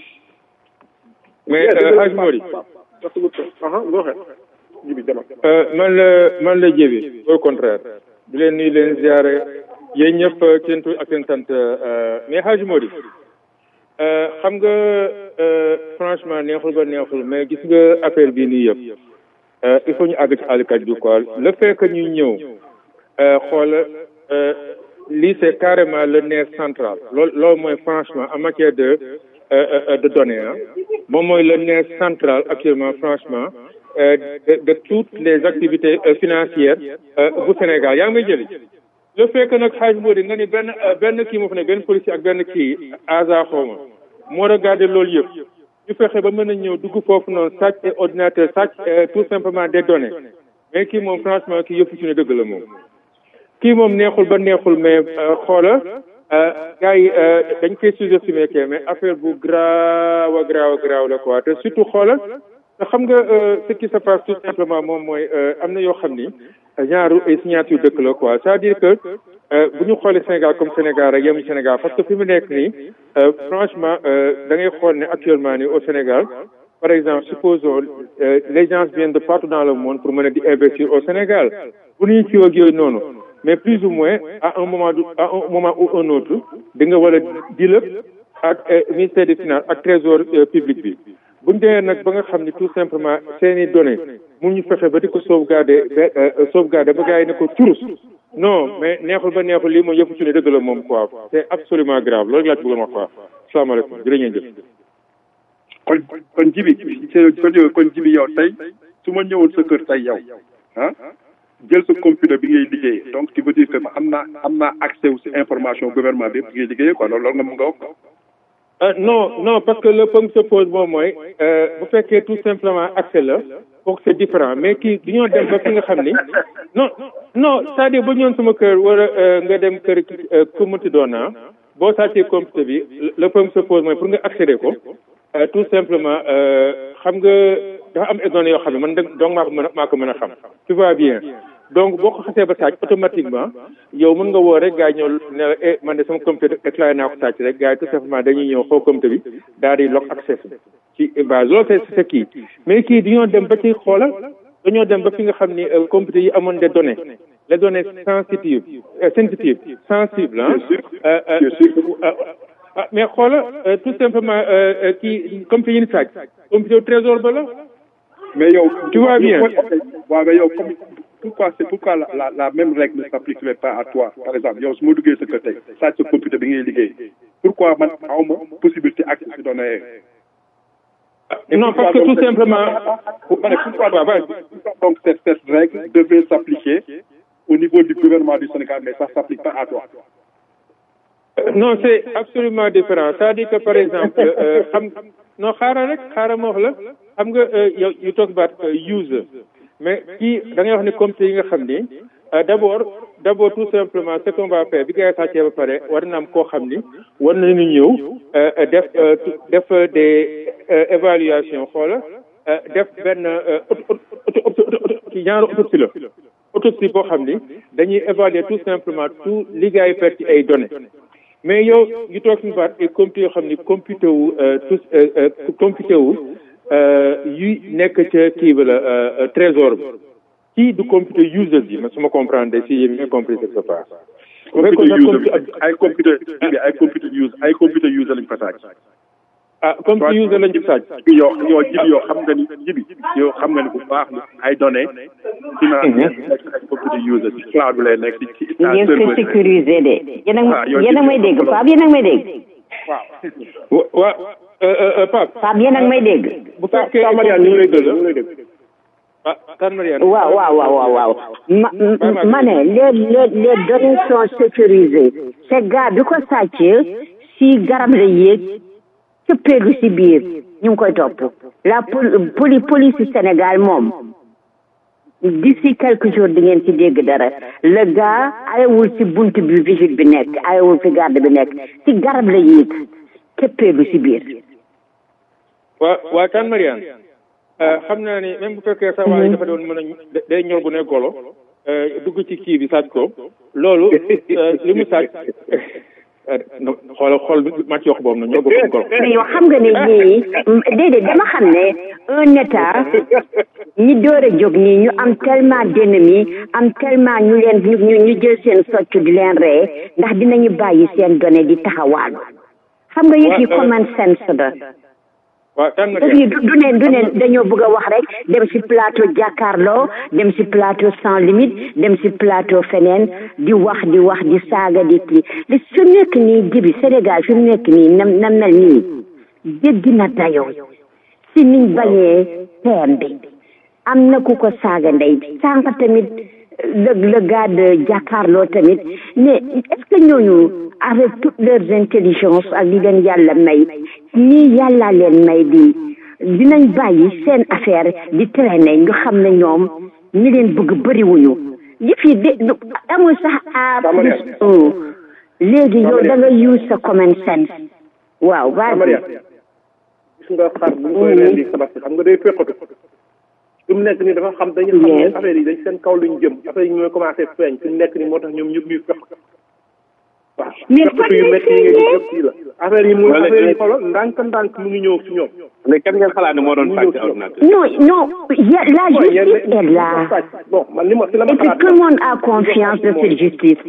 mais Hadj Mori man la man la jébi au contraire di leen nuyu leen ziare yéen ñëpp seen tur ak seen sant mais Hadj Mori xam nga franchement neexul ba neexul mais gis nga affaire bii nii yëpp il faut ñu àgg ci àllkat bi quoi le fait que ñuy ñëw xool lii c'est carrément le nerf central loolu loolu mooy franchement en matière de de données ah moom mooy le nerf central actuellement franchement de de toutes les activités financières bu Sénégal yaa ngi may jëli le fait que nag xaaj moo di nga ni benn benn kii moo fa ne benn policier ak benn kii asa xawma moo regardé loolu yëpp ñu fexe ba mën a ñëw dugg foofu noonu sàcc et ordinateur sàcc tout simplement des données mais kii moom franchement kii yëpp ci ne dëgg la moom kii moom neexul ba neexul mais xoola gars yi dañ koy sous-estimer que mais affaire bu graaw a graaw a graaw la quoi te surtout xoola te xam nga ce qui se passe tout simplement moom mooy am na yoo xam ni genre ay signature dëkk la quoi c'est-à-dire que bu ñu xoolee Sénégal comme Sénégal rek yemu Sénégal parce que fi mu nekk nii franchement da ngay xool ne actuellement nii au Sénégal par exemple supposons les gens viennent de partout dans le monde pour mën a di investir au Sénégal bu ñuy ci ak yooyu noonu mais plus ou moins à un moment à un moment ou un autre di nga war a di lépp ak ministère des finances ak trésor public bi bu ñu demee nag ba nga xam ni tout simplement seeni données mun ñu fexe ba di ko sauvegarder ba sauvegarder ba gars yi ne ko turus non mais neexul ba neexul lii moom yëpp ci ne dëgg la moom quoi c'est absolument grave loolu laa ci bëggoon wax quoi salaamaaleykum jërë ngeen jëf. kon kon jibi kon jibi yow tey su ma ñëwoon sa kër tey yow ah jël sa computer bi ngay liggéeyee donc tu veux dire que am naa am naa accès wu si information gouvernement bi bi ngay liggéeyee quoi loolu loolu nga mun nga wax quoi. non non parce que le problème se pose moom mooy bu fekkee tout simplement accès la kooku c'est différent mais kii du ñoo dem ba fi nga xam ni non non c'est-à-dire ba ñëwoon sama kër wala nga dem kër ku mënti doon ah boo sàccee computer bi le problème se pose mooy pour nga accéder ko tout simplement xam nga dafa am ay données yoo xam ne man donc maa ko mën a maa ko mën a xam tu vois bien donc boo ko xasee ba sàcc automatiquement yow mën nga woo rek gars yi ñëw ne la eh man de sama computer déclaré naa ko sàcc rek gars yi tout simplement dañuy ñëw xoo computer bi daal di lock access ci base loolu c'est c'est kii mais kii dañoo dem ba ci xoolal dañoo dem ba fi nga xam ni computer yi amoon des données les données sensitives sensitives sensibles ah ah mais xoola tout simplement kii computer yi ni sàcc computer trésor ba la mais yow tu vois bien waaw mais yow comme pourquoi c'est pourquoi la, la, la même règle ne s'appliquerait pas à toi par exemple yow su ma duggee sa kër tey sàcc sa computer bi ngay liggéey pourquoi man awma possibilité accès si données non parce que tout simplement pourquoi donc cette, cette règle devait s'appliquer au niveau du gouvernement du Sénégal mais ça s'applique pas à toi non c'est absolument différent c'est-à-dire que par exemple xam non xaaral rek xaaral ma wax la xam nga yow you talk about user mais kii da ngay wax ni computer yi nga xam ni d'abord d'abord tout simplement ce qu'on va faire bi gars yi sàccee ba pare war na am koo xam ni war nañu ñëw def def des évaluation xoola def benn genre autopsie la autopsie boo xam ni dañuy évaluer tout simplement tout li gars yi perte ci ay données mais yow you talking about ay computer yoo xam ni computer wu tous computer wu yuy nekk ca kii bi la trésor bi kii du computer user bi ma su ma comprendre si j'ai bien compris ce qui se passe. computer user ay computer ay computer user ay computer user lañ fa sàcc. ah computer user lañ fa sàcc. yow yow jibi yow xam nga ni jibi yow xam nga ni bu baax ni ay données. financières ay computer user ci cloud bi lay nekk ci ci. ngeen ko sécuriser de. yéen a yéen a may dégg Pape yéen a may dégg. waaw waaw Pape. Pape yéen a may dégg. bu fekkee Mariane ñu lay dégg ah kan Mariane. waaw waaw waaw waaw ma ma ne les les les données sont sécurisées ce gars bi ko sàccee si garab la yéeg ca péegu si biir ñu ngi koy topp la poli police Sénégal moom d'ici quelques jours di ngeen ci dégg dara le gars ayewul ci bunt bi vigile bi nekk ayewul fi garde bi nekk ci garab la yéeg ca péegu si biir waa waa kan Mariane xam naa ni même bu fekkee sa waay dafa doon mën a day ñor bu ne golo dugg ci kii bi sàcc ko loolu li mu sàcc xoolal xool màcc yox boobu na ñor boobu golo mais yow xam nga ne ñii déedéet dama xam ne un état ñi door a jóg nii ñu am tellement d'ennemis am tellement ñu leen ñu ñu jël seen socc di leen ree ndax dinañu bàyyi seen données di taxawaalu xam nga yëf yi common sense da waaw tànn du du ne du ne dañoo bëgg a wax rek dem ci plateau jàkkaarloo dem ci plateau sans limite dem ci plateau feneen di wax di wax di saaga di kii li su nekk nii jibi Sénégal fi mu nekk nii na na mel nii jéggi na dayoo si niñ bañee teem bi am na ku ko saaga ndey sànq tamit le le gars de jàkkaarloo tamit mais est-ce que ñooñu avec toutes leurs intelligences ak li leen yàlla may ñii yàlla leen may di dinañ bàyyi seen affaire di traîner nga xam ne ñoom ñi leen bëgg bëriwuñu yëf yi de amul sax à plus un léegi yow da nga use sa common sense waaw vas-y gis nga xar bu ñu koy rendi tabaski xam nga day fekkatu fi mu nekk nii dafa xam dañu xam ne affaire yi dañ seen kaw lañ jëm affaire yi ñooy commencé feeñ fi mu nekk nii moo tax ñoom ñëpp ñuy fekk waaw mais fekkatu yu métti yi nga gis yëpp fii la affaire yi muy affaire yi xolo ndànk ndànk mu ngi ñëw ci ñoom mais kan ngeen xalaat ne moo doon sàcc ordinateur non non y a- la justice est là bon man li ma si la ma et puis xalaat tout le monde a confiance de cette justice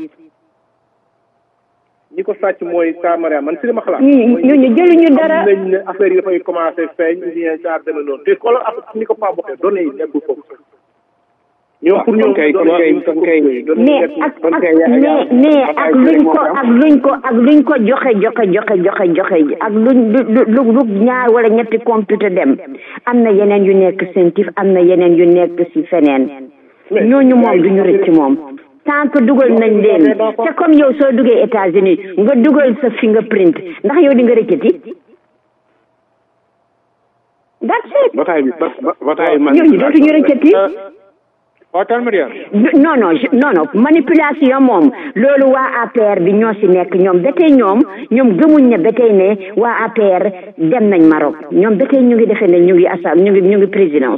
ñi ko sàcc mooy Ka Mariam man si li ma xalaat ñu ñu ñu jëluñu dara xam nañ ne affaire yi dafay commencé feeñ bien jaar demee noonu te xoolal affaire ni ko Pape waxee données yi nekkul foofu ñoom pour ñoom kay kon kay kon kay mais ak ak mais mais ak luñ ko ak luñ ko ak luñ ko joxe joxe joxe joxe joxe ak luñ lu lu lu ñaar wala ñetti computer dem am na yeneen yu nekk sentif am na yeneen yu nekk ci feneen ñooñu moom duñu rëcc moom tant que dugal nañ leen c'est comme yow soo duggee États-Unis nga dugal sa fingerprint ndax yow di nga rëccati that's it bataay bi ba bataay ñooñu dootuñu rëccati waaw tan Mariane non non je- non non manipulation moom loolu waa APR bi ñoo si nekk ñoom ba tey ñoom ñoom gëmuñ ne ba tey ne waa APR dem nañ Maroc ñoom ba tey ñu ngi defee ne ñu ngi assa ñu ngi ñu ngi présidence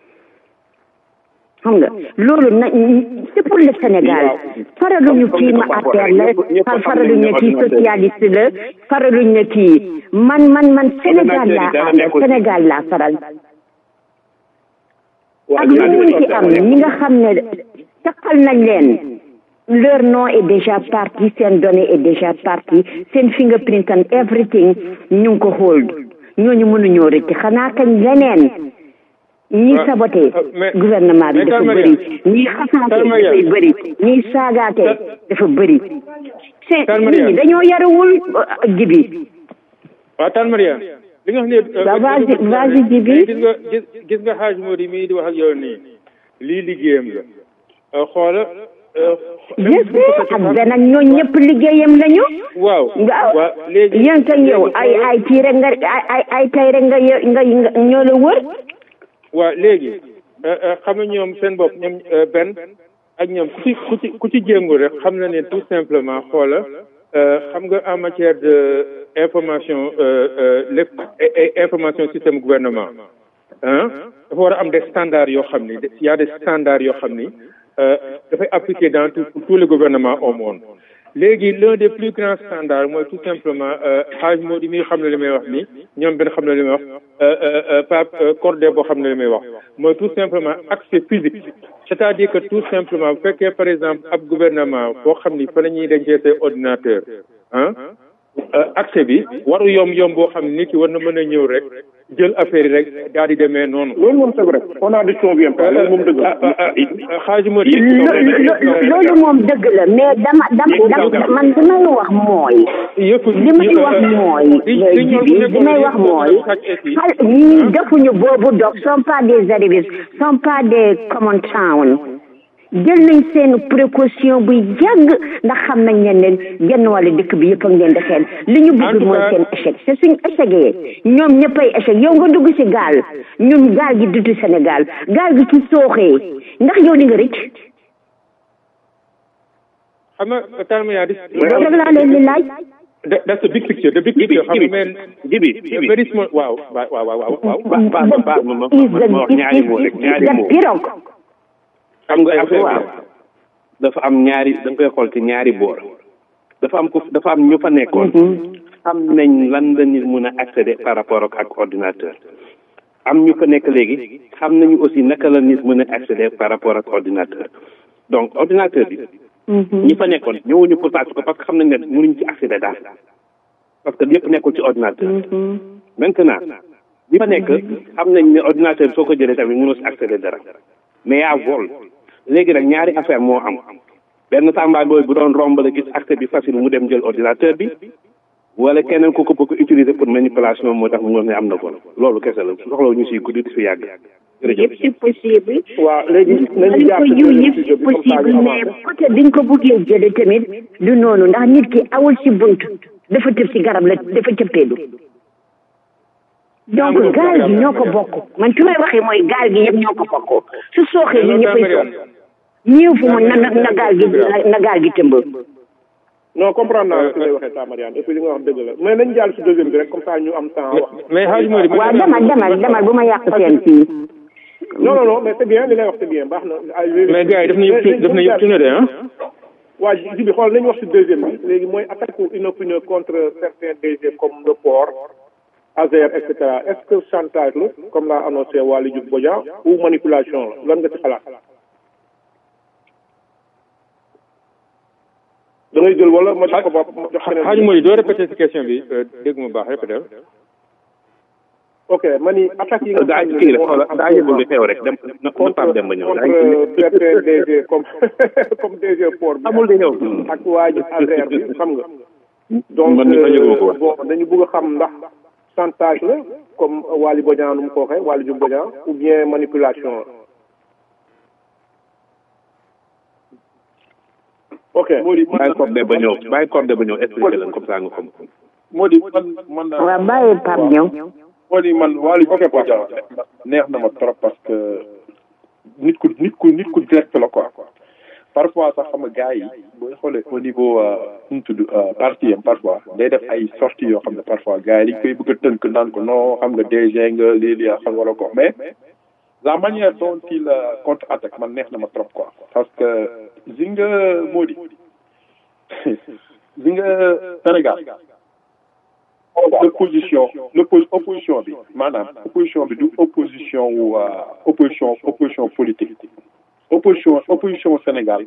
xam nga loolu na c'est pour le Sénégal faraluñu kii ma APR la far faraluñ ne kii socialiste la faraluñ ne kii man man man Sénégal laa àndal Sénégal laa faral ak lu mun ci am ñi nga xam ne taxal nañ leen leur nom est déjà parti seen données est déjà parti seen fingerprint and everything ñu ngi ko hold ñooñu mënuñoo rëcc xanaa kañ leneen ñi Ah, saboté ah, mais- gouvernement bi mais dafa Tall bëri Mariam. ñi xasaate Tall Mariam. dafay bëri ñi saagaate dafa bëri c'est Tall nit Mariam. ñi dañoo yarawul euh, jibi waaw tan Mariane li nga xam ne Bah, vas-y, vas-y, Djibi. gis nga gis gis nga xaaj Mody mii di wax ak yow nii lii liggéeyam la Euh, xoola euh, je sais ak benn ak ñoo ñëpp liggéeyam lañu waaw waaw waaw léegi yéen kay yow ay ay kii rek nga ay ay ay tay rek nga yo- nga nga ñoo la wër waaw léegi euh, euh, xam nga ñoom seen bopp ñoom euh, benn ak ñoom ku ci ku ci ku ci jéngu rek xam na ne tout simplement xoola euh, xam nga en matière de information euh, euh, lépp et- et information système gouvernement hein dafa war a am des standards yoo xam ni y a des standards yoo xam ni euh, dafay appliquer dans tout tous les gouvernements au monde léegi l'un des plus grands standards mooy tout simplement xaaj moo di mi xam ne li may wax ni ñoom benn xam ne li may wax euh, euh, euh, Pape euh, Cordé boo xam ne li may wax mooy tout simplement accès physique c'est-à-dire que tout simplement bu fekkee par exemple ab gouvernement boo xam ni fa la ñuy dencee say ordinateur ah accès bi waru yomb yomb boo xam ne nit ki war na mën a ñëw rek jël affaire yi rek daal di demee noonu. loolu moom c'est vrai on a décision bi loolu moom dëgg la xaaju ma loolu moom dëgg la mais dama dama dama man li may wax mooy li may wax mooy jibi li may wax mooy xal ñii defuñu boobu dog sont pas des arrivistes sont pas des common town jël nañ seen précaution bu yàgg ndax xam nañ ne leen genn wàllu dëkk bi yëpp ak leen di xel li ñu bëgg mooy seen échec c'est suñ échecgee ñoom ñëppay échec yow nga dugg ci gaal ñun gaal gi dutu Sénégal gaal gi ci sooxee ndax yow di nga rëcc xam nga Talma yaa di. loolu rek laa leen di laaj. That, that's the big picture. The big picture. Jibi, Jibi, Jibi, Jibi. Very small. Waaw, waaw, waaw, waaw, waaw. Ba ba ba ba ma ma ma wax ñaari moo rek ñaari moo. pirogue xam nga affaire bi dafa am ñaari da nga koy xool ci ñaari boor dafa am ko dafa am ñu fa nekkoon xam nañ lan la nit mun a accéder par rapport ak ak ordinateur am ñu fa nekk léegi xam nañu aussi naka la nit mën a accéder par rapport ak ordinateur donc ordinateur bi ñi fa nekkoon ñëwuñu pour tàcc ko parce que xam nañ ne mënuñ ci accéder daal parce que yëpp nekkul ci ordinateur maintenant ñi fa nekk xam nañ ne ordinateur bi soo ko jëlee tamit mënoo si accéder dara mais yaa vol léegi nag ñaari affaire moo am benn sàmbaay booy bu doon romb la gis accès bi facile mu dem jël ordinateur bi wala keneen ku ko bëgg utiliser pour manipulation moo tax mu ngoon ne am na vol loolu kese la soxla ñu siy guddi di fi yàgg jërëjëf yëpp c'est possible waaw léegi nañu dañ jàpp ko yiw yëpp c'est possible mais côté biñ ko buggee jële tamit du noonu ndax nit ki awul ci bunt dafa tëb ci garab la dafa cëppeelu donc gaal gi ñoo ko bokk man fi may waxee mooy gaal gi yëpp ñoo ko bokk su sooxee ñu ñëppay sox ñëw fu mu na na na gaal gi na gaal gi tëmb non comprendre naa fi lay waxee ta Mariane et puis li nga wax dëgg la mais nañ jàll si deuxième bi rek comme ça ñu am temps wax mais Hadj Mody waaw demal demal demal bu ma yàq seen fii non non non mais c'est bien li lay wax c'est bien baax na mais gars yi daf na yëpp daf na yëpp tune de ah waa ji bi xool nañu wax si deuxième bi léegi mooy attaque ou inopinée contre certains DG comme le port Azer et cetera est-ce que chantage la comme l'a annoncé Waly Diouf Bodian ou manipulation la lan nga ci xalaat da ngay jël wala ma jox ko bopp ma jox keneen Hadj Mody doo répéter si question bi dégg mu baax répéter ok ma ni attaque yi nga daa kii rek xoolal daa yëgul li xew rek dem na na Pape dem ba ñëw daa contre certains DG comme comme DG port bi amul di ñëw ak waa ji Azer bi xam nga donc man mi fa yëguma ko wax bon dañu bëgg a xam ndax chantage la comme Waly Bodian nu mu ko waxee Waly Diouf Bodian ou bien manipulation la ok bàyyi cordé ba ñëw bàyyi cordé ba ñëw expliqué leen comme ça nga xam moo di man man waaw bàyyi Pape ñëw moo di man Waly ok boo jaaw neex na ma trop parce que nit ku nit ku nit ku direct la quoi parfois sax xam nga gars yi booy xoolee au niveau nu mu tudd parti am parfois day def ay sorties yoo xam ne parfois gars yi dañ koy bëgg a tënk naan ko non xam nga DG nga lii lii xam wala ko mais la manière dont il contre attaque man neex na ma trop quoi parce que zi nga moo di zi nga Sénégal l'opposition l'opposition bi maanaam opposition bi du opposition wu opposition opposition politique opposition opposition Sénégal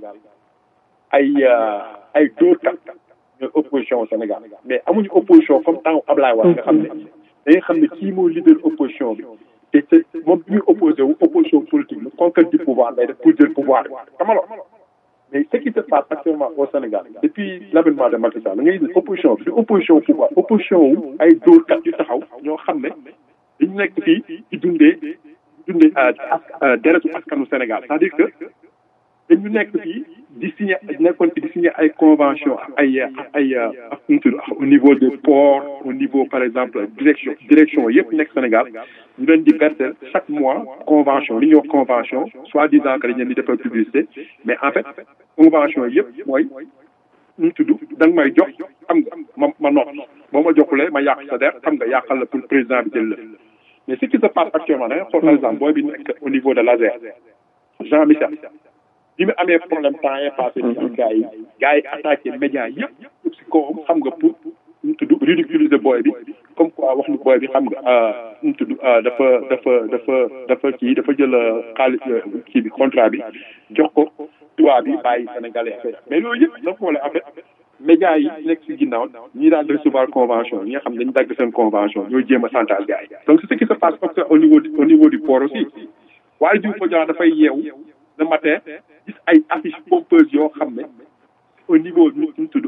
ay ay dóorkat ñooy opposition Sénégal mais amuñu opposition comme temps Ablaye Wade nga xam ne da nga xam ne kii mooy leader opposition bi te te moom bi muy opposé wu opposition politique la conquête du pouvoir lay def pour jël pouvoir xamalo mais ce qui se passe actuellement au Sénégal depuis l'avènement de Macky Sall nga gis ne opposition bi du opposition pouvoir opposition wu ay dóorkat yu taxaw ñoo xam ne dañu nekk fii di dundee dundee deretu askanu Sénégal c'est-à-dire que dañu nekk fii di signé nekkoon fi di signé ay convention ay ay au niveau des ports au niveau par exemple direction direction yëpp nekk Sénégal ñu leen di verser chaque mois convention li ñuy wax convention soit disant que dañ leen di defal publicité mais en fait convention yëpp mooy ñu tudd da nga may jox xam nga ma ma noppi boo ma joxulee ma yàq sa der xam nga yàqal la pour président bi jël la mais ce qui se passe actuellement da nga xool par exemple booy bi nekk au niveau de l'ASER Jean Michel bi mu amee problème temps yii passé ci gars yi gars yi attaqué médias yëpp yëpp si kawam xam nga pour ñu tudd ridiculiser booy bi comme quoi wax ni booy bi xam nga ñu tudd dafa dafa dafa dafa kii dafa jël xaalis kii bi contrat bi jox ko tubaab bi bàyyi sénégalais affaire mais loolu yëpp dafa xoolee en fait médias yi nekk si ginnaaw ñi daan recevoir convention ñi nga xam ne dañu dagg seen convention ñooy jéem a chantage gars yi donc c'est ce qui se passe au niveau au niveau du port aussi waaye Diouf Bodian dafay yeewu le matin gis ay affiches pompeuses yoo xam ne au niveau ñu ñu tudd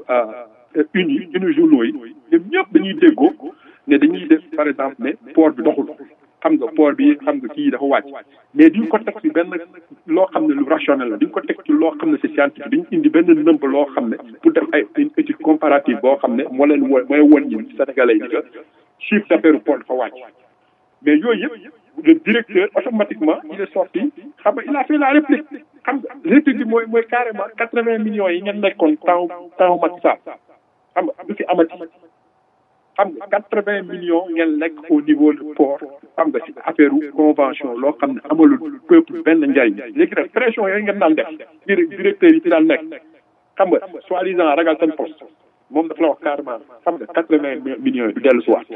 uni uni journaux yi ñoom ñëpp dañuy déggoo ne dañuy def par exemple ne port bi doxul xam nga port bi xam nga kii dafa wàcc mais duñ ko teg ci benn loo xam ne lu rationnel la duñ ko teg ci loo xam ne c'est scientifique dañ indi benn nëmb loo xam ne pour def ay une étude comparative boo xam ne moo leen wo mooy won ñi sénégalais yi que chiffre d'affaires port dafa wàcc mais yooyu yëpp le directeur automatiquement il est sorti xam nga il a fait la réplique xam nga réplique bi mooy mooy carrément quatre vingt millions yi ngeen nekkoon temps temps Macky Sall xam nga du fi amati xam nga quatre vingt millions ngeen nekk au niveau du port xam nga ci affaire convention loo xam ne amalul peuple benn njariñ léegi nag pression yooyu ngeen daan def directeur yi fi daan nekk xam nga soi-disant ragal seen poste moom dafa la wax carrément xam nga quatre vingt millions yi du dellu si waat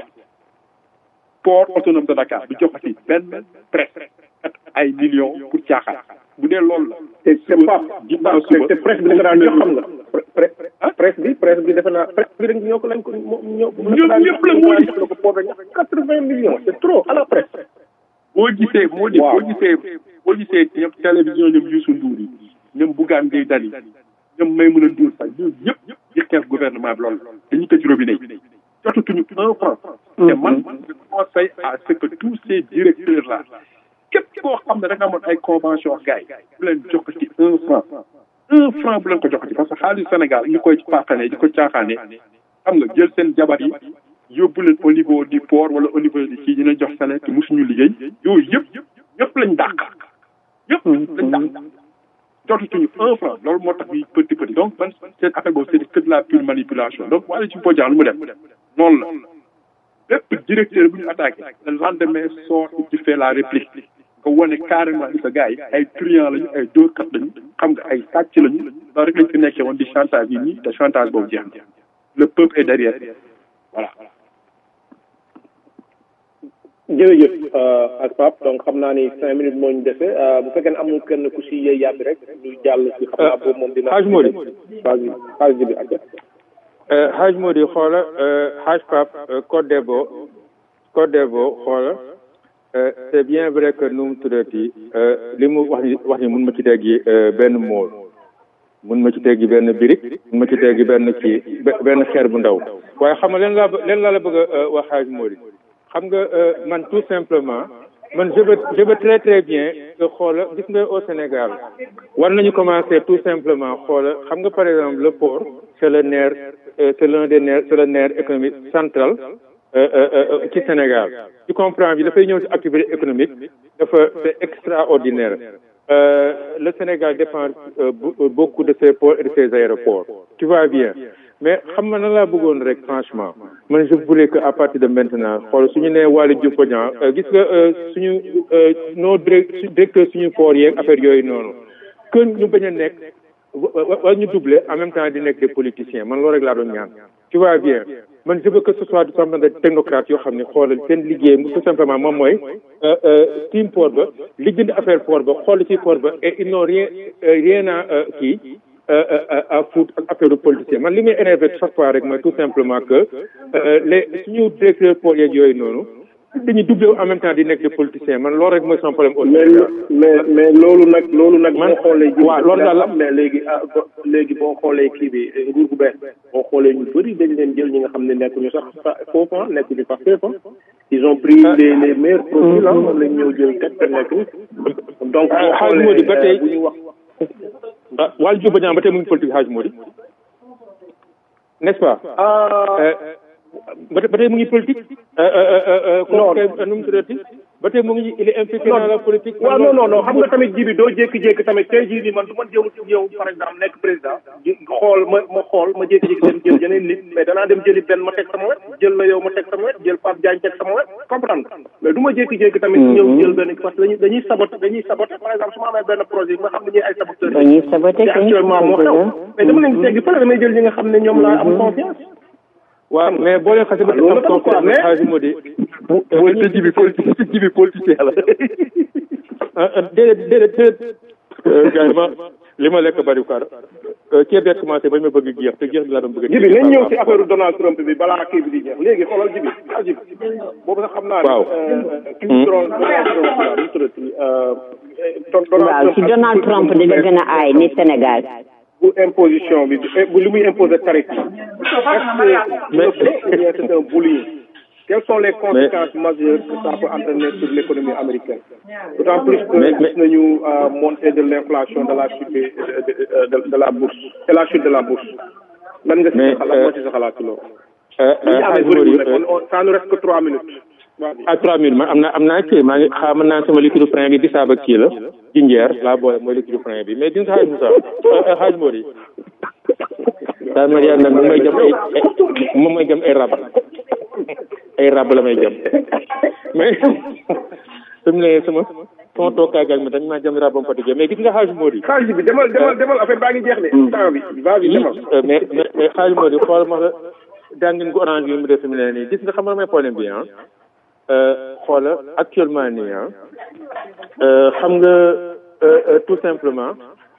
port autonome de Dakar du joxati benn presse ay millions pour caaxaan bu dee loolu la. te c'est pas te presse bi da nga daan jox xam nga. presse bi presse bi defe naa presse bi dañ ñoo ko lañ ko ñoo. ñoom ñëpp la moo di ko port quatre vingt millions c'est trop à la presse. boo gisee moo di boo gisee boo gisee ñoom télévision ñoom Youssou Ndour yi ñoom Bougane Gueye Dany ñoom Maïmouna Ndour Faye ñoom ñëpp ñëpp di xeex gouvernement bi loolu dañuy tëj robinet yi jotatuñu un franc. te man je conseille à ce que tous ces directeurs là képp koo xam ne da nga amoon ay convention ak gars yi bu leen jox ci un franc un franc bu leen ko jox ci parce que xaalis Sénégal ñu koy paaxane di ko caaxaane xam nga jël seen jabar yi yóbbu leen au niveau du port wala au niveau di kii ñu leen jox salaire te mosuñu liggéey yooyu yëpp yëpp lañ dàq yëpp lañ dàq jotatuñu un franc loolu moo tax bi petit petit donc man seen affaire boobu c'est que de la pure manipulation donc wala ci Bodian lu mu def noonu la lépp directeur bu ñu attaqué le lendemain sort ci fait la réplique nga wane carrément ni sa gars yi ay truand lañu ay dóorkat lañu xam nga ay sàcc lañu loolu rek lañ fi nekkee woon di chantage yi ñi te chantage boobu jeex na le peuple est derrière voilà jërëjëf ak Pape donc xam naa ni cinq minutes moo ñu dese bu fekkee ne amul kenn ku si yey yàbbi rek ñu jàll si xam naa boobu moom dina Haj Modi phase phase bi ak Haj Modi xoola Haj Pape Code Debo Code Debo xoola c'est bien vrai que nu mu tuddati li mu wax ni wax ni mun ma ci teggi benn mool mun ma ci teggi benn birik mun ma ci teggi benn kii benn xeer bu ndaw waaye xam nga leen laa leen laa la bëgg a wax Haj Modi xam nga man tout simplement man je veux je veux très très bien que xoola gis nga au Sénégal war nañu commencer tout simplement xoola xam nga par exemple le port c'est le nerf c'est l'un des nerfs c'est le nerf économique central ci Sénégal tu comprends bi dafay ñëw ci activité économique dafa c'est extraordinaire le Sénégal dépend beaucoup de ses ports et de ses aéroports tu vois bien mais xam nga nan laa bëggoon rek franchement man je voulais que à partir de maintenant xool suñu nee Waly Diouf Bodian gis nga suñu nos directeur suñu port yeeg affaire yooyu noonu que ñu bañ a nekk wala ñu doubler en même temps di nekk des politiciens man loolu rek laa doon ñaan tu vois bien man je veux que ce soit du simplement des technocrates yoo xam ne xoolal seen liggéey tout simplement moom mooy team port ba lijjanti affaire port ba xool ci port ba et ils n'ont rien rien à kii à foutre ak affaire politicien man li muy énervé chaque fois rek mooy tout simplement que les suñu directeur port yeeg yooyu noonu dañuy doublé en même temps di nekk des politiciens man loolu rek mooy son problème. mais mais mais loolu nag loolu nag. boo xoolee ji waaw loolu daal la mais léegi ah léegi boo xoolee kii bi nguur gu bees boo xoolee ñu bëri dañ leen jël ñi nga xam ne nekkuñu sax foofu ah nekkuñu sax foofu ils ont pris les les meilleurs profils ah moom lañ ñëw jël teg te nekk donc boo xaalis moo di ba tey bu ñu wax. ah Waly Diouf Bodian ba tey mu ngi politique xaalis moo di n'est-ce pas. ba tey ba tey mu ngi politique. non nu mu tuddati ba tey mu ngi il est impliqué dans la politique. waaw non non non xam nga tamit ji bi doo jékki-jékki tamit tey jii nii man du ma jëw yow par exemple nekk président xool ma ma xool ma jékki-jékki dem jël yeneen nit mais danaa dem jëli benn ma teg sama wet jël la yow ma teg sama wet jël Pape Diagne teg sama wet comprendre mais du ma jékki-jékki tamit ñëw jël benn parce que dañuy dañuy saboté dañuy saboté par exemple su ma amee benn projet nga xam ne ñuy ay saboteurs dañuy saboté te actuellement moo xew mais dama leen teggi fële damay jël ñi nga xam ne ñoom laa am confiance waaw mais boo leen xasee ba loolu am confiance mais xaalis moo di. mooy sa ji bi politique sa ji bi politicien la. déedéet déedéet déedéet. gars yi ma li ma lekk bari quoi ceeb bee commencé ba ñu ma bëgg jeex te jeex bi laa doon bëgg a. jibi nañ ñëw ci affaire Donald Trump bi balaa kii bi di jeex léegi xoolal jibi ah jibi boobu sax xam naa waaw. ki ñu Donald Trump la ñu tuddati waaw ci Donald Trump di la gën a aay ni Sénégal bu imposition bi bu li muy imposer tarif yi est-ce que mais c'est un bullying quelles sont les conséquences majeures que ça peut entraîner sur l'économie américaine d'autant plus que gis nañu montée de l'inflation de la chute de, de, de, de la bourse de la chute de la bourse lan nga si sa xalaat moo ci sa xalaat ci loolu li ñu amee bëriwul rek on ça nous reste que trois minutes à trois minutes man am naa am naa kii maa ngi xaar mën naa sama liquide frein bi bisaab ak kii la jinjeer laa boole mooy liquide frein bi mais di nga xaaj Moussa xaaj Mody daal ma yàlla nag moom may jëm ay moom may jëm ay rab ay rab la may jëm mais su mu ne sama sama toogaay ak mi dañ maa jëm rabam fatigué mais gis nga xaaj Mody xaalis bi demal demal demal affaire baa ngi jeex de temps bi va bi demal mais mais mais xaaj Mody xool ma la jàngin gu orange bi mu def fi mu ne nii gis nga xam nga may problème bi ah xoola actuellement nii ah xam nga tout simplement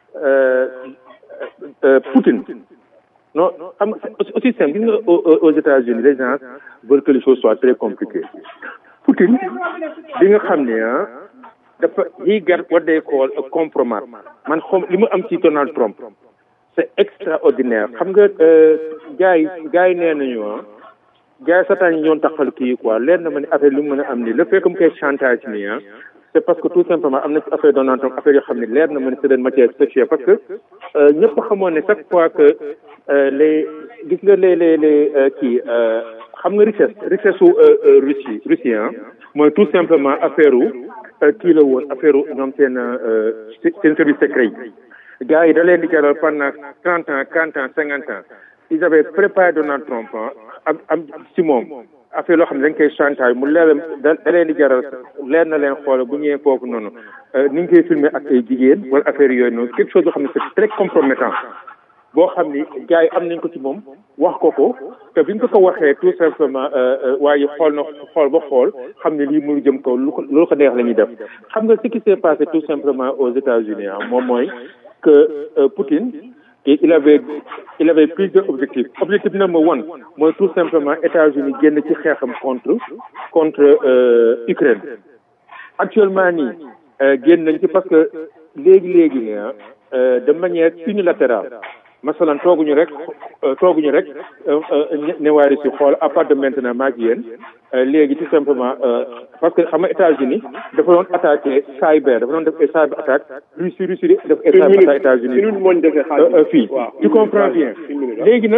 Poutine non xam nga aussi simple gis nga aux États-Unis les gens veulent que les choses soient très compliquées Poutine bi nga xam ne ah dafa he got what they call a compromat man xom li mu am ci Donald Trump c'est extraordinaire xam nga gars yi gars yi nee nañu ah gars yi satan yi ñoon taxal kii quoi leer na ma ne affaire li mu mën a am nii le fait que mu koy chantage nii ah c'est parce que tout simplement am na ci affaire Donald Trump affaire yoo xam ne leer na ma ne c'est une matière sexuelle parce que ñëpp xamoon ne chaque fois que les gis nga les les les kii xam nga richesse richesse su Russie Russie ah mooy tout simplement affaire u kii la woon affaire u ñoom seen seen service secret yi gars yi da leen di jaral pendant trente ans quarante ans cinquante ans ils avaient préparé Donald Trump am am ci moom affaire loo xam ne dañ koy chantage mu leer da da leen di jaral leer na leen xool bu ñëwee foofu noonu ni ñu koy filmer ak ay jigéen wala affaire yooyu noonu quelque chose yoo xam ne c'est très compromettant boo xam ni gars yi am nañ ko ci moom wax ko ko te bi ñu ko ko waxee tout simplement waaye xool na xool ba xool xam ne lii muy jëm kaw lu ko loolu ko neex la ñuy def xam nga ce qui s'est passé tout simplement aux États-Unis ah moom mooy que Poutine et il avait il avait plusieurs objectifs objectif number one mooy tout simplement États-Unis génn ci xeexam contre contre Ukraine actuellement nii génn nañ ci parce que léegi léegi ne de manière unilatérale masalan tooguñu rek tooguñu rek ne waa Russie xool à part de maintenant maa ngi yéen léegi tout simplement parce que xam nga États-Unis dafa doon attaqué cyber dafa doon def ay cyber attaque Russie Russie def ay cyber attaque États-Unis fii tu comprends bien léegi nag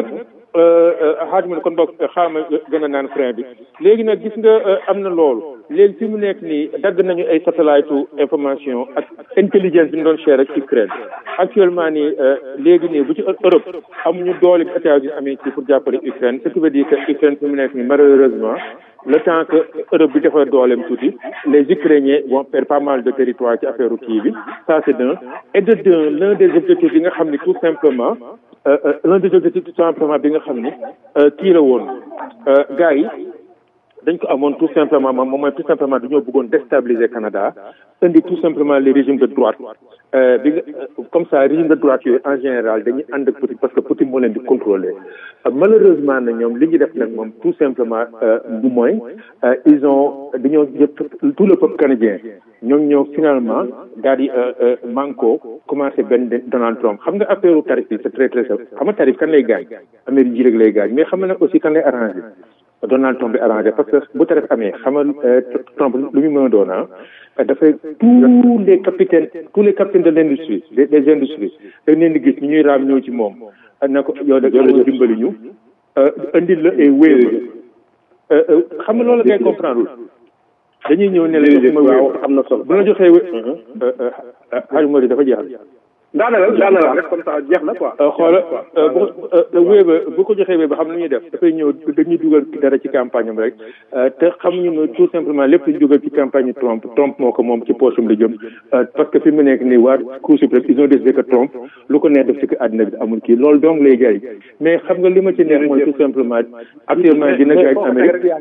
xaaj mu ne kon boog xaama gën a naan frein bi léegi nag gis nga am na loolu léegi fi mu nekk nii dagg nañu ay satellite information ak intelligence bi ñu doon share ak Ukraine actuellement nii léegi nii bu ci Europe amuñu doole bi États-Unis amee ci pour jàppale Ukraine ce qui veut dire que Ukraine fi mu nekk nii malheureusement le temps que Europe bi dafa dooleem tuuti les Ukrainiens vont perdre pas mal de territoire ci affaire kii bi ça c'est d'un et de deux l'un des objectifs yi nga xam ne tout simplement l'un des objectifs tout simplement bi nga xam ni kii la woon gars yi dañ ko amoon tout simplement moom mooy tout simplement dañoo bëggoon déstabiliser Canada indi tout simplement les régimes de droite bi nga comme ça régime de droite yooyu en général dañuy ànd ak Poutine parce que Poutine moo leen di contrôler malheureusement na ñoom li ñu def nag moom tout simplement bu mooy ils ont dañoo jëpp tout le peuple canadien ñoom ñoo finalement daal di manko commencé benn Donald Trump xam nga affaire tarif bi c'est très très simple xam nga tarif kan lay gaañ Amérique ji rek lay gaañ mais xam nga nag aussi kan lay arrangé Donald Trump bi arrangé parce que bu tarif amee xam nga Trump lu ñu mën a doon ah dafay tous les capitaines tous les capitaines de l'industrie des des industries dañ leen di gis ñu ñuy raam ñëw ci moom na ko yow nag yow la dimbali ñu indil la ay wéer xam nga loolu ngay comprendre dañuy ñëw ne la waaw am na solo bu la joxee wé xaaju moo di dafa jeexal daanaka daanaka rek comme ça jeex na quoi. xoola bu wéy ba bu ko joxee wéy ba xam nu ñuy def dafay ñëw dañuy dugal dara ci campagne am rek te xamuñu ne tout simplement lépp ñu dugal ci campagne Trump Trump moo ko moom ci poche am la jëm parce que fi mu nekk nii waa Cour suprême ils ont décidé que Trump lu ko neex def ci àddina bi amul kii loolu donc lay jaay mais xam nga li ma ci neex mooy tout simplement actuellement dina jaay Amérique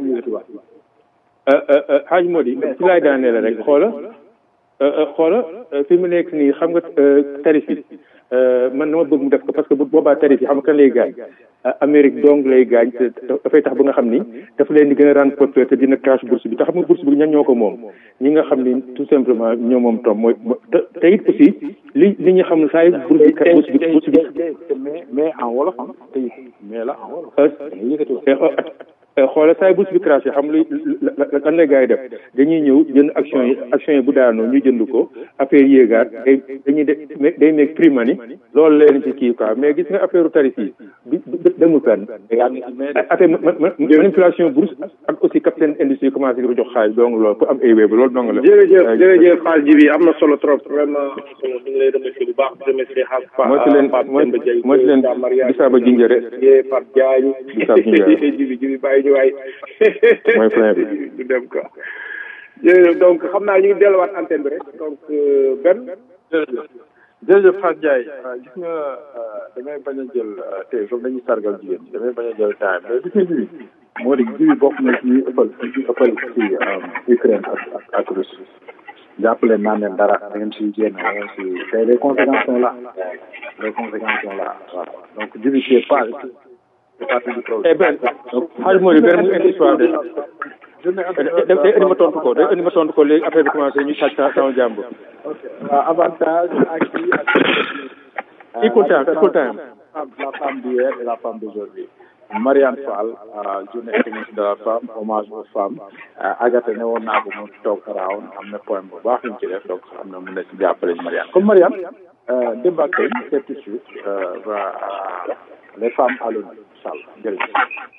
xaaj moo di ci laay daanee la rek xoola xoola fi mu nekk nii xam nga tarif yi man dama bëgg mu def ko parce que bu boobaa tarif yi xam nga kan lay gaañ Amérique dong lay gaañ te dafay tax ba nga xam ni dafa leen di gën a rendre populaire te dina cash bourse bi te xam nga bourse bi ñan ñoo ko moom ñi nga xam ni tout simplement ñoo moom tom mooy te it aussi li li ñu xam ne saa yu bourse bi bourse bi bourse bi mais mais en wolof ah tey mais la en wolof xoola saay bourse bi craché xam luy lan la gars yi def dañuy ñëw jënd action yi action yi bu daanoo ñu jënd ko affaire yéegaat day dañuy de day nekk prix money loolu leen ci kii quoi mais gis nga affaire tarif yi bi demul fenn affaire manipulation bourse ak aussi capitaine industrie commencé di ko jox xaalis donc loolu pour am ay wéebu loolu dong la jërëjëf jërëjëf xaal ji bi am na solo trop vraiment ñu ngi lay remercier bu baax di remercier xaal mooy si leen mooy si leen bisaaba jinjëre Pape Diagne bisaaba jinjëre jibi jibi bàyyi ñu waay mooy frein bi du dem quoi jërëjëf donc xam naa ñu ngi delluwaat antenne bi rek donc benn jërëjëf Fatou Ndiaye gis nga damay bañ a jël tey comme dañuy sargal jigéen ñi damay bañ a jël temps mais gis nga jibi moo di jibi bokk na ci ëppal ëppal ci Ukraine ak ak ak Russie jàppale naa leen dara da ngeen siy génn da ngeen si tey les conséquences sont là les conséquences sont là voilà donc jibi c'est pas c'est partie du problème eh ben xaaj moo di benn mu indi histoire de day indi ma tontu ko day indi ma tontu ko léegi affaire bi commencé ñu sàcc sama jàmbur waaw avantage ak kii ak equal time equal time la femme d'hier et la femme d'aujourd'hui Marianne Fall journée internationale de la femme hommage aux femmes Agatha ne woon naa ko mu toog around am na point bu baax ñu ci def donc am na mun na ci jàppale Marianne comme Marianne démb ak tey c'est tout de suite va les femmes à l'honneur incha allah jërëjëf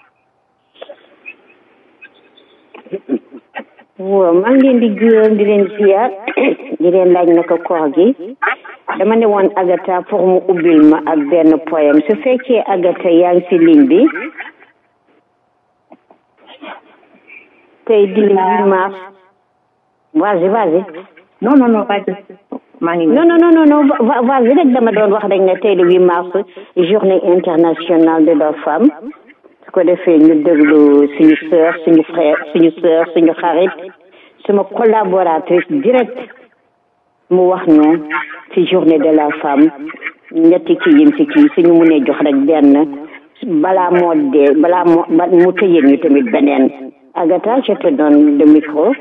waaw maa ngi leen di gërëm di leen ziar di leen laaj naka koor gi dama ne woon Agatha pour mu ubbil ma ak benn poème su fekkee Agatha yaa ngi si ligne bi tey di le 8 mars vas-y vas-y non non non pas maa ngi non non non non non vas-y rek dama doon wax rek ne tey le 8 mars journée internationale de la femme su ko defee ñu déglu suñu sœur suñu frère suñu sœur suñu xarit suma collaboratrice direct mu wax ñu ci journée de la femme ñetti kii yim ci kii suñu mënee jox rek benn balaa moo dee balaa moo mu tëjee ñu tamit beneen Agatha je te donne le micro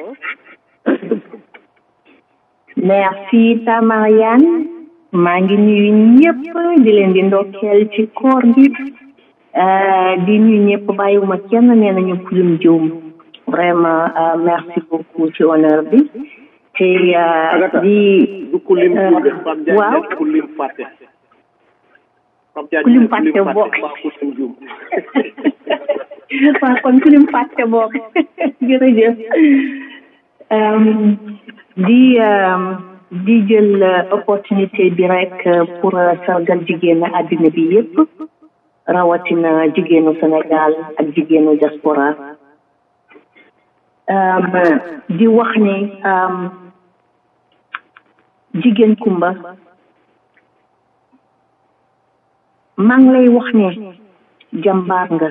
merci ta Marianne maa ngi nuyu ñëpp di leen di ndokkeel ci koor gi di nuyu ñëpp bàyyiwuma kenn nee nañu kulim juum vraiment merci beaucoup ci honneur bi te di waaw kulim fàtte kulim fàtte bokk waaw kon ku lim fàtte bokk jërëjëf di di jël opportunité bi rek pour sargal jigéenu àddina bi yépp rawatina jigéenu Sénégal ak jigéenu diaspora di wax ni jigéen kumba maa ngi lay wax ne jàmbaar nga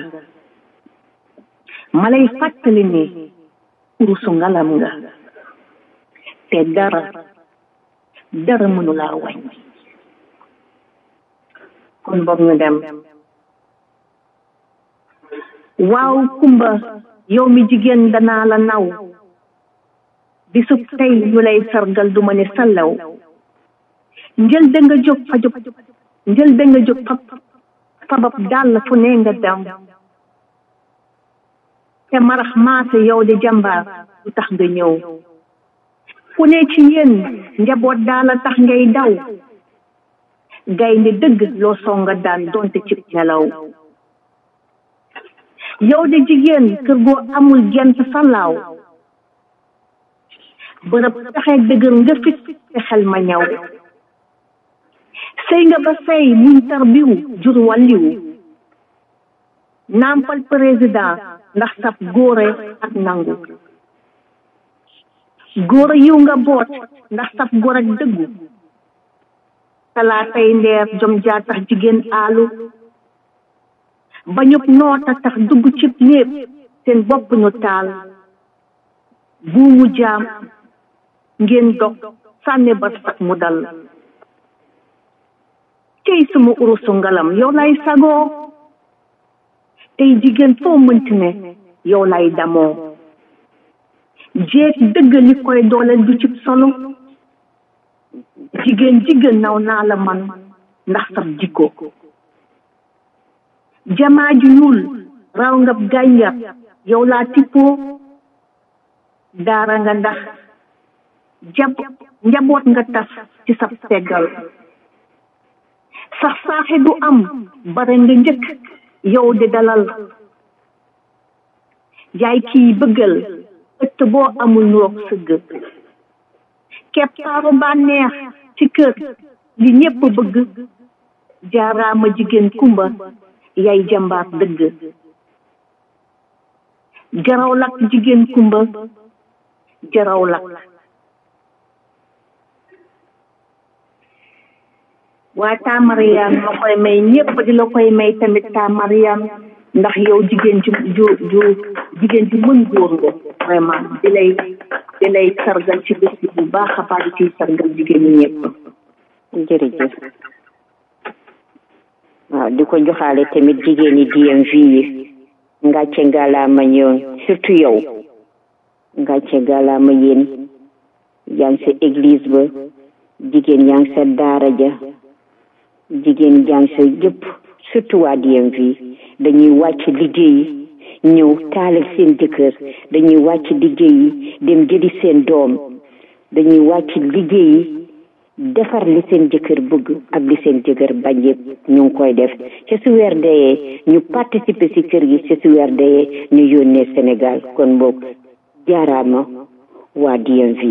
ma lay fàttali ni urusu ngalam nga te dara dara mënu laa wàññi kon boog ñu dem waaw kumba yow mi jigéen danaa la naw bisub tey ñu lay sargal du ma ne sallaw njël da nga jóg fa jóg njël da nga jóg fa sabab dàll fu ne nga dem te marax maase yow de jàmbaar du tax nga ñëw ku ne ci yéen njaboot daala tax ngay daw gaynde dëgg loo songa daan donte ci nelaw yow de jigéen kër goo amul gent salaaw bërëb taxe dëgër nga fit te xel ma ñaw sëy nga ba sëy muñ tarbiw jur wàlliw nampal président ndax sab góore ak nangu góor yiw nga boot ndax sab góor ak dëggu talaatay ndeer jom jaa tax jigéen aalu ba ñëpp noota tax dugg cib néeg seen bopp ñu taal buumu jaam ngeen dog sànni ba sax mu dal tey suma urusu ngalam yow lay sagoo tey jigéen foo mënti ne yow lay damoo jeeg dëgg li koy dooleel du cib solo jigéen jigéen naw naa la man ndax sab jikko jamaa ju ñuul raw nga gànjar yow laa tippoo daara nga ndax jab njaboot nga tas ci sab teggal sax saaxe du am bare nga njëkk yow di dalal yaay kii bëggal ëtt boo amul nuroog sëgg keppaaru bànneex ci kër li ñépp bëgg jaaraama jigéen kumba yaay jàmbaar dëgg jaraw lak jigéen kumba jaraw lak waa taa Mariam ma koy may ñépp di la koy may tamit taa Mariam ndax yow jigéen ju ju ju jigéen ju mën góor nga vraiment di lay di lay sargal ci bés bi bu baax a baax di ciy sargal jigéen ñi ñëpp jërëjëf waaw di ko joxaale tamit jigéen ñi DMV yi ngàcce ngalaama ñoom surtout yow ngàcce ngalaama yéen yaa ngi sa église ba jigéen yaa ngi sa daara ja jigéen yaa ngi sa jëpp surtout waa DMV dañuy wàcc liggéey yi ñëw taalal seen jëkkër dañuy wàcc liggéey yi dem jëli seen doom dañuy wàcc liggéey yi defar li seen jëkkër bëgg ak li seen jëkkër bañ yëpp ñu ngi koy def ci su weer deyee ñu participer ci kër gi ci su weer deyee ñu yónnee Sénégal kon boog jaaraama waa DMV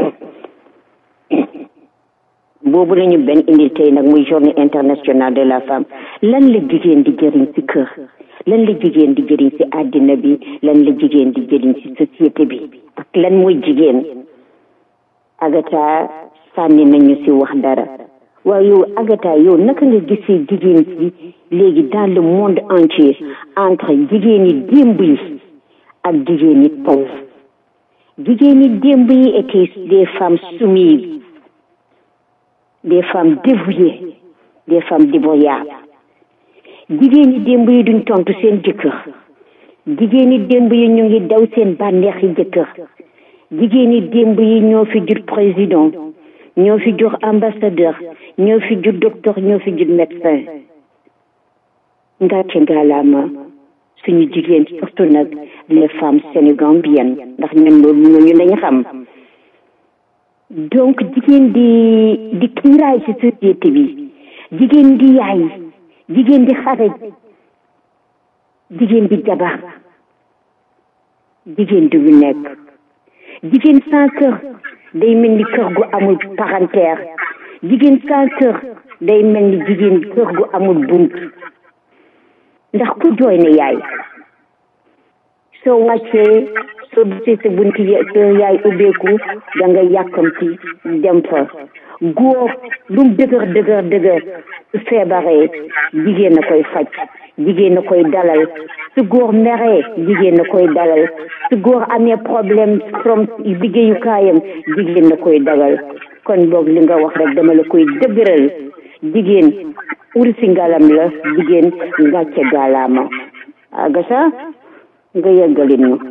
boobu lañu benn indil tey nag muy journée internationale de la femme lan la jigéen di jëriñ ci kër lan la jigéen di jëriñ ci àddina bi lan la jigéen di jëriñ ci société bi ak lan mooy jigéen Agatha sànni nañu ci wax dara waaye yow Agatha yow naka nga gisee jigéen ci léegi dans le monde entier entre jigéen yi démb yi ak jigéen yi taw jigéen yi démb yi étaient des femmes soumises des femmes dévouées des femmes dévoyables jigéen yi démb yi duñ tontu seen jëkkër jigéen yi démb yi ñu ngi daw seen bànneex yi jëkkër jigéen yi démb yi ñoo fi jur président ñoo fi jur ambassadeur ñoo fi jur docteur ñoo fi jur médecin ngàcce ngaalaama suñu jigéen surtout nag les femmes sénégambiennes ndax ñun loolu ñooñu lañu xam donc jigéen di di kiiraay ci société bi jigéen di yaay jigéen di xare jigéen di jabar jigéen du ñu nekk jigéen sans kër day mel ni kër gu amul parentère jigéen sans kër day mel ni jigéen kër gu amul bunt ndax ku jooy ne yaay soo wàccee soo gisee sa bunt sa yaay ubbeeku da nga yàkkamti dem fa góor lu mu dëgër dëgër dëgër su feebaree jigéen na koy faj jigéen na koy dalal su góor meree jigéen na koy dalal su góor amee problème from liggéeyukaayam jigéen na koy dalal kon boog li nga wax rek dama la koy dëgëral jigéen ursi ngalam la jigéen ngàcce gaalaama agasa nga yeggalin ñu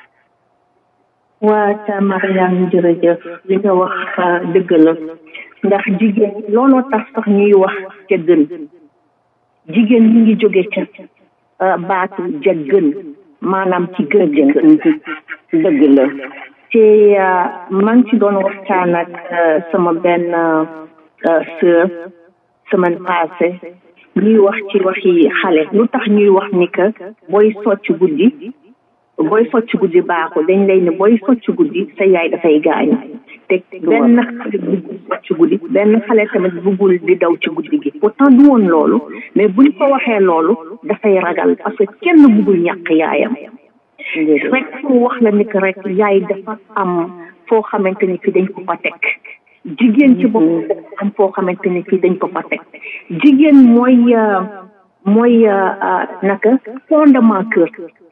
waa ta Mariam jërëjëf li nga wax dëgg la ndax jigéen looloo tax sax ñuy wax ca gën jigéen ñi ngi jóge ca baatu ja gën maanaam ci gën gën dëgg la te maa ngi ci doon waxtaan ak sama benn sœur semaine passée ñuy wax ci waxi xale lu tax ñuy wax ni que booy socc guddi booy socc guddi baaxul dañ lay ne booy socc guddi sa yaay dafay gaañu te benn xale buggul socc guddi benn xale tamit buggul di daw ci guddi gi pourtant du woon loolu mais buñ ko waxee loolu dafay ragal parce que kenn buggul ñàkk yaayam rek fu wax la ni que rek yaay dafa am foo xamante ni fi dañ ko fa teg jigéen ci bopp am foo xamante ni fii dañ ko fa teg jigéen mooy mooy naka fondement kër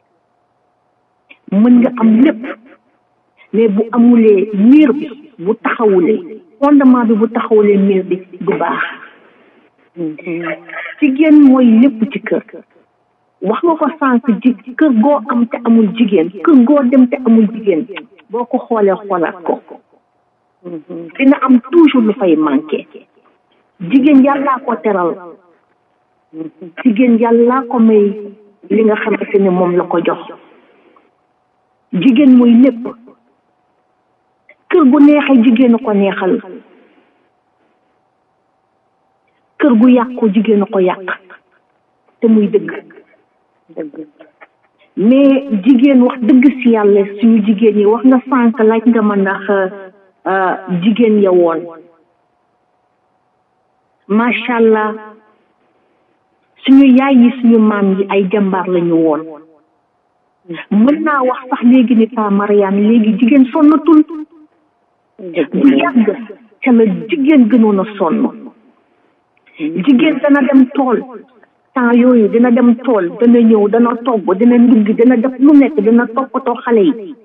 mën nga am lépp mais bu amulee miir bi bu taxawulee fondement bi bu taxawulee miir bi du baax jigéen mooy lépp ci kër wax nga ko sànq ji kër goo am te amul jigéen kër goo dem te amul jigéen boo ko xoolee xoolaat ko dina am toujours lu fay manqué jigéen yàllaa ko teral jigéen yàllaa ko may li nga xamante ne moom la ko jox jigéen mooy lépp kër gu neexee jigéen ko neexal kër gu yàqu jigéen ko yàq te muy dëgg mais jigéen wax dëgg si yàlla suñu jigéen yi wax nga sànq laaj nga ma ndax jigéen ya woon macha allah suñu yaay yi suñu maam yi ay jàmbaar lañu woon mën naa wax sax léegi ni pa Mariane léegi jigéen sonnatul bu yàgg ca la jigéen gënoon a sonn jigéen dana dem tool temps yooyu dina dem tool dana ñëw dana togg dina ndugg dina def lu nekk dina toppatoo xale yi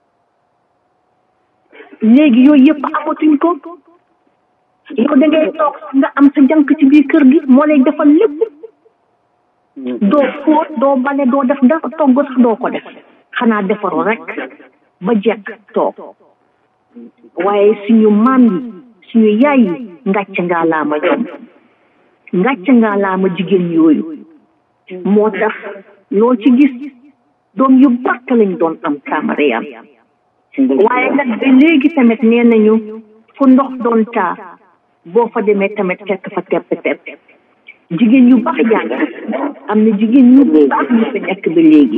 léegi yooyu yëpp amatuñ ko yow da ngay toog nga am sa jànk ci biir kër gi moo lay defal lépp doo fóot doo bale doo def dara togg sax doo ko def xanaa defaru rek ba jekk toog waaye suñu maam yi suñu yaay yi ngàcc ngaa laama ñoom ngàcc ngaa laama jigéen yooyu moo tax loo ci gis doom yu barke lañ doon am Mariam waaye nag ba léegi tamit nee nañu fu ndox doon taa boo fa demee tamit fekk fa tepp tepp jigéen yu baax jàng am na jigéen ñu baax ñu fi nekk ba léegi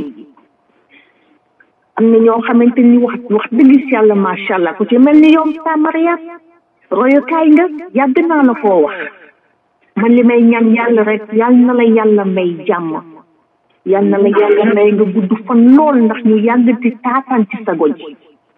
am na ñoo xamante ni wax wax dëgg si yàlla macha allah ku ci mel ni yow sa Mariam royukaay nga yàgg naa la koo wax man li may ñaan yàlla rek yal na la yàlla may jàmm yal na la yàlla may nga gudd fan lool ndax ñu yàgg ci taataan ci sago ji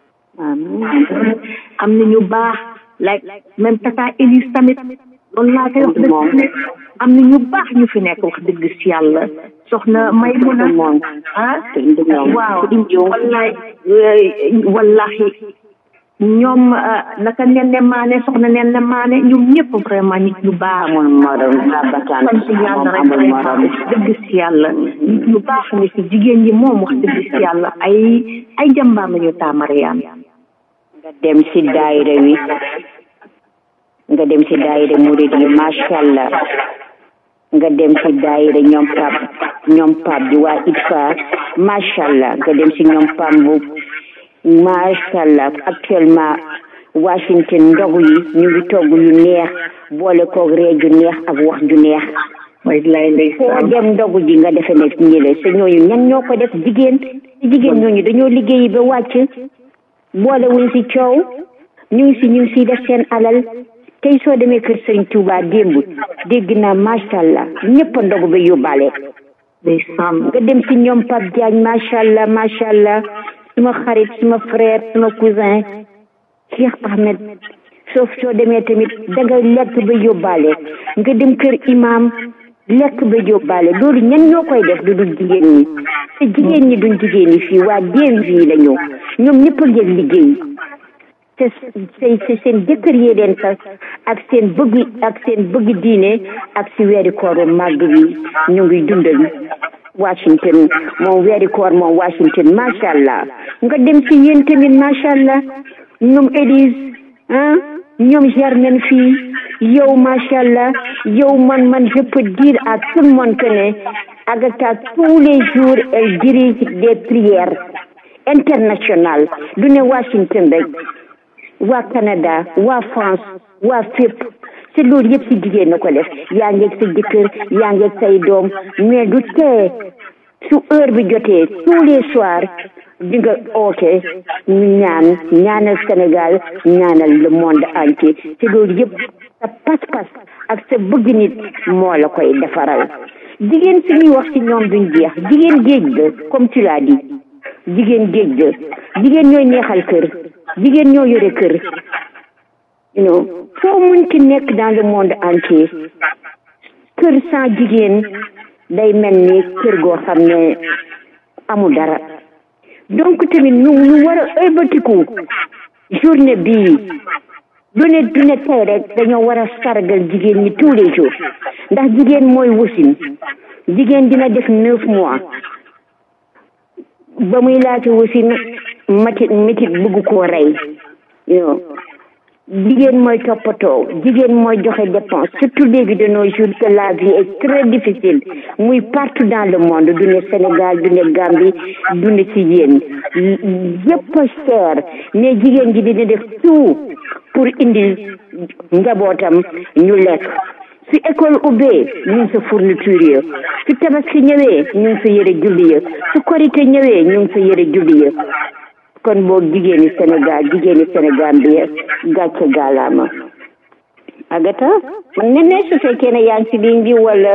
am na ñu baax like même tata Elise tamit loolu laa koy wax dëgg am na ñu baax ñu fi nekk wax dëgg si yàlla soxna may mun a ah waaw wallaay wallahi ñoom naka nen ne maane soxna nen ne maane ñoom ñëpp vraiment nit ñu baax amul morom babataan sant yàlla rek vraiment dëgg si yàlla nit ñu baax ni fi jigéen ñi moom wax dëgg si yàlla ay ay jàmbaar lañu taamariyaan nga dem si daayira wi nga dem si daayira murid yi macha allah nga dem si daayira ñoom pap ñoom pap bi waa ITFA macha allah nga dem si ñoom pam bu macha allah actuellement Washington ndogu yi ñu ngi togg yu neex boole koog ree ju neex ak wax ju neex wallaay foo dem ndogu ji nga defe ne ñi la sa ñooñu ñan ñoo ko def jigéen jigéen ñooñu dañoo liggéeyi ba wàcc boole wuñ si coow ñu ngi si ñu ngi siy def seen alal tey soo demee kër Sëriñ Tuuba démb dégg naa macha allah ñëpp a ndogu ba yóbbaale nga dem si ñoom Pape Diagne macha allah macha allah suma xarit suma frère suma cousin Cheikh Ahmed soo soo demee tamit danga lekk ba yóbbaale nga dem kër imam lekk ba yóbbaale loolu ñan ñoo koy def du dul jigéen ñi te jigéen ñi duñ jigéen ñi fii waa déem fii la ñëw ñoom ñëpp a ngeen liggéey te te seen jëkkër yee leen sax ak seen bëgg ak seen bëgg diine ak si weeri kooru màgg bi ñu ngi dundal Washington moom weeri koor moom Washington macha allah nga dem si yéen tamit macha allah ñoom Élise ah ñoom Germaine fii yow macha allah yow man man je peux dire à tout le monde que ne Agatha tous les jours elle dirige des prières internationales du ne Washington rek waa Canada waa France waa fépp te loolu yëpp si jigéen na ko def yaa ngeeg sa jëkkër yaa ngeeg say doom mais du tee su heure bi jotee tous les soirs di nga oote ñu ñaan ñaanal Sénégal ñaanal le monde entier te loolu yëpp sa pas-pas ak sa bëgg nit moo la koy defaral jigéen si ñuy wax ci ñoom duñ jeex jigéen géej la comme tu l'as dit jigéen géej la jigéen ñooy neexal kër jigéen ñoo yore kër you know foo munti nekk dans le monde entier kër sans jigéen day mel ni kër goo xam ne amul dara donc tamit ñu ñu war a ëlbatiku journée bii du ne du ne tey rek dañoo war a sargal jigéen ñi tous les jours ndax jigéen mooy wusin jigéen dina def neuf mois ba muy laata wusin matit métit bëgg koo rey you jigéen mooy toppatoo jigéen mooy joxe dépense surtout léegi de nos jours que la vie est très difficile muy partout dans le monde du ne Sénégal du ne Gambie du ne ci yéen yëpp a cher mais jigéen ji dina def tout pour indi njabootam ñu lekk su école ubbee ñu ngi sa fourniture ya su tabaski ñëwee ñu ngi sa yëre julli ya su korité ñëwee ñu ngi sa yëre julli ya kon boog jigéeni Sénégal jigéeni Sénégal bi gàcce gaalaama Agata ne ne su fekkee ne yaa ngi ci ligne bi wala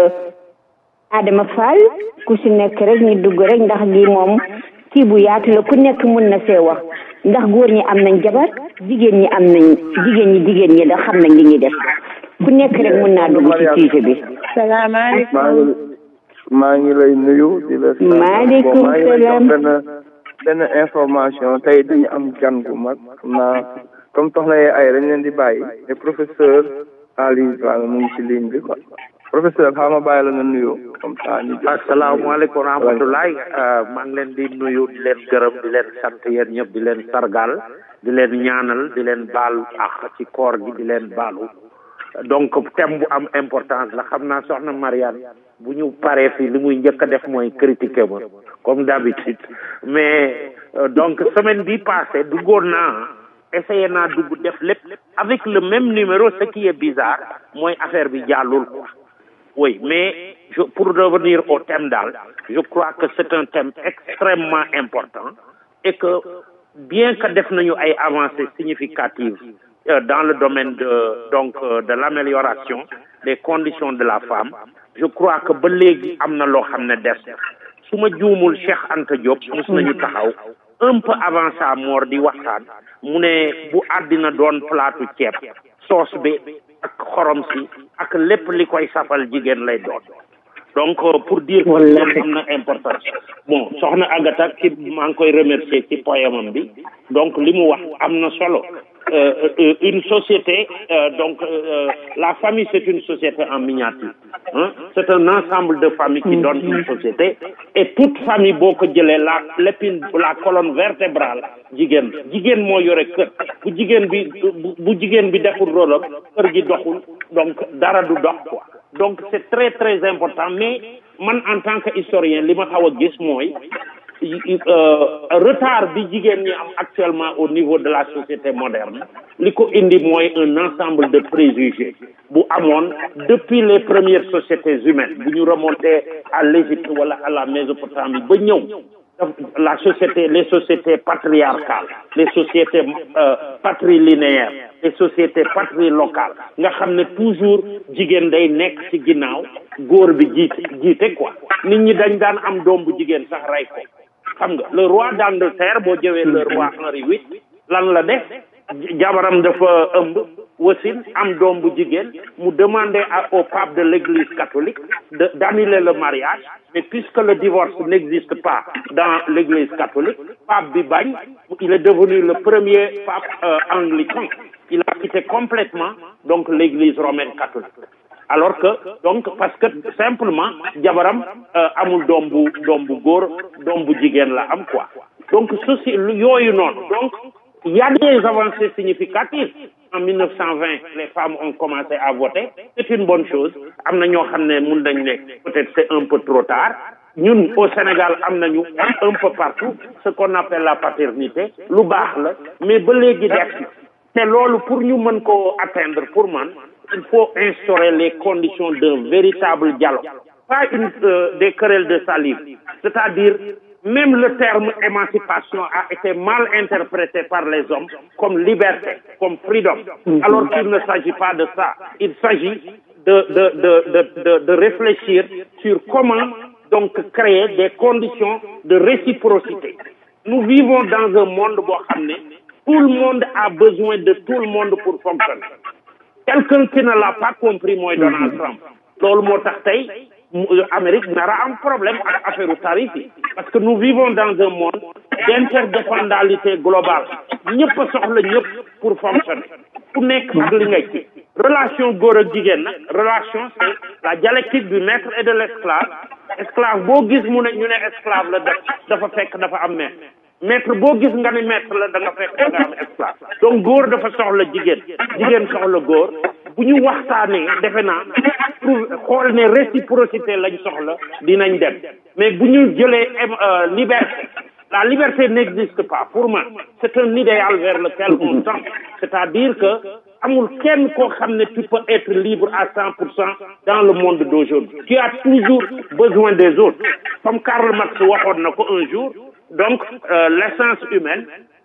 Adama Fall ku si nekk rek ñu dugg rek ndax lii moom kii bu yaatu la ku nekk mun na see wax ndax góor ñi am nañ jabar jigéen ñi am nañ jigéen ñi jigéen ñi da xam nañ li ñuy def ku nekk rek mun naa dugg ci sujet bi salaamaaleykum maa ngi lay nuyu di la maaleykum salaam benn information tey dañu am gan gu mag xam naa comme soxna yee ay dañ leen di bàyyi te professeur Ali Dramé mu ngi ci ligne bi quoi professeur xaw ma bàyyi la nga nuyu comme ça ñu asalaamaaleykum wa rahmatulahi maa ngi leen di nuyu di leen gërëm di leen sant yéen ñëpp di leen sargal di leen ñaanal di leen baalu ak ci koor gi di leen baalu donc thème bu am importance la xam naa soxna Mariane bu ñu paree fii li muy njëkk a def mooy critiquer ma comme d'habitude mais donc semaine bi passée duggoon naa essayé naa dugg def lépp avec le même numéro ce qui est bizarre mooy affaire bi jàllul quoi oui mais je, pour revenir au thème daal je crois que c'est un thème extrêmement important et que bien que def nañu ay avancées significatives euh, dans le domaine de donc euh, de l'amélioration des conditions de la femme je crois que ba léegi am na loo xam ne des su ma juumul Cheikh Anta Diop mus nañu taxaw un peu avant sa mort di waxtaan mu ne bu àddina doon plaatu ceeb soos bi ak xorom si ak lépp li koy safal jigéen lay doon donc pour dire que loolu am na importance bon soxna Agatha ci maa ngi koy remercier ci poème bi donc li mu wax am na solo euh, euh, une société euh, donc la famille c'est une société en miniature hein? c'est un ensemble de familles qui donne une société et toute famille boo ko jëlee la l'épine la colonne vertébrale jigéen jigéen moo yore kër bu jigéen bi bu jigéen bi deful rôle am kër gi doxul donc dara du dox quoi donc c'est très très important mais man en tant que historien li ma xaw a gis mooy retard bi jigéen ñi am actuellement au niveau de la société moderne li ko indi mooy un ensemble de préjugés bu amoon depuis les premières sociétés humaines bu ñu remonté à l'Égypte wala à la Mésopotamie ba ñëw la société les sociétés patriarcales les sociétés euh, patrilinéaires les sociétés patrilocales nga xam ne toujours jigéen day nekk ci ginnaaw góor bi jiite jiite quoi nit ñi dañ daan am doom bu jigéen sax rey ko xam nga le roi d'Angleterre boo jëwee le roi Henri VIII lan la def jabaram dafa ëmb wasin am doom bu jigéen mu demandé au pape de l'église catholique de d'annuler le mariage mais puisque le divorce n'existe pas dans l'église catholique pape bi bañ il est devenu le premier pape euh, anglican il a quitté complètement donc l'église romaine catholique alors que donc parce que simplement jabaram euh, amul doom bu doom bu góor doom bu jigéen la am quoi donc ceci yooyu noonu donc il y a des avancées significatives en 1920 les femmes ont commencé à voter c'est une bonne chose am na ñoo xam ne mun nañ ne peut-être c'est un peu trop tard ñun au Sénégal am nañu un peu partout ce qu'on appelle la paternité lu baax la mais ba léegi def te loolu pour ñu mën ko atteindre pour man il faut instaurer les conditions d'un véritable dialogue pas une euh, des querelles de salive c'est-à-dire même le terme émancipation a été mal interprété par les hommes comme liberté, comme freedom, alors qu'il ne s'agit pas de ça. Il s'agit de, de, de, de, de, de réfléchir sur comment donc créer des conditions de réciprocité. Nous vivons dans un monde boo xam ne tout le monde a besoin de tout le monde pour fonctionner. Quelqu'un qui ne l'a pas compris mooy Donald Trump. loolu moo tax tey Amérique nara am problème ak affaire tarif yi parce que nous vivons dans un monde d'interdépendalité globale ñëpp a soxla ñëpp pour fonctionner ku nekk ak li ngay ci relation góor ak jigéen nag relation c'est la dialectique du maître et de l'esclave esclave boo gis mu ne ñu ne esclave la def dafa fekk dafa am maître maître boo gis nga ni maître la da nga fekk da nga am esclave donc góor dafa soxla jigéen jigéen soxla góor bu ñu waxtaanee defe naa pour xool ne réciprocité lañ soxla dinañ dem mais bu ñu jëlee liberté la liberté n'existe pas pour moi c'est un idéal vers lequel on tend c'est-à-dire que amul kenn koo xam ne tu peux être libre à cent pour cent dans le monde d'aujourd'hui tu as toujours besoin des autres comme Karl Marx waxoon na ko un jour donc euh, l'essence humaine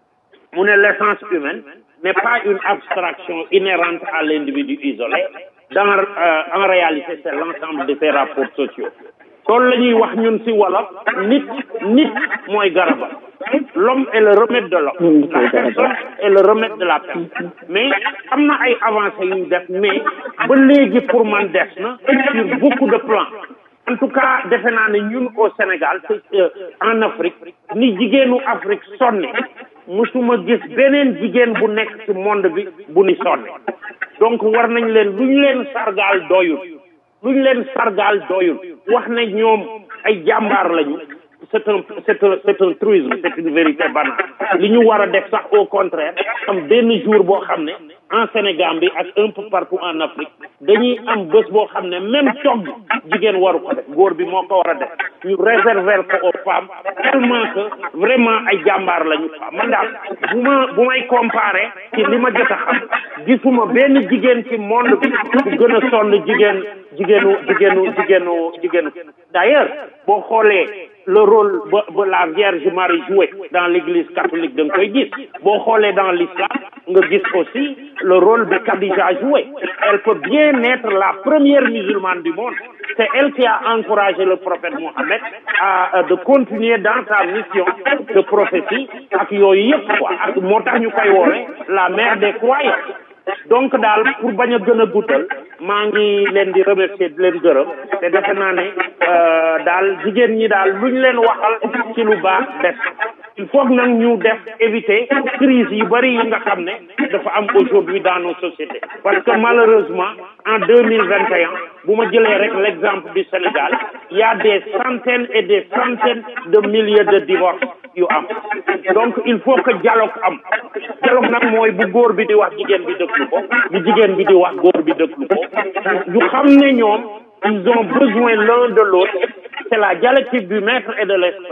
mu ne l'essence humaine n'est pas une abstraction inhérente à l'individu isolé dans euh, en réalité c'est l'ensemble de ses rapports sociaux loolu la ñuy wax ñun ci wolof nit nit mooy garaba l'homme est le remède de l'homme la personne est le remède de la personne mais am na ay avancées yu def mais ba léegi pour man des na sur beaucoup de plans en tout cas defe naa ne ñun au Sénégal c'est euh, en Afrique ni jigéenu Afrique sonne musuma gis beneen jigéen bu nekk ci monde bi bu ni sonne donc war nañ leen lu ñu leen sargaal doyul lu ñu leen sargaal doyul wax ne ñoom ay jàmbaar lañu c'est un c'est un c'est un truisme c'est une vérité banale li ñu war a def sax au contraire am benn jour boo xam ne en Sénégal bi ak un peu partout en Afrique dañuy am bés boo xam ne même togg jigéen waru ko def góor bi moo ko war a def ñu réserver ko aux femmes tellement que vraiment ay jàmbaar lañu man daal bu ma bu may comparer ci li ma jot a xam gisuma benn jigéen ci monde bi bu gën a sonn jigéen jigéenu jigéenu jigéenu jigéenu d'ailleurs boo xoolee le rôle ba ba la Vierge Marie joué dans l'église catholique da nga koy gis boo xoolee dans l'islam nga gis aussi le rôle de Khadija joué elle peut bien être la première musulmane du monde c'est elle qui a encouragé le prophète Mohammed à, à de continuer dans sa mission de prophétie ak yooyu yëpp quoi ak moo tax ñu koy woowee la mère des croyants donc daal pour bañ a gën a guddal maa ngi leen di remercier di leen gërëm te defe naa ne daal jigéen ñi daal luñ leen waxal ci lu baax def il faut nag ñu def éviter crise yu bari yi nga xam ne dafa am aujourd'hui dans nos sociétés parce que malheureusement en deux mille vingt et un bu ma jëlee rek l'exemple du Sénégal il y a des centaines et des centaines de milliers de divorces yu am donc il faut que dialogue am dialogue nag mooy bu góor bi di wax jigéen bi déglu ko bu jigéen bi di wax góor bi déglu ko ñu xam ne ñoom ils ont besoin l'un de l'autre c'est la dialectique du maître et de l'esclave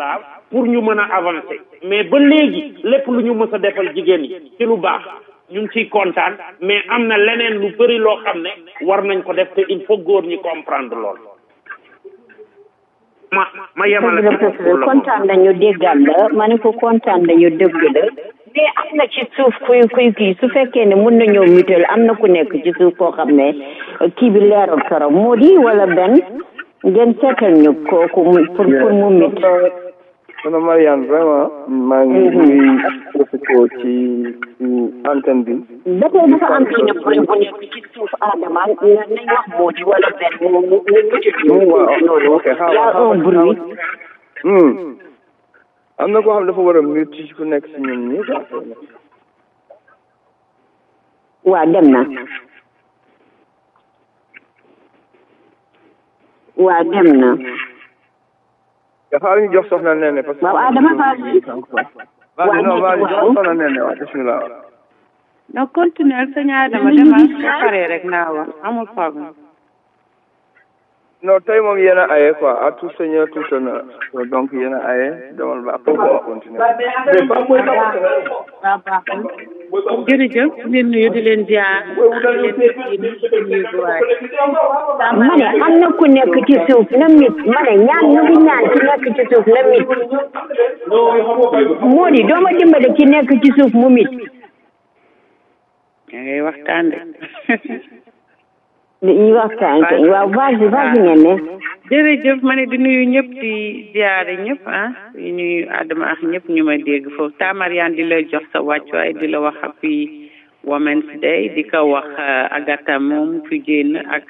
pour ñu mën a avancer mais ba léegi lépp lu ñu mës a defal jigéen yi ci lu baax ñu ngi ciy kontaan mais am na leneen lu bëri loo xam ne war nañ ko def te il faut góor ñi comprendre lool ma ma yemale kontaan nañu déggal la ma ne ko kontaan nañu dëgg la mais am na ci suuf kuy kuy kii su fekkee ne mun nañoo mutuel am na ku nekk ci suuf koo xam ne kii bi leerul trop moo di wala benn ngeen seetal ñu kooku mu pour pour mu mit sono Mariane vraiment maa ngi ngi profité ci ci antenne bi ba tey dafa am benn point bu nekk ci suuf Adama nañ wax moo di wala benn mu mu mu mutuel waaw ok y a un bruit hmm am na koo xam dafa war a mute ci ku nekk si ñun ñi waa dem na waa dem na dafa ñu jox soxna Nene parce que waaw Adama Faye waaw non waaw jox soxna Nene waaw bismillah non continuer sëñ Adama demal ba pare rek naa wax amul problème non tey moom yéen a aye quoi à tout seigneur tout honneur donc yéen a aye demal ba après on continue jërëjëf di leen nuyu di leen jaar ma ne am na ku nekk ci suuf na mit ma ne ñaan ñu ngi ñaan ci nekk ci suuf na mit moo di dooma dimbale ci nekk ci suuf mu mit da ngay waxtaan de dañuy waxtaan kay waaw vas-y vas-y ngeen ne jërëjëf ma ne di nuyu ñëpp di ziare ñëpp ah di nuyu Adama ak ñëpp ñu ma dégg foofu Tamariane di la jox sa wàccuwaay di la wax happy Women's Day di ko wax Agatha moom fi génn ak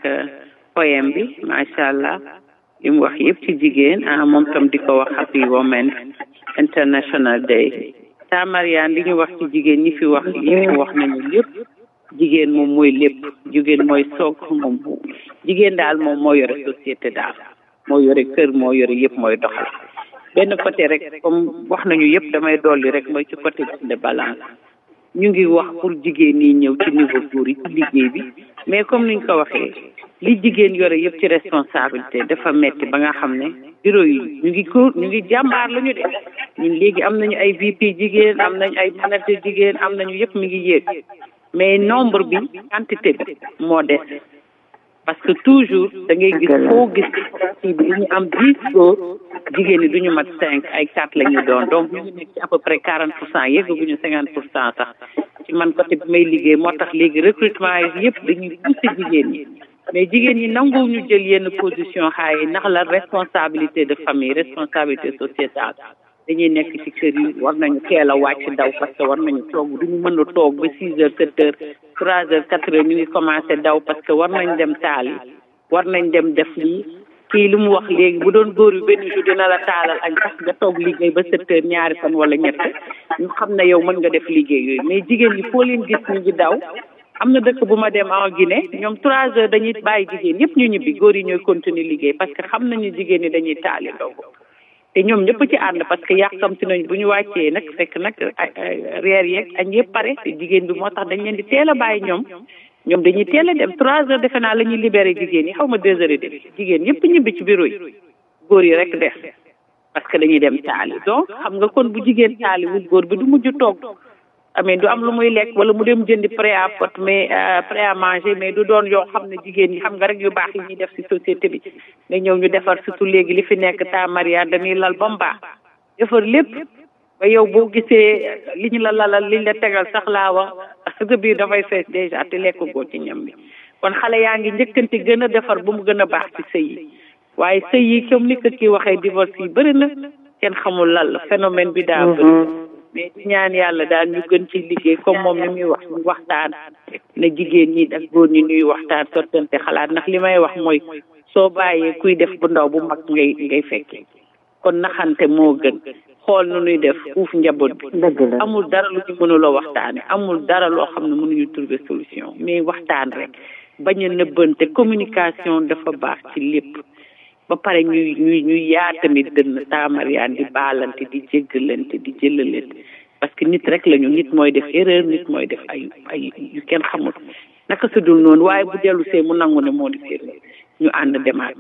poème bi macha allah li mu wax yëpp ci jigéen ah moom tam di ko wax happy Women's International Day Tamariane li ñu wax ci jigéen ñi fi wax yëpp wax nañu lépp jigéen moom mooy lépp jigéen mooy soog moom jigéen daal moom moo yore société daal moo yore kër moo yore yëpp mooy doxal benn côté rek comme wax nañu yëpp damay dolli rek mooy ci côté de balance ñu ngi wax pour jigéen ñi ñëw ci niveau góor yi ci liggéey bi mais comme niñ ko waxee li jigéen yore yëpp ci responsabilité dafa metti ba nga xam ne bureau yi ñu ngi ko ñu ngi jàmbaar la ñu de ñun léegi am nañu ay VP jigéen am nañu ay manager jigéen am nañu yëpp mi ngi yéeg mais nombre bi quantité bi moo des parce que toujours da ngay gis foo gis ci bi ñu am dix góor jigéen ñi du ñu mat cinq ay quatre la ñu doon donc ñu ngi nekk ci à peu près quarante pour cent yeggaguñu cinquante pour cent sax ci man côté bi may liggéey moo tax léegi recrutement yi yëpp dañuy pousser jigéen ñi mais jigéen ñi nangu ñu jël yenn position xaay yi ndax la responsabilité de famille responsabilité sociétale dañuy nekk ci kër yi war nañu teel a wàcc daw parce que war nañu toog duñu mën a toog ba six heures sept heures trois heures quatre heures ñu ngi commencé daw parce que war nañ dem taal yi war nañ dem def lii kii li mu wax léegi bu doon góor yu benn jour dina la taalal añ sax nga toog liggéey ba sept heures ñaari fan wala ñett ñu xam ne yow mën nga def liggéey yooyu mais jigéen ñi foo leen gis ñu ngi daw am na dëkk bu ma dem en Guinée ñoom trois heures dañuy bàyyi jigéen yëpp ñu ñibbi góor yi ñooy continuer liggéey parce que xam nañu jigéen ñi dañuy taali ndogu te ñoom ñëpp ci ànd parce que yàkkamti nañ bu ñu wàccee nag fekk nag reer yeeg añ yëpp pare te jigéen bi moo tax dañ leen di teel a bàyyi ñoom ñoom dañuy teel a dem trois heures defe naa la ñuy libéré jigéen yi xaw ma deux heures et demi jigéen yëpp ñibbi ci bureau yi góor yi rek def parce que dañuy dem taali donc xam nga kon bu jigéen taali wul góor bi du mujj toog amee du am lu muy lekk wala mu dem jëndi prêt à pot mais prêt à manger mais du doon yoo xam ne jigéen ñi xam nga rek yu baax yi ñuy def ci société bi nga ñëw ñu defar surtout léegi li fi nekk ta Maria dañuy lal ba mu baax defar lépp ba yow boo gisee li ñu la lalal liñ la tegal sax laa wax sa biir dafay fees déjà te lekk goo ci ñam bi kon xale yaa ngi njëkkante gën a defar bu mu gën a baax ci sëy yi waaye sëy yi comme ni ko kii waxee divorce yi bëri na kenn xamul lan la phénomène bi daa bëri mais di ñaan yàlla daal ñu gën ci liggéey comme moom ni muy wax ñu waxtaan na jigéen ñi ak góor ñi ñuy waxtaan sottante xalaat ndax li may wax mooy soo bàyyee kuy def bu ndaw bu mag ngay ngay fekkee kon naxante moo gën xool nu ñuy def uuf njaboot bi amul dara lu ñu mënuloo waxtaane amul dara loo xam ne mënuñu trouver solution mais waxtaan rek bañ a nëbbante communication dafa baax ci lépp ba pare ñuy ñuy ñuy yaa tamit dënn taamariyaan di baalante di jéggalante di jëlalante parce que nit rek lañu nit mooy def erreur nit mooy def ay ay yu kenn xamul naka su dul noonu waaye bu dellu see mu nangu ne moo di seen ñu ànd demaat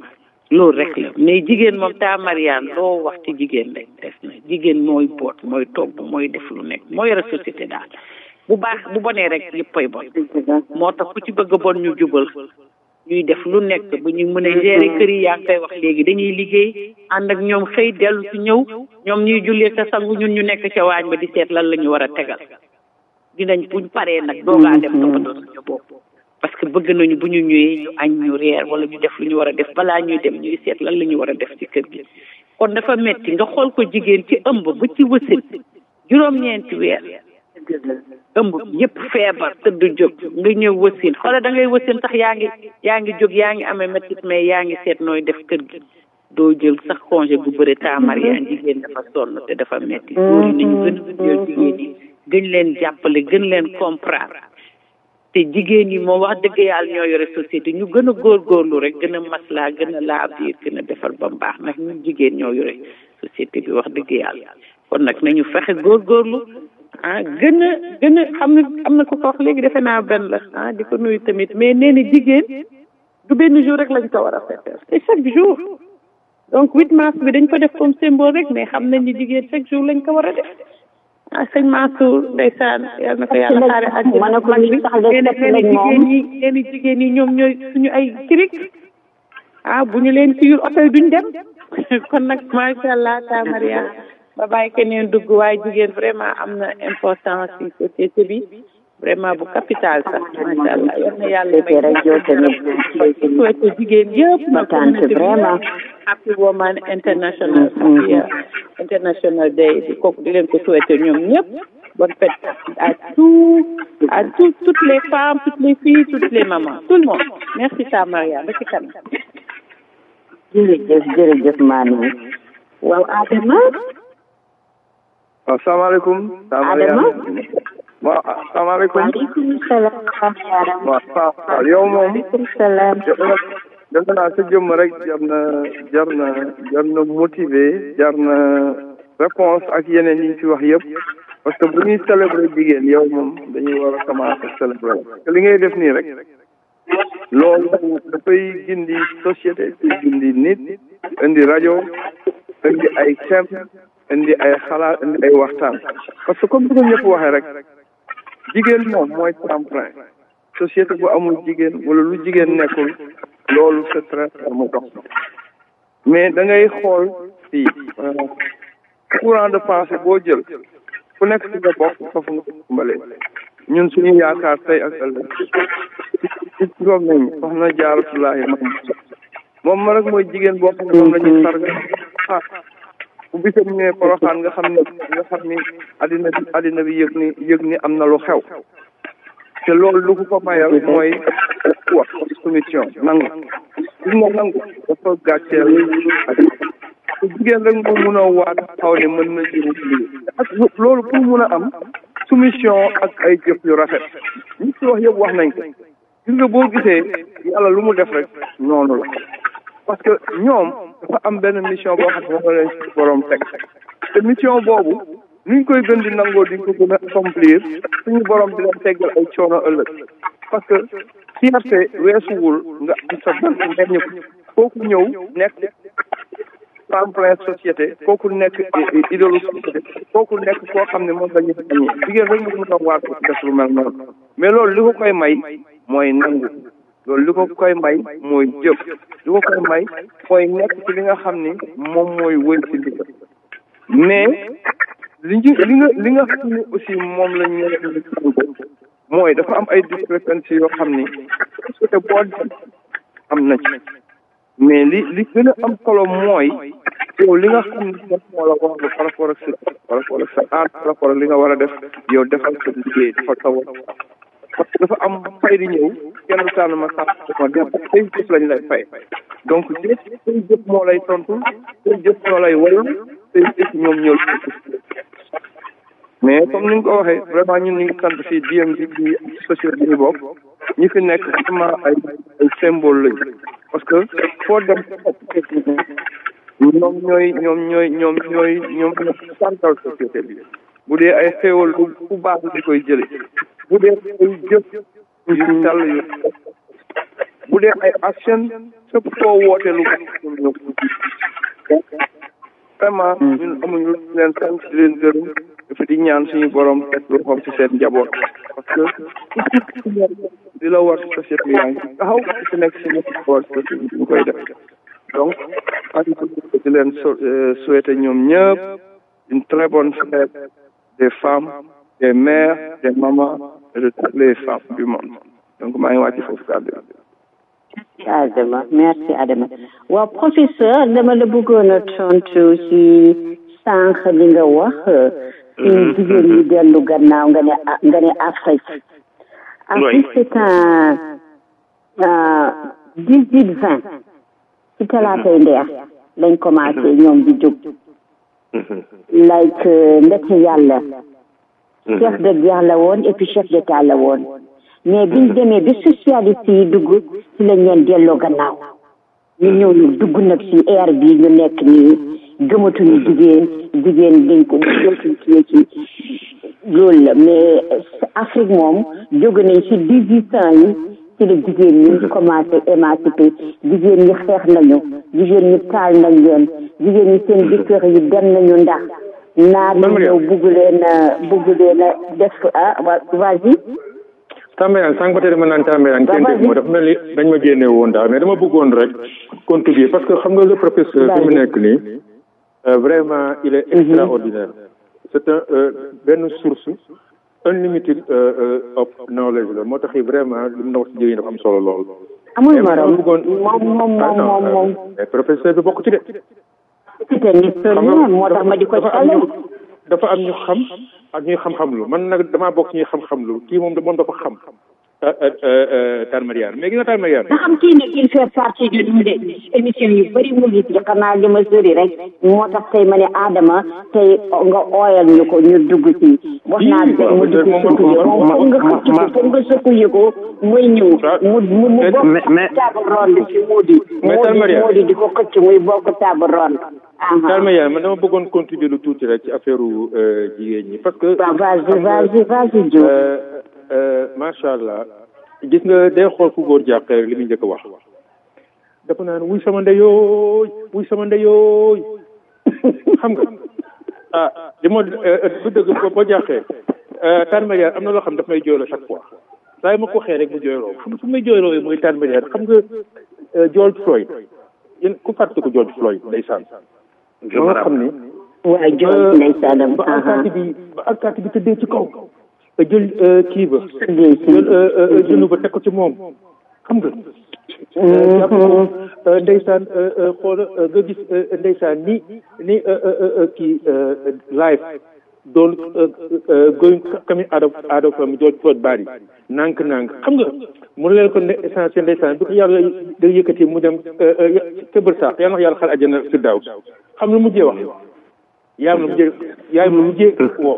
loolu rek la mais jigéen moom taa Mariane loo wax ci jigéen rek des na jigéen mooy boot mooy togg mooy def lu nekk moo yore société daal bu baax bu bonee rek yëppay bon moo tax ku ci bëgg a bon ñu jubal ñuy def lu nekk bu ñu mën a gérer kër yi yaa ngi koy wax léegi dañuy liggéey ànd ak ñoom xëy dellu si ñëw ñoom ñuy jullee sa sangu ñun ñu nekk ca waañ ba di seet lan la ñu war a tegal dinañ buñ paree nag doogaa dem toppatoo suñu bopp parce que bëgg nañu bu ñu ñëwee ñu añ ñu reer wala ñu def lu ñu war a def balaa ñuy dem ñuy seet lan la ñu war a def ci kër gi kon dafa metti nga xool ko jigéen ci ëmb ba ci wësin juróom-ñeenti weer ëmb yëpp feebar tëdd jóg nga ñëw wësin xoola da ngay wësin sax yaa ngi yaa ngi jóg yaa ngi amee méttit mais yaa ngi seet nooy def kër gi doo jël sax congé gu bëri taamar yaa jigéen dafa sonn te dafa metti góor yi nañu gën a jël jigéen yi gën leen jàppale gën leen comprendre te jigéen yi moom wax dëgg yàlla ñoo yore société ñu gën a góorgóorlu rek gën a maslaa gën a laa biir gën a defar ba baax nag ñun jigéen ñoo yore société bi wax dëgg yàlla kon nag nañu fexe góorgóorlu ah gën a gën a xam ne am na ko ko wax léegi defe naa benn la ah di ko nuyu tamit mais nee na jigéen du benn jour rek lañ ko war a fêter c'est chaque jour donc 8 mars bi dañ ko def comme symbole rek mais xam nañ ni jigéen chaque jour lañ ko war a def ah sëñ Mansour ndeysaan yal na ko yàlla xaare ak ma ne ko lii sax de fekk nañ moom jigéen ñi leen jigéen ñi ñoom ñooy suñu ay kirik ah bu ñu leen tiyul oto yi duñ dem kon nag macha allah ta Maria ba bàyyi keneen dugg waaye jigéen vraiment am na importance ci société bi vraiment bu capital sax macha allah yal na yàlla may rek yow tamit souhaité jigéen yëpp ma tante vraiment happy woman international happy international day di kooku di leen ko souhaité ñoom ñëpp bonne fête à tout à tout toutes les femmes toutes les filles toutes les mamans tout le monde merci ta Maria ba ci kanam jërëjëf jërëjëf maanaam waaw Adama waaw salaamaaleykum Adama waaw salaamaaleykum waaleykum salaam waaw waaw yow moom waaleykum salaam defe naa sa jëmm rek jar na jar na jar na motivé jar na réponse ak yeneen yi ñu fi wax yëpp parce que bu ñuy célébrer jigéen yow moom dañuy war a commencer célébrer parce que li ngay def nii rek loolu dafay gindi société gindi nit indi rajo indi ay thème indi ay xalaat indi ay waxtaan parce que comme bi ko ñëpp waxee rek jigéen moom mooy tremplin société bu amul jigéen wala lu jigéen nekkul loolu c'est très mu dox mais da ngay xool fii courant de pensée boo jël ku nekk ci nga bokk foofu nga dimbale ñun suñu yaakaar tey ak ëllëg ci juróom nañ wax na jaaratulaahi mam moom ma rek mooy jigéen boo xam ne moom la ñuy sarga ah bu bisam ñëwee poroxaan nga xam ne nga xam ni addina bi addina bi yëg ni yëg ni am na lu xew te loolu lu ko ko mayal mooy wax soumission nangu gis nga nangu dafa gàcceel te jigéen rek moo mun a waat xaw ne mën na jëriñ lii ak loolu pour mun a am soumission ak ay jëf yu rafet ñi ci wax yëpp wax nañ ko gis nga boo gisee yàlla lu mu def rek noonu la parce que ñoom dafa am benn mission boo xam ne moom la leen ci borom teg te mission boobu nuñ koy gën di nangoo di ko gën a accomplir suñu borom di leen teggal ay coono ëllëg parce que fierté weesuwul nga am sa ban ngeñu kooku ñëw nekk tremplin société kooku nekk idolu société kooku nekk koo xam ne moom la ñu añee jigéen rek mu mën a waat ko def lu mel noonu mais loolu li ko koy may mooy nangu loolu li ko koy may mooy jëf li ko koy may mooy nekk ci li nga xam ni moom mooy wëy ci ndigal mais li ñu li nga li nga xam ne aussi moom la ñu mooy dafa am ay discrépancies yoo xam ni société boo dem am na ci mais li li gën a am solo mooy yow li nga xam ne moom moo la wax par rapport ak sa par rapport ak sa aat par rapport ak li nga war a def yow defal sa liggéey dafa taw parce que dafa am fay di ñëw kenn tànn ma sax ma dem say jëf lañ lay fay donc jëf say jëf moo lay tontu say jëf ñoo lay waral say jëf ñoom ñoo mais comme ni nga ko waxee vraiment ñun ñu ngi sant fii DMV bi société bi ñu bokk ñi fi nekk vraiment ay ay symbole lañu parce que foo dem ñoom ñooy ñoom ñooy ñoom ñooy ñoom ñooy santal société bi bu dee ay xéewal ku baax di koy jële bu dee ay jëf yu sell yu bu dee ay action fépp foo woote lu ñëw vraiment ñun amuñu leen sant di leen gërëm dafa di ñaan suñu borom teg loxoom ci seen njaboot parce que di la war société yaa ngi taxaw ci nekk si nekk war société ñu koy def donc di leen souhaiter ñoom ñëpp une très bonne fête des femmes des mères des mamans et de toutes les femmes du monde donc maa ngi wàcc foofu kàddu Adama merci Adama waaw professeur dama la bëggoon a tontu ci sànq li nga wax suñu jigéen ñi dellu gannaaw nga ne nga ne Afrique Afrique c'est un dix huit vingt ci talaatay ndeex lañ commencé ñoom di jóg like ndeke yàlla chef de guerre la woon et puis chef d'état la woon mais biñ demee bi socialiste yi dugg ci lañ leen delloo gannaaw ñu ñëw ñu dugg nag ci air bi ñu nekk nii gëmatuñu jigéen jigéen dañ ko dootuñ ci ci loolu la mais Afrique moom jóge nañ ci dix huit ans yi ci la jigéen ñi commencé émancipé jigéen ñi xeex nañu jigéen ñi taal nañ leen jigéen ñi seen jëkkër yi dem nañu ndax naar yi ñëw bugg leen bugg leen def ah vas-y Tambeyaan sànq ba tey dama naan Tambeyaan kenn dégg moo dafa mel ni dañ ma génne woon daal mais dama bëggoon rek contribuer parce que xam nga le professeur fi mu nekk nii vraiment il est extraordinaire c'est un benn source unlimited of knowledge la moo tax vraiment li mu na wax si jigéen dafa am solo lool amul morom moom moom moom moom moom mais professeur bi bokk ci de c'est un historien moo tax ma di ko dafa am ñu xam ak ñuy xam-xam lu man nag damaa bokk ñuy xam-xam lu kii moom moom dafa xam Tall Mariane mais gis nga Tall Mariane nga xam kii nag il fait partie de ñu de émission yu bëri mu ngi ci xanaa li ma sori rek moo tax tey ma ne Adama tey nga ooyal ñu ko ñu dugg ci wax naa tey mu dugg sëkku yi moom foog nga xëcc ko foog nga sëkku yi ko muy ñëw mu mu mu bokk table ronde ci Modi Modi Modi di ko xëcc muy bokk table ronde Tall Mariane man dama bëggoon contribuer lu tuuti rek ci affaire jigéen ñi parce que vas-y vas-y vas-y Diop macha allah gis nga day xool fu góor jàqee rek li muy njëkk a wax dafa naan wuy sama ndeyooy wuy sama ndeyooy xam nga ah li moo du dëgg boo jàqee Tall Mariane am na loo xam daf may jooyloo chaque fois saa yi ma ko waxee rek mu jooyloo xam fu may jooyloo mooy Tall Mariane xam nga George Floyd yéen ku fàtte ko George Floyd ndeysaan ba nga xam ni waaye George ndeysaanam ba alkaati bi ba alkaati bi tëddee ci kaw jël kii ba jël jënu ba teg ko ci moom xam nga jàpp ko ndeysaan xool nga gis ndeysaan ni ni kii live doon going coming out of out of George Floyd body nànk nànk xam nga mu leen ko ne essentiel ndeysaan bi ko yàlla da yëkkati mu dem këbër saax yàlla na yàlla xal àjjana si daaw xam lu mujjee wax yaayam la mujjee yaayam la mujjee woo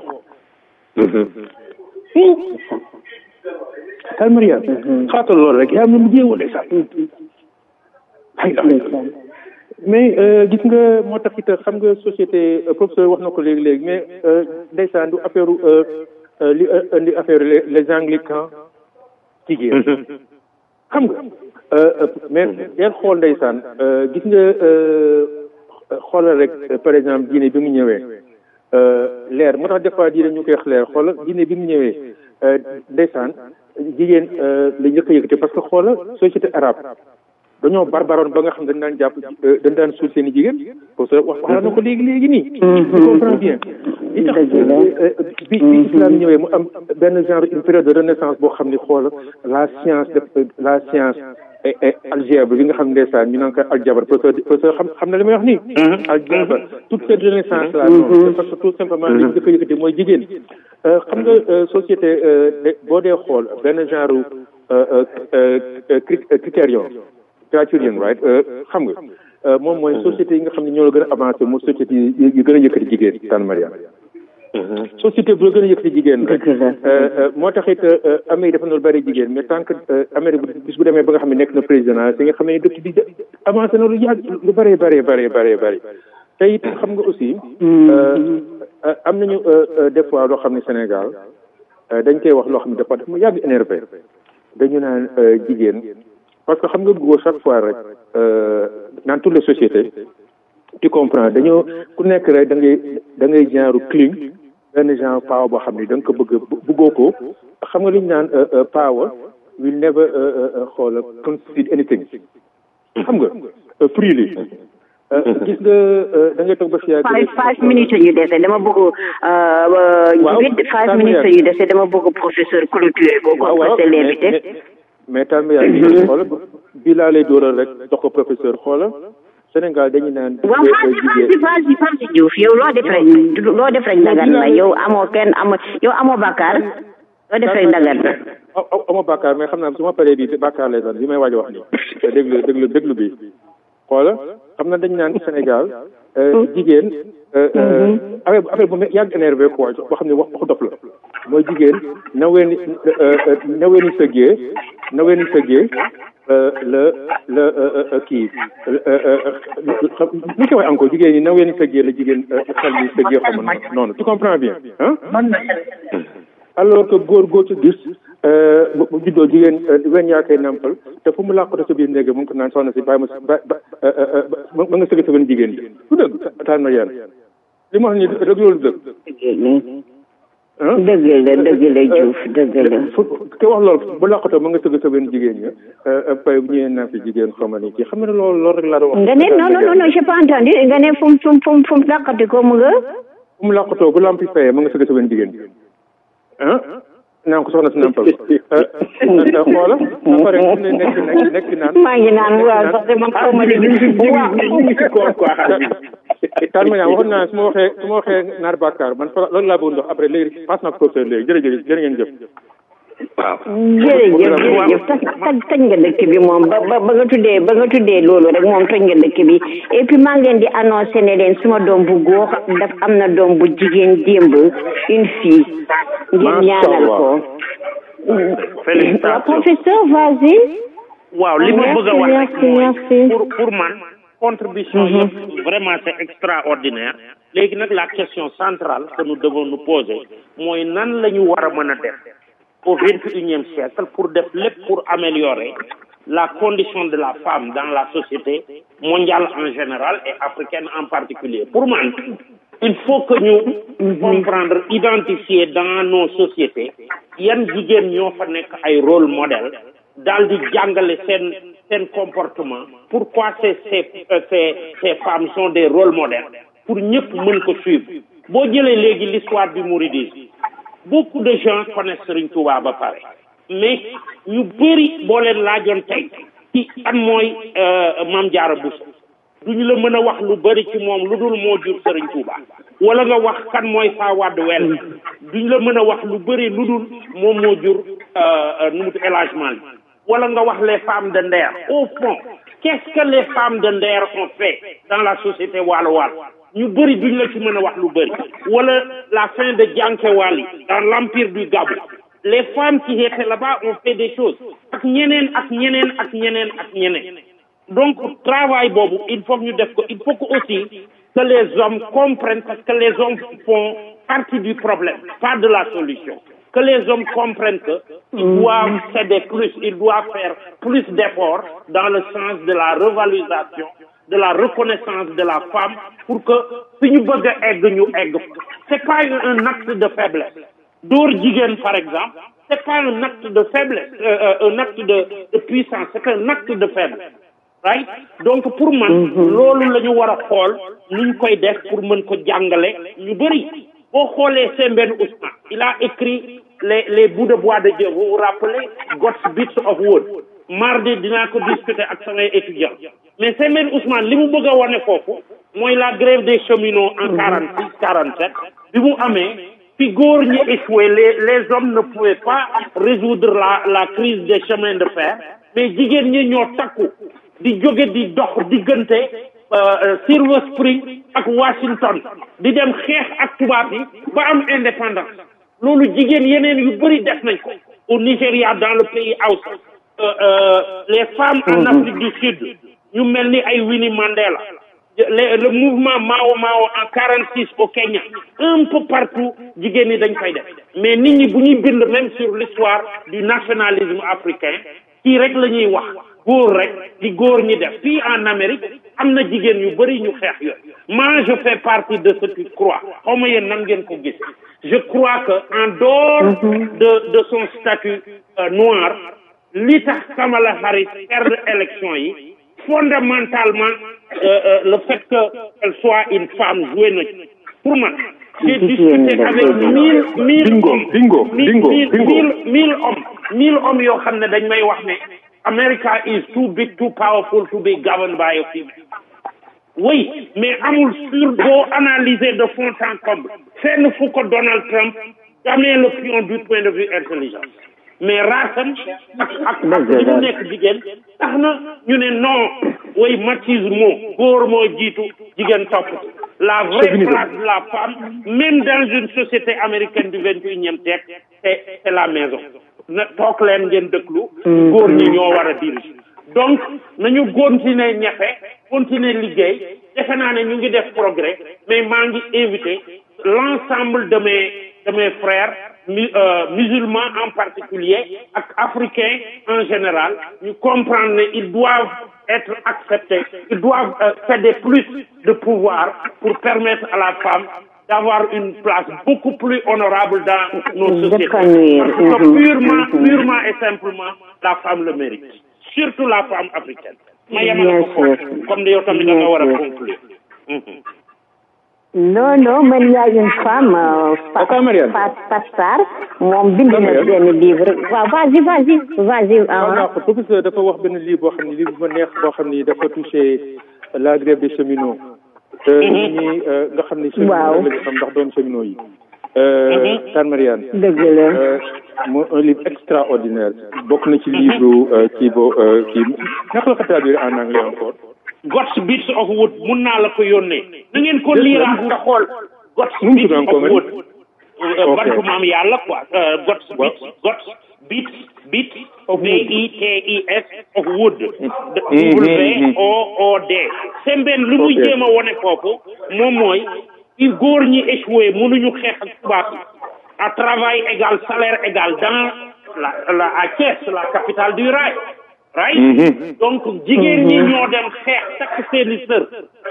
Tall Mariane xaatal loolu rek yaa am na mu jéewoon ndeysaan mais gis nga moo tax it xam nga société professeur wax na ko léegi-léegi mais ndeysaan du affaire li indi affaire les anglicans jigéen xam nga mais deel xool ndeysaan gis nga xoolal rek par exemple diine bi mu ñëwee leer moo tax des fois diine ñu koy wax leer xoolal diine bi mu ñëwee ndeysaan jigéen la njëkk a yëkkati parce que xoolal société arabe dañoo barbaroon ba nga xam dañ daan jàpp dañ daan suul seen i jigéen parce que wax wax na ko léegi léegi nii tu comprends bien li tax bi bi islam ñëwee mu am benn genre une période de renaissance boo xam ni xoolal la science de la science algèbre bi nga xam ndeysaan ñu naan ko aljabar parce que parce que xam xam na li may wax nii aljabar toute cette renaissance là noonu parce que tout simplement li njëkk a yëkkati mooy jigéen xam nga société boo dee xool benn genre critérium criterion right xam nga moom mooy société yi nga xam ne ñoo la gën a avancé mooy société yi gën a yëkkati jigéen Tall Mariane société bu la gën a yëkkati jigéen rek moo tax it Amérique dafa noonu bëri jigéen mais tant que Amérique bis bu demee ba nga xam ne nekk na président si nga xam ne dëkk bi avancé na lu yàgg lu bëree bëree bëree bëree bëri te it xam nga aussi am nañu des fois loo xam ne Sénégal dañ koy wax loo xam ne dafa dafa mu yàgg énervé dañu naan jigéen parce que xam nga góor chaque fois rek dans toutes les sociétés tu comprends dañoo ku nekk rek da ngay da ngay genre cling benn genre power boo xam ni da nga ko bëgg bëggoo ko xam nga li ñu naan power will never xool concede anything xam nga freely gis nga da ngay toog ba si yàgg five five minutes ñu dese dama bëgg huit five minutes ñu dese dama bëgg professeur clôturer ko comme c'est l'invité mais tam yaa ngi xoolal bii laa lay dóoral rek jox ko professeur xoolal Sénégal dañu naan. waaw vas-y vas-y vas-y Diouf yow loo def rek loo def rek ndagan la yow amoo kenn amoo yow amoo bàkkaar loo def rek ndagan la. amoo bàkkaar mais xam naa su ma paree bii bàkkaar lay doon bi may waaj wax nii déglu déglu déglu bi xoola xam na dañu naan Sénégal jigéen affaire affaire bu yàgg énervé quoi boo xam ne wax waxu dof la mooy jigéen nawee ni nawee ni sëggee nawee ni sëggee la la kii ni ko waxee encore jigéen ñi nawee ni sëggee la jigéen xel ni sëggee xam na noonu tu comprends bien ah alors que góor góor ci gis bu juddoo jigéen weñ yaa koy nampal te fu mu làqatu sa biir néeg mu ngi ko naan soxna si bàyyi ma ba ba ma nga sëgg sa benn jigéen bi du dëgg taan ma yàlla li ma wax ni dëgg loolu dëgg dëgg la dëgg la Diouf dëgg la te wax loolu bu làqatoo ma nga sëgg sa benn jigéen ñi pay bu ñëwee naa fi jigéen xaw ma ni kii xam nga ne loolu loolu rek laa doon wax nga ne non non non j'ai pas entendu nga ne fu mu fu mu fu mu làqati ko mu nga fu mu làqatoo bu lampi fayee ma nga sëgg sa benn jigéen bi ah naan ko soxna si nampal xoola ba pare mu ne nekk nekk nekk naan maa ngi naan waaw sax de man xaw ma ne taan ma ñaan waxoon naa su ma waxee su ma waxee naar bàkkaar man fa loolu laa bëggoon wax après léegi passe naa ko professeur léegi jërëjëf jërë ngeen jëf waaw jërëjëf jërëjëf taj taj taj nga dëkk bi moom ba ba ba nga tuddee ba nga tuddee loolu rek moom toj nga dëkk bi et puis maa ngi leen di annoncé ne leen suma doom bu góor daf am na doom bu jigéen démb une fille ngir ñaanal ko félicitations professeur vas-y waaw li ma bëgg a wax rek merci merci pour pour man contribution yëpp vraiment c'est extraordinaire léegi nag la question centrale que nous devons nous poser mooy nan la ñu war a mën a def au vingt et unième siècle pour def lépp pour améliorer la condition de la femme dans la société mondiale en général et africaine en particulier pour man il faut que ñu comprendre identifier dans nos sociétés yan jigéen ñoo fa nekk ay rôle modèle daal di jàngale seen seen comportement pourquoi ces ces ces ces femmes sont des rôles modèles pour ñëpp mën ko suivre boo jëlee léegi l'histoire du mouridisme beaucoup de gens connaissent Serigne Touba ba pare mais ñu bëri boo leen laajoon tey ci an mooy Mame Diarra Bousso duñu la mën a wax lu bëri ci moom lu dul moo jur Serigne Touba wala nga wax kan mooy Fawade Wel duñu la mën a wax lu bëri lu dul moom moo jur nu mu élagement wala nga wax les femmes de Nder au fond qu'est-ce que les femmes de Nder ont fait dans la société waalo waalo ñu bëri duñ la ci mën a wax lu bëri wala la fin de Diankewali dans l'empire du Gabou les femmes qui étaient là-bas ont fait des choses ak ñeneen ak ñeneen ak ñeneen ak ñeneen donc travail boobu il faut que ñu def ko il faut que aussi que les hommes comprennent parce que les hommes font partie du problème pas de la solution que les hommes comprennent que ils doivent céder plus ils doivent faire plus d'efforts dans le sens de la revalorisation de la reconnaissance de la femme pour que fi ñu bëgg a egg ñu egg c'est pas un acte de faiblesse dóor jigéen par exemple c'est pas un acte de faiblesse euh, un acte de, de puissance c'est un acte de faiblesse right donc pour man loolu la ñu war a xool nu ñu koy def pour mën ko jàngale ñu bëri boo xoolee Sembène Ousmane il a écrit les les bouts de bois de Dieu vous vous rappelez God's bits of wood mardi dinaa ko discuter ak samay étudiants mais Sembène Ousmane li mu bëgg a wane foofu mooy la grève des cheminots en quarante six quarante sept bi mu amee fi góor ñi échoué les les hommes ne pouvaient pas résoudre la la crise des chemins de fer mais jigéen ñi ñoo takku di jóge di dox diggante Silver Spring ak Washington di dem xeex ak tubaab yi ba am indépendance loolu jigéen yeneen yu bëri def nañ ko au Nigeria dans le pays Hausa les femmes en Afrique du Sud ñu mel ni ay Winnie Mandela le le mouvement Mao Mao en quarante six au Kenya un peu partout jigéen ñi dañ koy def mais nit ñi bu ñuy bind même sur l'histoire du nationalisme africain kii rek la ñuy wax góor rek di góor ñi def fii en Amérique am na jigéen yu bëri ñu xeex yooyu moi je fais partie de ceux qui croient xaw ma yéen nan ngeen ko gis je crois que en dehors de de son statut euh, noir li tax Kamala Harris perdre élection yi fondamentalement euh, euh, le fait que elle soit une femme joué na ci pour man j'ai discuté avec mille mille Bingo, hommes bingo, mille bingo, mille bingo. mille mille hommes mille hommes yoo xam ne dañ may wax ne America is too big too powerful to be governed by a female oui mais amul sur boo analyser de fond en comble fenn fu ko Donald Trump damee le pion du point de vue intelligence mais raasam ak ak ak li mu nekk jigéen tax na ñu ne non way machisme góor moo jiitu jigéen topp la vraie Chauvinisme. place de la femme même dans une société américaine du vingt et unième siècle c'est c'est la maison na toog leen ngeen dëkklu góor ñi ñoo war a diriger donc nañu continuer ñefe continuer liggéey defe naa ne ñu ngi def progrès mais maa ngi invité l'ensemble de mes de mes frères mu- euh, musulmans en particulier ak africains en général ñu comprendre ne ils doivent être acceptés ils doivent euh, céder plus de pouvoir pour permettre à la femme d'avoir une place beaucoup plus honorable dans nos sociétés D'épanouir. parce que Mhm. purement Mhm. purement et simplement la femme le mérite surtout la femme africaine ma yemale Bien ko foofu sûr. comme yow tamit da nga Bien war a sûr. conclure Mhm. non non man y a une femme euh, Fa- Fa- Fat Sarr moom bind na benn livre waaw vas-y vas-y vas-y waaw ah. ndax professeur dafa wax benn livre boo xam ne livre bu ma neex boo xam ni dafa touché la grève des cheminots te nit ñi euh, nga xam ni Waaw. cheminots la ñu xam ndax doon cheminots yi euh, Tan Mariane dëgg la euh, mo un livre extraordinaire bokk na ci livre euh, kii bo euh, kii naka la ko traduire en anglais encore God's Bits of Wood mun naa la ko yónnee na ngeen ko liiraat nga xool God's Nu mu Bits tudd of encore, Wood Euh, Ok. bantu maam yàlla quoi Euh, God's Bits God's Bits Bits B I T I S of Wood W O O D sembeen li muy Ok. jéem a wone foofu moom mooy i góor ñi échoué mënuñu xeex ak tubaab yi à travail égal salaire égal dans la la à Thiès la capitale du rail right Mhm. donc jigéen ñi ñoo dem xeex takk seeni sër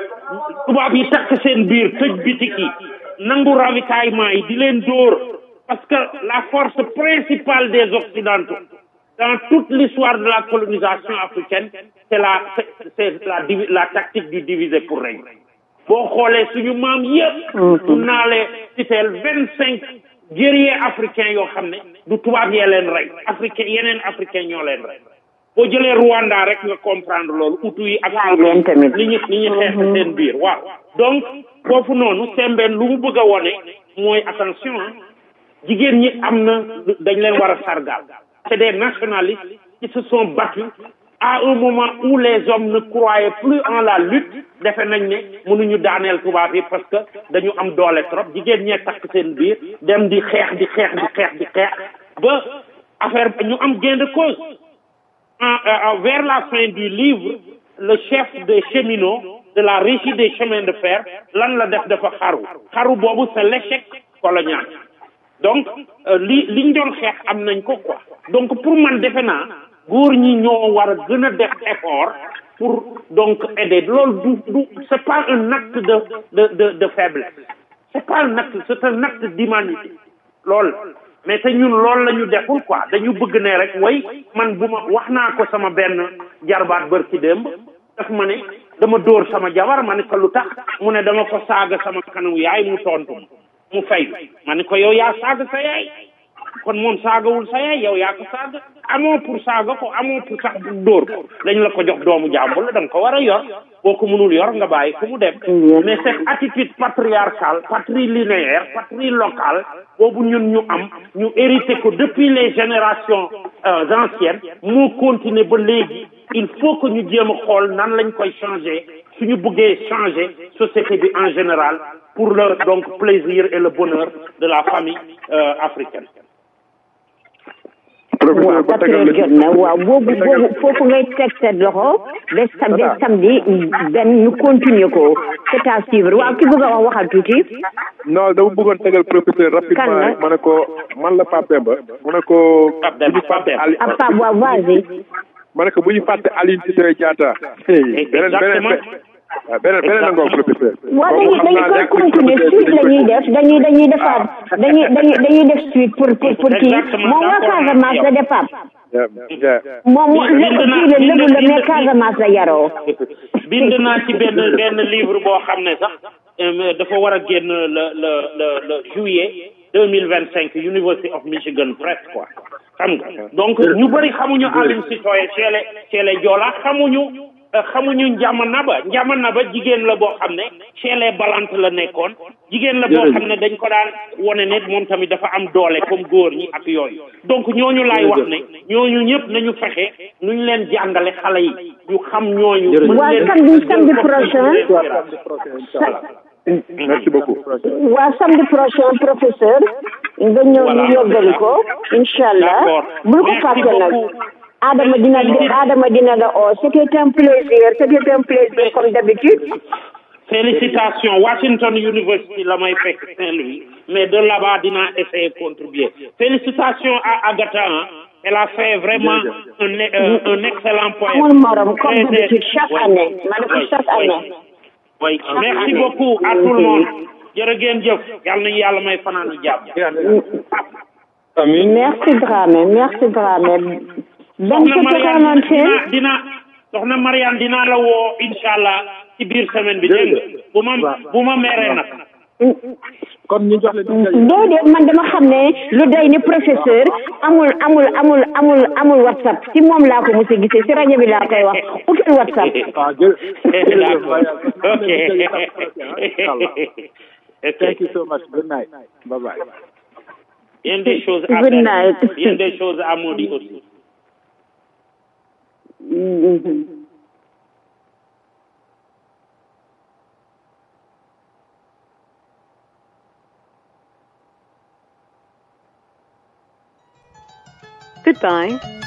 tubaab yi takk seen biir tëj bitik yi nangu ravitaillement yi di leen dóor parce que la force principale des occidentaux dans toute l'histoire de la colonisation africaine c'est la c'est c'est la divi- la tactique du diviser pour régner boo xoolee suñu maam yëpp mun naa lee citeel vingt cinq guerriers africains yoo xam ne du tubaab yee leen rey africain yeneen africain ñoo leen rey boo jëlee Rwanda rek nga comprendre loolu utu yi ak leen tamit. li ñu li ñu xeex seen biir waaw donc foofu noonu sembeen lu mu bëgg a wone mooy attention ah jigéen ñi am na dañ leen war a sargal c'est des nationalistes qui se sont battus à un moment où les hommes ne croyaient plus en la lutte defe nañ ne mënuñu daaneel tubaab yi parce que dañu am doole trop jigéen ñee takk seen biir dem di xeex di xeex di xeex di xeex ba affaire ba ñu am gain de cause en, euh, vers la fin du livre le chef des cheminots de la régie des chemins de fer lan la def dafa xaru xaru boobu c'est l'échec colonial donc euh, li li ñu doon xeex am nañ ko quoi donc pour man defe naa góor ñi ñoo war a gën a def effort pour donc aider loolu du du c'est pas un acte de de de de faiblesse c'est pas un acte c'est un acte d'humanité loolu mais te ñun loolu la ñu deful quoi dañu bëgg ne rek way man bu ma wax naa ko sama benn jarbaat bër ci démb daf ma ne dama dóor sama jabar ma ne ko lu tax mu ne dama ko saaga sama kanamu yaay mu tontu ma mu fay ma ne ko yow yaa saaga sa yaay kon moom saagawul sa yaay yow yaa ko saaga amoo pour saaga ko amoo pour sax dóor ko dañ la ko jox doomu jàmbur la da nga ko war a yor boo ko mënul yor nga bàyyi ko mu dem mais cette attitude patriarcale patrilinéaire patrilocale boobu ñun ñu am ñu hérité ko depuis les générations euh, anciennes moo continuer ba léegi il faut que ñu jéem a xool nan lañ koy changer suñu bëggee changer société bi en général pour le donc plaisir et le bonheur de la famille euh, africaine waaw quatre heures jot na waaw boobu boobu foofu ngay teg sa loxo ba sam ba samedi benn ñu continuer ko c'est à suivre waaw ki bëgg a wax waxal tuuti non dama bëggoon tegal professeur rapidement Kan la? rek ma ne ko man la Pape Demba mu ne ko Pape Demba Pape Demba ah Pape waaw vas-y ma ne ko bu ñu fàtte Aline Sitoé Diatta beneen beneen beneen beneen la ngoog professeur waaw dañuy dañuy koy continuer suite la ñuy def dañuy dañuy defaat dañuy dañuy dañuy def suite pour pour pour kii moom waa Casamance la de Pape moom lépp kii la lébu la mais Casamance la yaroo bind naa ci benn benn livre boo xam ne sax dafa war a génn le le le le juillet deux mille vingt cinq University of Michigan Press quoi xam nga donc ñu bëri xamuñu Aline Sitoé chez les chez les Joola xamuñu xamuñu njama naba njama naba jigéen la boo xam ne chez les balantes la nekkoon jigéen la boo xam ne dañ ko daan wone ne moom tamit dafa am doole comme góor ñi ak yooyu donc ñooñu laay wax ne ñooñu ñëpp nañu fexe nuñ leen jàngale xale yi ñu xam ñooñu waa samedi samedi prochain merci beaucoup waa samedi prochain professeur nga ñëw ñu yóbgali ko incha allah bul ko fàtte nag Adama dina Adama dina la oo c'était un plaisir c'était un plaisir comme d'habitude félicitations Washington University la may fekk Saint-Louis mais de là-bas dinaa essayer contribuer félicitations à Agatha elle a fait vraiment un euh, un excellent point amul morom comme d'habitude chaque année ma ne ko chaque année oui merci beaucoup à tout le monde jërë ngeen jëf yàlla nañu yàlla may fanaanu jàmm amiin merci Dramé merci Dramé donc soxna c'est Mariane quarante dina dina soxna Mariane dinaa la woo incha allah ci biir semaine bi dégg nga bu ma bu ma meree nag kon ñu jox leen déedéet man dama xam ne lu doy ni professeur amul amul amul amul amul whatsapp ci moom laa ko mos a gisee si rajo bi laa koy wax utul whatsapp ok Thank you so much. Good night. Bye bye. Il y a des choses à Good faire. night. Il y a des choses à maudire aussi. Goodbye.